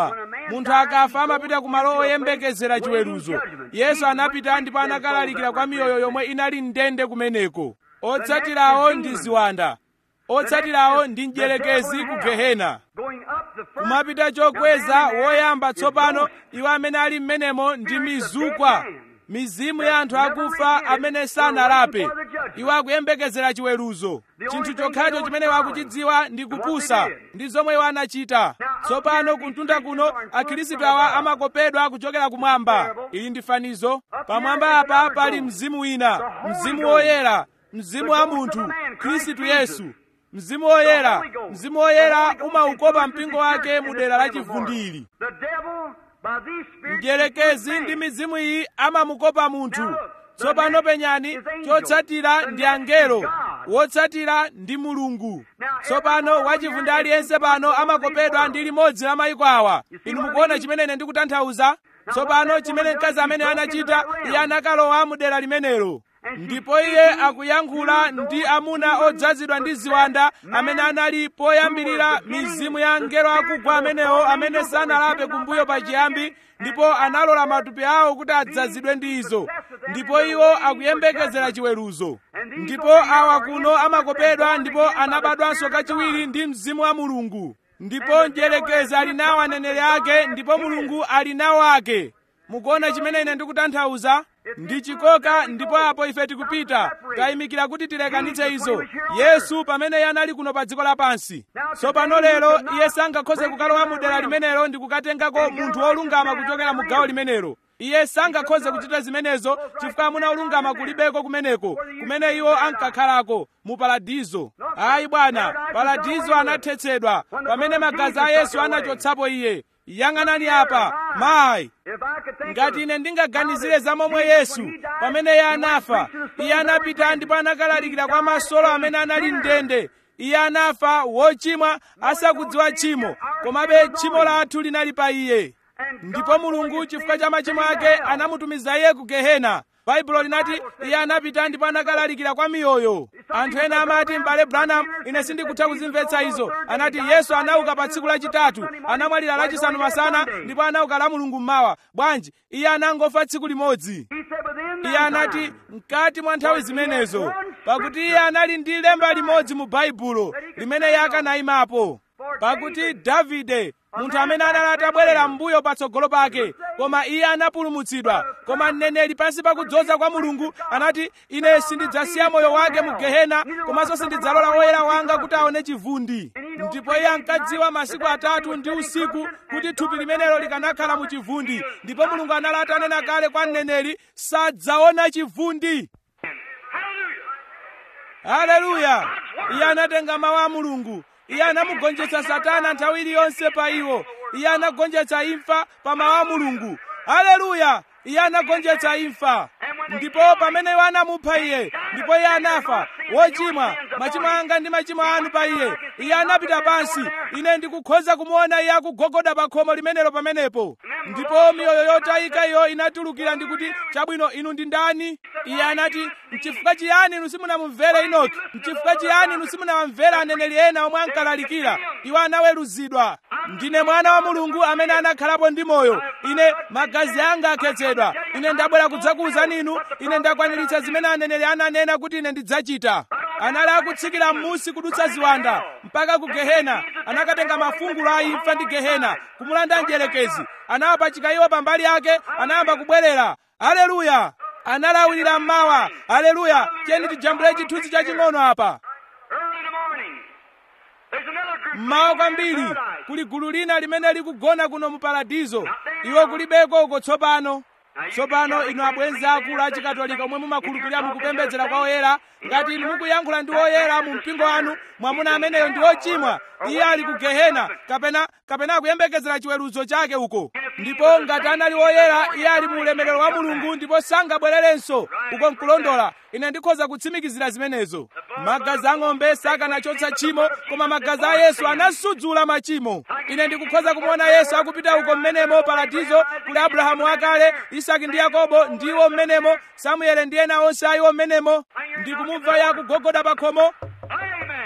munthu akafa amapita ku malo oyembekezera chiweruzo yesu anapita ndipo anakalalikira kwa miyoyo yomwe inali ndende kumeneko otsatirawo ndi ziwanda otsatirawo ndi mdierekezi ku gehena Going up the first, kumapita chokweza woyamba tsopano iwo amene ali m'menemo ndi mizukwa mizimu ya anthu akufa amene sanalape iwo akuyembekezera chiweruzo chinthu chokhacho chimene wakuchidziwa ndi kupusa ndi zomwe iwo anachita tsopano kuntunda kuno akhristu awa amakopedwa kuchokera kumwamba ili ndi fanizo pamwamba apa pali mzimu wina mzimu woyera mzimu wa munthu khristu yesu mzimu woyera mzimu woyera umaukopa mpingo wake mu dera la chivundili the devil, by these spirits, mdierekezi ndi mizimu iyi amamukopa munthu tsopano penyani chotsatira ndi angelo wotsatira ndi mulungu tsopano wachivundi aliyense pano amakopedwa ndi limodzi la mayiko awa inu mukuona chimene ine ndikutanthauza tsopano chimene mkazi amene anachita iye anakalowa mu dera limenelo ndipo iye akuyankhula ndi amuna odzazidwa ndi ziwanda amene anali poyambirira mizimu ya angelo akugwa amenewo amene sanalape kumbuyo pachiyambi ndipo analola matupi awo kuti adzazidwe ndi izo ndipo iwo akuyembekezera chiweruzo ndipo awa kuno amakopedwa ndipo anabadwanso kachiwiri ndi mzimu wa mulungu ndipo mdierekezi ali nawo aneneri ake ndipo mulungu ali nawo ake mukuona chimene ine ndikutanthauza ndi chikoka ndipo apo ife tikupita tayimikira kuti tilekanitse izo yesu pamene iye anali kuno pa dziko lapansi tsopano lero iye sangakhoze kukalowa mu dera limenelo ndi kukatengako munthu wolungama kuchokera mu gawo limenelo iye sangakhoze kuchita zimenezo chifukwa amuna olungama kulibeko kumeneko kumene iwo ankakhalako mu paradizo ayi bwana paradizo anathetsedwa pamene magazi a yesu anachotsapo iye yang'anani apa mayi if I could think ngati of ine ndingaganizire za momwe yesu pamene iye anafa iye anapita ndipo anakalalikira kwa masolo amene anali ndende iye anafa wochimwa asakudziwa tchimo komabe tchimo lathu linali pa iye ndipo mulungu chifukwa cha machimo ake anamutumiza iye ku gehena baibulo linati iye anapita ndipo anakalalikira kwa miyoyo anthu ena amati m'bale branham ine sindikutha kuzimvetsa izo anati yesu anauka pa tsiku lachitatu anamwalira lachisanu masana ndipo anauka la mulungu mmawa bwanji iye anangofa tsiku limodzi He said within iye that anati time, mkati mwa nthawi zimenezo pakuti iye anali ndi lemba limodzi mu baibulo limene iye akanayimapo pakuti davide munthu amene anali atabwerera m'mbuyo patsogolo pake koma iye anapulumutsidwa koma mneneri pansi pakudzoza kwa mulungu anati ine sindidzasiya moyo wake mu gehena komanso sindidzalola woyera wanga kuti aone chivundi ndipo iye ankadziwa masiku atatu ndi usiku kuti thupi limenelo likanakhala mu chivundi ndipo mulungu anali atanena kale kwa mneneri sadzaona chivundi haleluya iye anatenga mawu a mulungu iye anamugonjetsa satana nthawi iliyonse pa iwo iye anagonjetsa imfa pa mawu a mulungu haleluya iye anagonjetsa imfa ndipo pamene iwo anamupha iye ndipo iye anafa wochimwa machimo anga ndi machimo anu pa iye iye anapita pansi ine ndikukhoza kumuona iye akugogoda pa khomo limenelo pamenepo ndipo miyoyo yotayika iyo inatulukira ndikuti chabwino inu ndi ndani iye anati mchifukwa chiyani inu simunamumvere inoki mchifukwa chiyani inu simunawamvera aneneri ena omwe ankalalikira iwo anaweruzidwa ndine mwana wa mulungu amene anakhalapo ndi moyo ine magazi anga akhetsedwa ine ndabwera kudzakuwuzani inu ine ndakwaniritsa zimene aneneri ananena kuti ine ndidzachita anali akutsikira m'musi kudutsa ziwanda mpaka ku gehena anakatenga mafungulo a imfa ndi gehena kumulanda mdierekezi anawapachika iwo pambali yake anayamba kubwerera haleluya analawirira mmawa haleluya tiyeni tijambule chithunzi chaching'ono apa early in the morning, there's another group mmawa kwambiri kuli gulu lina limene likugona kuno mu paradizo iwo kulibeko uko tsopano tsopano inu abwenzi akulu achikatolika omwe mumakhulupirira mukupembedzera kwa oyera ngati inu mukuyankhula ndi oyera mu mpingo wanu mwamuna ameneyo ndi ochimwa iye ali ku gehena kapena kapena akuyembekezera chiweruzo chake uko ndipo ngati anali oyera iye ali mu ulemerero wa mulungu ndipo sangabwererenso uko nkulondola ine ndikhoza kutsimikizira zimenezo magazi ang'ombe sakanachotsa tchimo koma magazi a yesu anasudzula machimo ine ndikukhoza kumuona yesu akupita uko mmenemo paradizo kuli abrahamu akale isaki ndi yakobo ndiwo mmenemo samuele ndi ena onse ayiwo mmenemo ndikumumva iye akugogoda pa khomo Amen.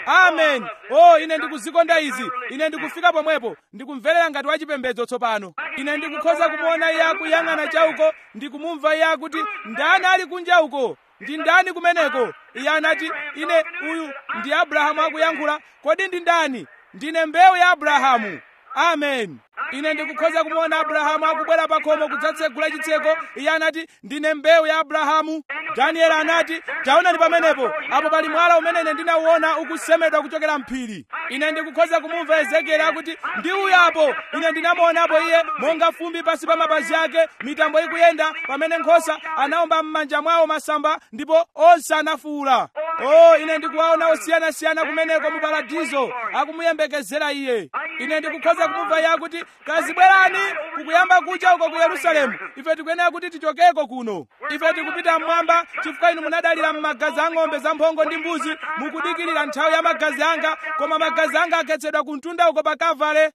amen o ine ndikuzikonda izi ine ndikufika pomwepo ndikumverera ngati wachipembedzo tsopano ine ndikukhoza kumuona iye akuyang'ana chauko ndikumumva iye akuti ndani ali kunja uko ndi ndani kumeneko iye anati ine uyu ndi abrahamu akuyankhula kodi ndi ndani ndine mbewu ya abrahamu amen ine ndikukhoza kumuona abrahamu akubwera pa khomo kudzatsegula chitseko iye anati ndine mbewu ya abrahamu danieli anati taonani pamenepo apo pali mwala umene ine ndinauona ukusemedwa kuchokera mphiri ine ndikukhoza kumumva ezekieli akuti ndi uyu apo ine ndinamuonapo iye monga fumbi pasi pa mapazi ake mitambo ikuyenda pamene nkhosa anawomba m'manja mwawo masamba ndipo onse anafuwula o ine ndikuwaona osiyanasiyana kumeneko mu paradizo akumuyembekezera iye ine ndikukhoza kumumva iye akuti kazibwerani kukuyamba kucha uko ku yerusalemu ife tikuyenera kuti tichokeko kuno ife tikupita mmwamba chifukwa inu munadalira m'magazi a ng'ombe zamphongo ndi mbuzi mukudikirira nthawi ya magazi anga koma magazi anga akhetsedwa ku mtunda uko pa kavale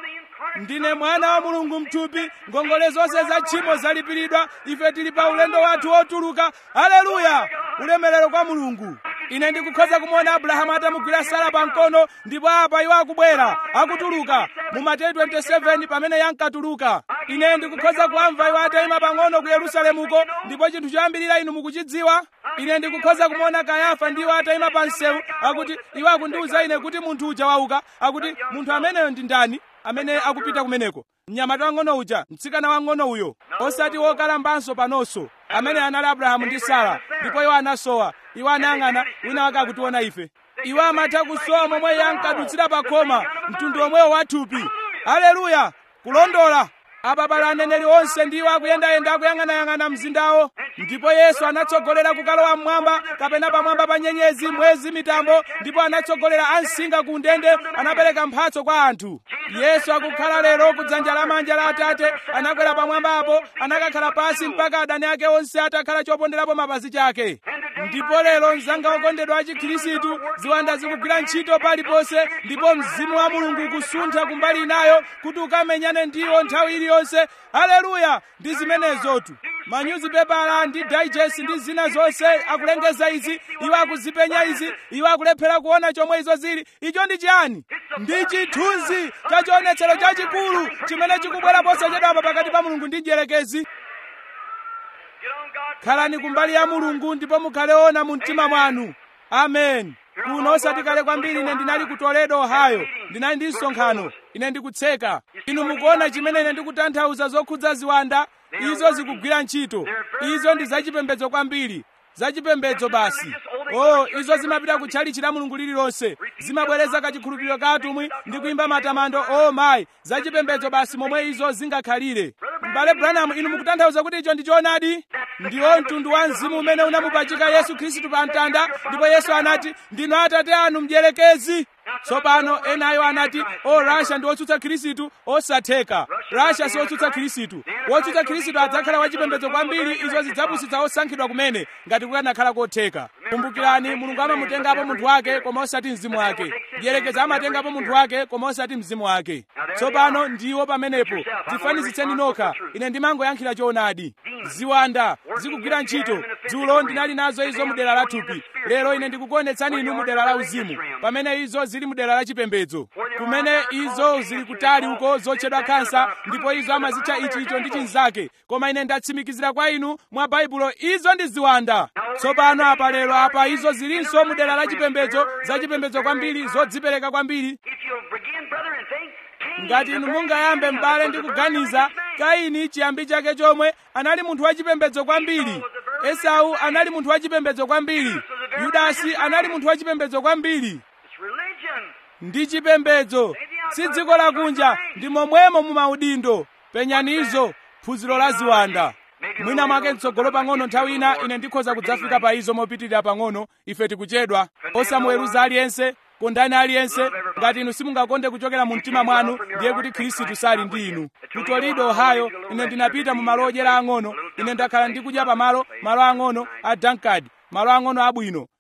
ndine mwana wa mulungu mthupi ngongole zonse za tchimo zalipiridwa ife tili pa ulendo wathu wotuluka haleluya ulemerero kwa mulungu ine ndikukhoza kumuona abrahamu atamugwira sara pa mkono ndipo apa iwo akubwera akutuluka mu mateyu 27 pamene yankatuluka ine ndikukhoza kuamva iwo atayima pang'ono ku yerusalemuko ndipo chinthu choyambirira inu mukuchidziwa ine ndikukhoza kumuona kayafa ndiwo atayima pa msewu akuti iwo akundiwuza ine kuti munthu uja wauka akuti munthu ameneyo ndi ndani amene akupita kumeneko mnyamata wang'ono uja mtsikana wang'ono uyo osati wokalambanso panonso amene anali abrahamu ndi sara ndipo iwo anasowa iwo anayang'ana wina wake akutiona ife iwo amatha kusowa momwe iye ankadutsira pa khoma mtundu omwewo wathupi haleluya kulondola apa pali aneneri onse ndiwo akuyendayenda akuyang'anayang'ana mzindawo ndipo yesu anatsogolera kukalowa mmwamba kapena pamwamba pa nyenyezi mwezi mitambo ndipo anatsogolera ansinga ku ndende anapereka mphatso kwa anthu yesu akukhala lero ku dzanja lamanja la atate anakwera pamwamba apo anakakhala pasi mpaka adani ake onse atakhala choponderapo mapazi chake ndipo lero mzanga wokondedwa wa chikhirisitu ziwanda zikugwira ntchito paliponse ndipo mzimu wa mulungu kusuntha kumbali inayo kuti ukamenyane ndiwo nthawi iliyonse haleluya ndi zimenezotu manyuzipepala ndi digest ndi zina zonse akulengeza izi iwo akuzipenya izi iwo akulephera kuona chomwe izo zili icho ndi chiyani ndi chithunzi cha chionetsero chachikulu chimene chikubwera posachedwapa pakati pa mulungu ndi mdierekezi khalani kumbali ya mulungu ndipo mukhale ona mu mtima mwanu amen kuno osati kale kwambiri ine ndinali ku toledo ohio ndinali ndi msonkhano ine ndikutseka inu mukuona chimene ine ndikutanthauza zokhudza ziwanda izo zikugwira ntchito izo ndi zachipembedzo kwambiri zachipembedzo basi oh izo zimapita kutchalichi la mulungu lililonse zimabwereza kachikhulupiriro ka atumwi ndi kuimba matamando oh mayi zachipembedzo basi momwe izo zingakhalire m'bale branham inu mukutanthauza kuti icho ndi choonadi ndiwo mtundu wa mzimu umene unamupachika yesu khristu pa mtanda ndipo yesu anati ndinu atate anu mdierekezi tsopano enayo anati o rasha ndi wotsutsa khristu osatheka rasha si wotsutsa khristu wotsutsa khristu adzakhala wachipembedzo kwambiri izo zidzapusitsa osankhidwa kumene ngati kukanakhala kotheka kumbukirani mulungu amamutengapo munthu wake koma osati mzimu wake mdierekezi amatengapo munthu wake koma osati mzimu wake tsopano ndiwo pamenepo tifanizitseni nokha ine ndimangoyankhira choonadi ziwanda zikugwira ntchito dzulo ndinali nazo izo mudera la thupi lero ine ndikukuonetsani inu mudera la uzimu pamene izo zili mudera la chipembedzo kumene izo zili kutali uko zotchedwa khansa ndipo izo amazitcha ichi icho ndi chinzake koma ine ndatsimikizira kwa inu mwa baibulo izo ndi ziwanda tsopano apa lero apa izo zilinso mudera la chipembedzo zachipembedzo kwambiri zodzipereka kwambiri If you'll begin, brother, and think, Cain ngati inu mungayambe m'bale ndi kuganiza kaini chiyambi chake chomwe anali munthu wachipembedzo kwambiri esau anali munthu wachipembedzo kwambiri yudasi anali munthu wachipembedzo kwambiri It's religion. ndi chipembedzo si dziko lakunja ndi momwemo mu maudindo penyanizo phunziro la ziwanda mwina mwake mtsogolo pang'ono nthawi ina ine ndikhoza kudzafika pa izo mopitirira pang'ono ife tikuchedwa osamuweruza aliyense kondani aliyense ngati inu simungakonde kuchokera mu mtima mwanu ndiye kuti khristu sali ndi inu ku toledo ohio ine ndinapita mu malo odyera ang'ono ine ndakhala ndikudya pamalo malo ang'ono a dankard malo ang'ono abwino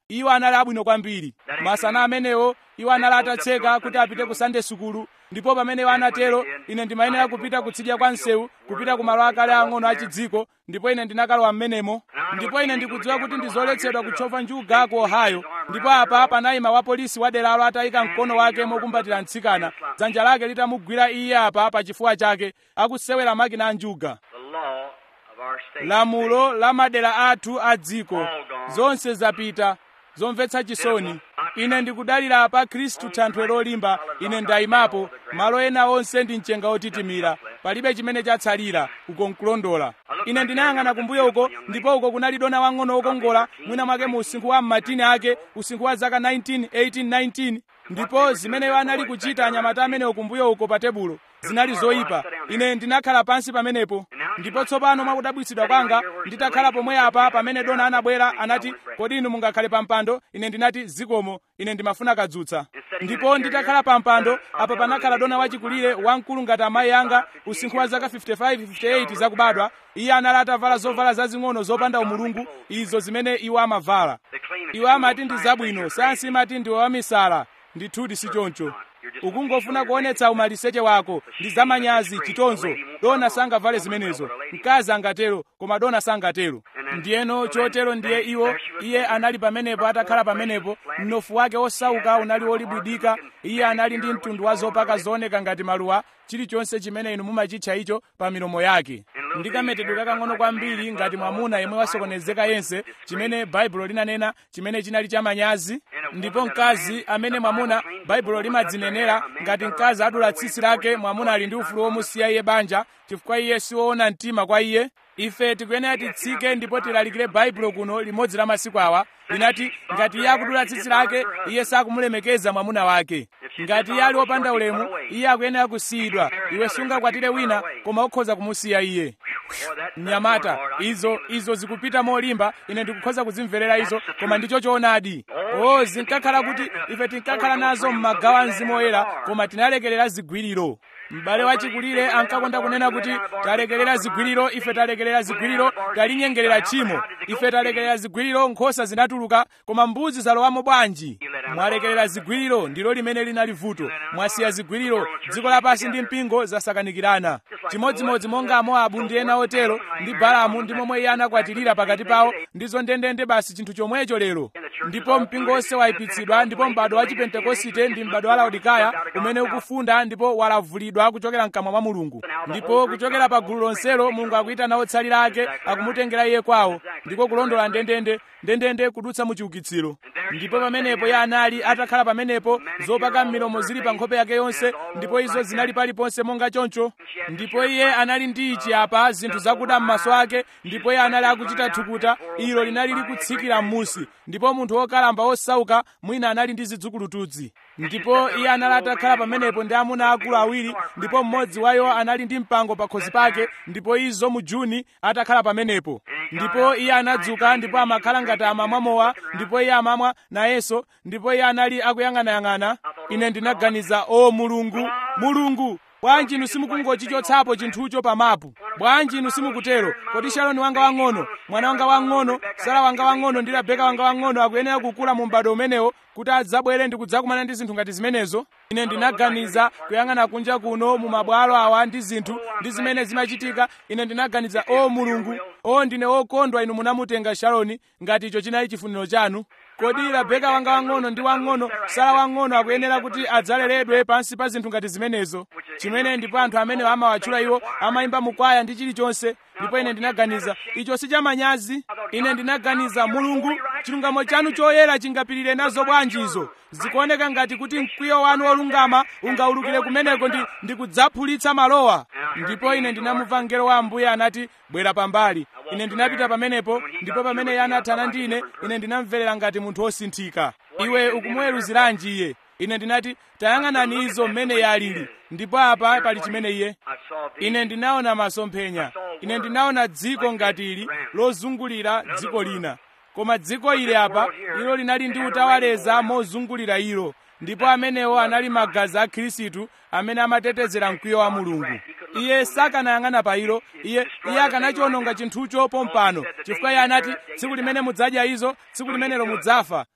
iwo anali abwino kwambiri masana amenewo iwo anali atatseka kuti apite ku sande sukulu ndipo pamene iwo anatero ine ndimayenera kupita kutsidya kwa msewu kupita ku malo akale ang'ono achidziko ndipo ine ndinakalowa m'menemo ndipo ine ndikudziwa kuti ndizoletsedwa kutchova njuga ku ohio ndipo apa panayima wapolisi waderalo atayika mkono wake mokumbatira mtsikana dzanja lake litamugwira iye apa pa chifuwa chake akusewera makina a njuga The law of our state. lamulo la madera athu a dziko zonse zapita zomvetsa chisoni ine ndikudalira pa khristu thanthwe lolimba ine ndayimapo malo ena onse ndi mchenga otitimira palibe chimene chatsalira uko nkulondola ine ndinayang'ana kumbuyo uko ndipo uko kunali dona wang'ono wokongola mwina mwake mu usinkhu wa mmatini ake usinkhu wa zaka 19 18 19 ndipo zimeneyo anali kuchita anyamata amene kumbuyo uko pa tebulo zinali zoyipa ine ndinakhala pansi pamenepo ndipo tsopano mwakudabwitsidwa kwanga nditakhala pomwe apa pamene dona anabwera anati kodi inu mungakhale pa mpando ine ndinati zikomo ine ndimafuna kadzutsa ndipo nditakhala pa mpando apa panakhala dona wachikulire wamkulu ngati amayi anga usinkhu wa zaka 55 58 zakubadwa iye anali atavala zovala zazing'ono zopanda umulungu izo zimene iwo amavala iwo amati ndi zabwino sayansi imati ndiwe wamisala ndithudi si choncho ukungofuna kuonetsa umaliseche wako ndi zamanyazi chitonzo dona sangavale zimenezo mkazi angatero koma dona sangatero ndiyeno chotero ndiye iwo iye anali pamenepo atakhala pamenepo mnofu wake osauka unali wolibwidika iye anali ndi mtundu wa zopaka zooneka ngati maluwa chilichonse chimene inu mumachitcha icho pa milomo yake ndi kametedwe kakang'ono kwambiri ngati mwamuna yemwe wasokonezeka yense chimene baibulo linanena chimene chinali chamanyazi ndipo mkazi amene mwamuna baibulo limadzinenera ngati mkazi adula tsitsi lake mwamuna ali ndi ufulu womusiya iye banja chifukwa iye siwoona mtima kwa iye ife tikuyenera titsike ndipo tilalikire baibulo kuno limodzi la masiku awa linati ngati iye akudula tsitsi lake iye sakumulemekeza mwamuna wake ngati iye ali wopanda ulemu iye akuyenera kusiyidwa iwe sungakwatire wina koma ukhoza kumusiya iye mnyamata izo izo zikupita molimba ine ndikukhoza kuzimverera izo koma ndicho choonadi o zinkakhala kuti ife tinkakhala nazo m'magawo a mzimu woyera koma tinalekerera zigwiriro m'bale wachikulire ankakonda kunena kuti talekerera zigwiriro ife talekerera zigwiriro talinyengerera tchimo ife talekerera zigwiriro nkhosa zinatuluka koma mbuzi zalowamo bwanji mwalekerera zigwiriro ndilo limene linali vuto mwasiya zigwiriro dziko lapansi ndi mpingo zasakanikirana chimodzimodzi monga amoabu ndi ena otero ndi balamu ndi momwe iye anakwatirira pakati pawo ndizo ndendende basi chinthu chomwecho lero ndipo mpingo onse wayipitsidwa ndipo m'bado wa chipentekosite ndi m'bado wa laodikaya umene ukufunda ndipo walavulidwa kuchokera mkamwa mwa mulungu ndipo kuchokera pa gulu lonselo mulungu akuyitana otsalira ake akumutengera iye kwawo ndiko kulondola ndendende ndendende kudutsa mu chiukitsiro ndipo pamenepo iye anali atakhala pamenepo zopaka m'milomo zili pa nkhope yake yonse ndipo izo zinali paliponse monga choncho ndipo iye anali ndi ichi apa zinthu zakuda m'maso ake ndipo iye anali akuchita thukuta ilo linali likutsikira m'musi ndipo munthu wokalamba wosauka mwina anali ndi zidzukulutu ndipo iye anali atakhala pamenepo ndi amuna akulu awiri ndipo mmodzi wa iwo anali ndi mpango pakhosi pake ndipo izo mu juni atakhala pamenepo ndipo iye anadzuka ndipo amakhala ngati amamwa mowa ndipo iye amamwa nayenso ndipo iye anali akuyang'anayang'ana ine ndinaganiza o mulungu mulungu bwanji inu simukungochichotsapo chinthucho pa mapu bwanji inu simukutero kodi shaloni wanga wang'ono mwana wanga wang'ono sara wanga wang'ono ndi rabeka wanga wang'ono akuyenera kukula mu m'bado umenewo kuti adzabwere ndi kudzakumana ndi zinthu ngati zimenezo ine ndinaganiza kuyang'ana kunja kuno mu mabwalo awa ndi zinthu ndi zimene zimachitika ine ndinaganiza o mulungu o ndine wokondwa inu munamutenga shaloni ngati icho chinali chifuniro chanu kodi rabeka wanga wang'ono ndi wang'ono sara wang'ono akuyenera kuti adzaleredwe pansi pa zinthu ngati zimenezo chimene ndipo anthu amene amawatchula iwo amayimba mukwaya ndi chilichonse ndipo ine ndinaganiza icho si chamanyazi ine ndinaganiza mulungu chilungamo chanu choyera chingapirire nazo bwanji izo zikuoneka ngati kuti mkwiyo wanu wolungama ungaulukire kumeneko ndi, ndi kudzaphulitsa malowa ndipo ine ndinamumva mngelo wa ambuye anati bwera pambali ine ndinapita pamenepo ndipo pamene iye anathana ndi ine ine ndinamverera ngati munthu wosinthika iwe ukumuweruziranji iye ine ndinati tayang'anani izo mmene iye alili ndipo apa pali chimene iye ine ndinaona masomphenya ine ndinaona dziko ngati ili lozungulira dziko lina koma dziko ili apa ilo linali ndi utawaleza mozungulira ilo ndipo amenewo anali magazi a khristu amene amatetezera mkwiyo wa mulungu iye sakanayang'ana pa ilo iye iye akanachiwononga chinthucho pompano chifukwa iye anati tsiku limene mudzadya izo tsiku limenelo mudzafa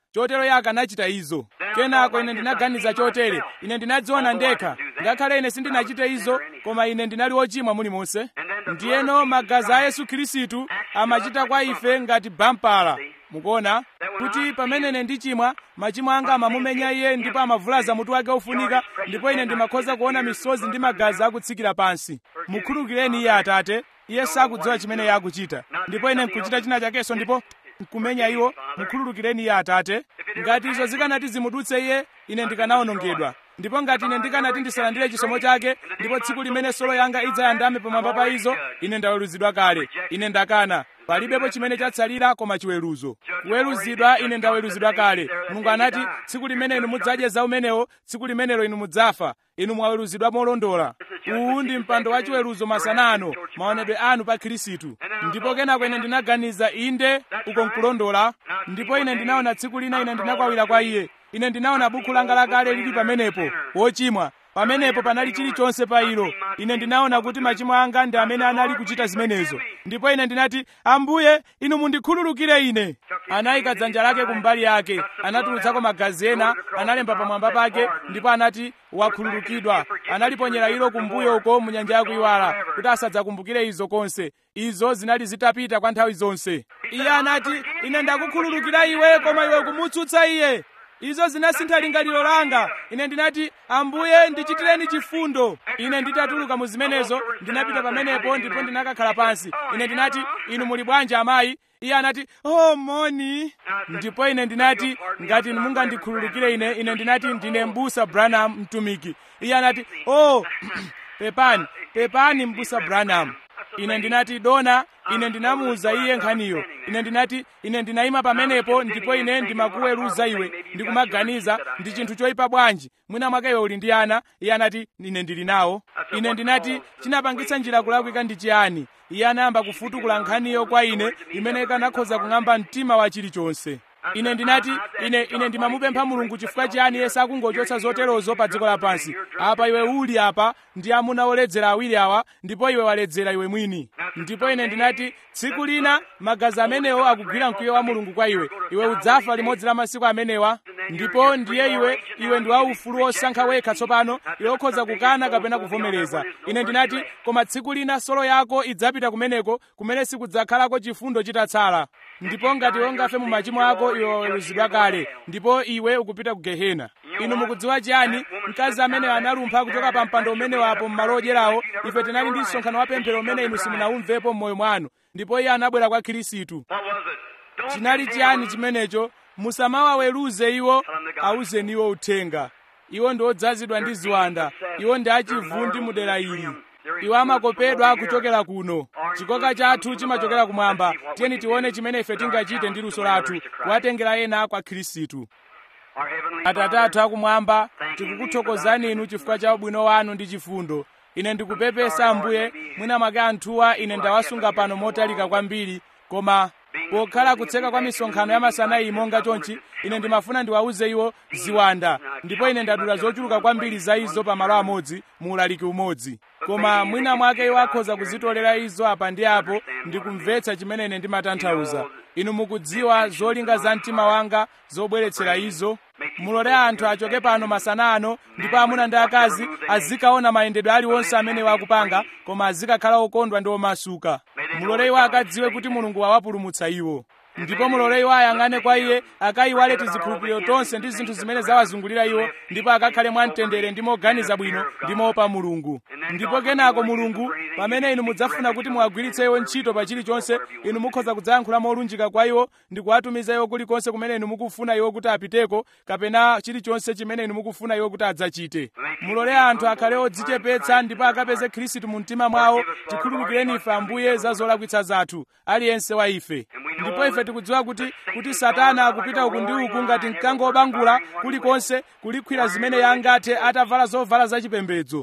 chotero iye akanachita izo kenako ine ndinaganiza chotere ine ndinadziona ndekha ngakhale ine sindinachite izo koma ine ndinali wochimwa mulimonse ndiyeno magazi a yesu khristu amachita kwa ife ngati bampala mukuona kuti pamene ine ndichimwa machimo anga amamumenya iye ndipo amavulaza mutu wake ofunika ndipo ine ndimakhoza kuona misozi ndi magazi akutsikira pansi mukhululukireni iye atate iye sakudziwa chimene iye akuchita ndipo ine nkuchita china chakenso ndipo nkumenya iwo mukhululukireni iye atate ngati izo zikanati zimudutse iye ine ndikanawonongedwa ndipo ngati ine ndikanati ndisalandire chisomo chake ndipo tsiku limene solo yanga idzayandame pamwamba pa izo ine ndaweruzidwa kale ine ndakana palibepo chimene chatsalira koma chiweruzo kuweruzidwa ine ndaweruzidwa kale mulungu anati tsiku limene inu mudzadye za umenewo tsiku limenelo inu mudzafa inu mwaweruzidwa molondola uwu ndi mpando wa chiweruzo masana ano maonedwe anu pa khristu ndipo kenako ine ndinaganiza inde uko nkulondola ndipo ine ndinaona tsiku lina ine ndinakwawira kwa iye ine ndinaona bukhu langa lakale lili pamenepo wochimwa pamenepo panali chilichonse pa ilo ine ndinaona kuti machimo anga ndi amene anali kuchita zimenezo ndipo ine ndinati ambuye inu mundikhululukire ine anayika dzanja lake kumbali yake anatulutsako magazi ena analemba pamwamba pake ndipo anati wakhululukidwa analiponyera ilo kumbuyo uko mu nyanja yakuiwala kuti asadzakumbukire izo konse izo zinali zitapita kwa nthawi zonse iye anati ine ndakukhululukira iwe koma iwe kumutsutsa iye izo zinasintha lingaliro langa ine ndinati ambuye ndichitireni chifundo ine nditatuluka mu zimenezo ndinapita pamenepo ndipo ndinakakhala pansi ine ndinati inu muli bwanji amayi iye anati oh moni ndipo ine ndinati ngati mungandikhululukire ine ine ndinati ndine mbusa branham mtumiki iye anati oh pepani pepani mbusa branham ine ndinati dona ine ndinamuwuza iye nkhaniyo ine ndinati ine ndinayima pamenepo ndipo ine ndimakuweruza iwe ndikumaganiza ndi chinthu choyipa bwanji mwina mwake iwe uli ndi ana iye anati ine ndili nawo ine ndinati chinapangitsa njira kulakwika ndi chiyani iye anayamba kufutukula nkhaniyo kwa ine imene ikanakhoza kung'amba mtima wa chilichonse ine ndinati ine ine ndimamupempha mulungu chifukwa chiyani iye sakungochotsa zoterozo pa dziko lapansi apa iwe uli apa ndi amuna oledzera awiri awa ndipo iwe waledzera iwe mwini ndipo ine ndinati tsiku lina magazi amenewo akugwira mkwiyo wa mulungu kwa iwe iwe udzafa limodzi la masiku amenewa ndipo ndiye iwe iwe ndi waufulu wosankha wekha tsopano iwe ukhoza kukana kapena kuvomereza ine ndinati koma tsiku lina solo yako idzapita kumeneko kumene sikudzakhalako chifundo chitatsala ndipo ngati ungafe mu machimo ako iwe waweruzidwa kale ndipo iwe ukupita ku gehena inu mukudziwa chiyani mkazi amene analumpha kuchoka pa mpando umenewapo m'malo odyerawo ife tinali ndi msonkhano wa pemphero umene inu simunaumvepo m'moyo mwanu ndipo iye anabwera kwa khristu What was it? Don't chinali give chiyani him chimenecho musamawaweruze iwo awuzeni iwo uthenga iwo ndi odzazidwa ndi ziwanda iwo ndi achivundi mu dera ili iwo amakopedwa kuchokera kuno chikoka chathu chimachokera kumwamba tiyeni tione chimene ife tingachite ndi luso lathu kuwatengera ena kwa khristu Our heavenly atate Father, athu akumwamba tikukuthokozani inu chifukwa cha ubwino wanu ndi chifundo ine ndikupepesa ambuye mwina mwake anthuwa ine ndawasunga pano motalika kwambiri koma pokhala kutseka kwa misonkhano ya masana iyi monga chonchi ine ndimafuna ndiwawuze iwo ziwanda ndipo ine ndadula zochuluka kwambiri za izo pamalo amodzi mu ulaliki umodzi koma mwina mwake iwo akhoza kuzitolera izo apa ndi apo ndikumvetsa chimene ine ndimatanthauza inu mukudziwa zolinga za mtima wanga zobweretsera izo mulole anthu achoke pano masana ano ndipo amuna ndi akazi azikaona mayendedwe aliwonse amene wakupanga koma azikakhala okondwa ndi omasuka mulole iwo akadziwe kuti mulungu wawapulumutsa iwo ndipo mulole iwo ayang'ane kwa iye akayiwale tizikhulupiriro tonse ndi zinthu zimene zawazungulira iwo ndipo akakhale mwamtendere ndi moganiza bwino ndi moopa mulungu ndipo kenako mulungu pamene inu mudzafuna kuti muwagwiritse iwo ntchito pa chilichonse inu mukhoza kudzayankhula molunjika kwa iwo ndi kuwatumiza iwo kulikonse kumene inu mukufuna iwo kuti apiteko kapena chilichonse chimene inu mukufuna iwo kuti adzachite mulole anthu akhale odzichepetsa ndipo akapeze khristu mu mtima mwawo tikhululukireni ife ambuye za zolakwitsa zathu aliyense wa ife ndipo ife tikudziwa kuti kuti satana akupita uku ndi uku ngati mkango wobangula kulikonse kulikhwira zimene yangathe atavala zovala zachipembedzo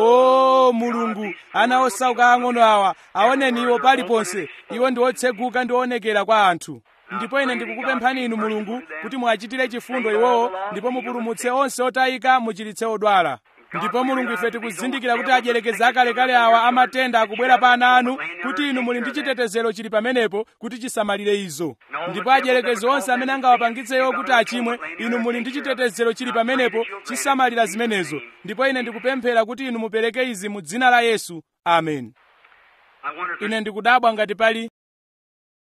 o mulungu ana osauka ang'ono awa aoneni iwo paliponse iwo ndi otseguka ndi oonekera kwa anthu ndipo ine ndikukupemphani inu mulungu kuti muachitire chifundo iwowo ndipo mupulumutse onse otayika muchiritse odwala ndipo mulungu ife tikuzindikira kuti adyelekezi akalekale awa amatenda akubwera pa ana anu kuti inu muli ndi chitetezero chili pamenepo kuti chisamalire izo ndipo adyelekezi onse amene angawapangitseyo kuti achimwe inu muli ndi chitetezero chili pamenepo chisamalira zimenezo ndipo ine ndikupemphera kuti inu mupereke izi mu dzina la yesu amen I wonder if ine ndikudabwa ngati pali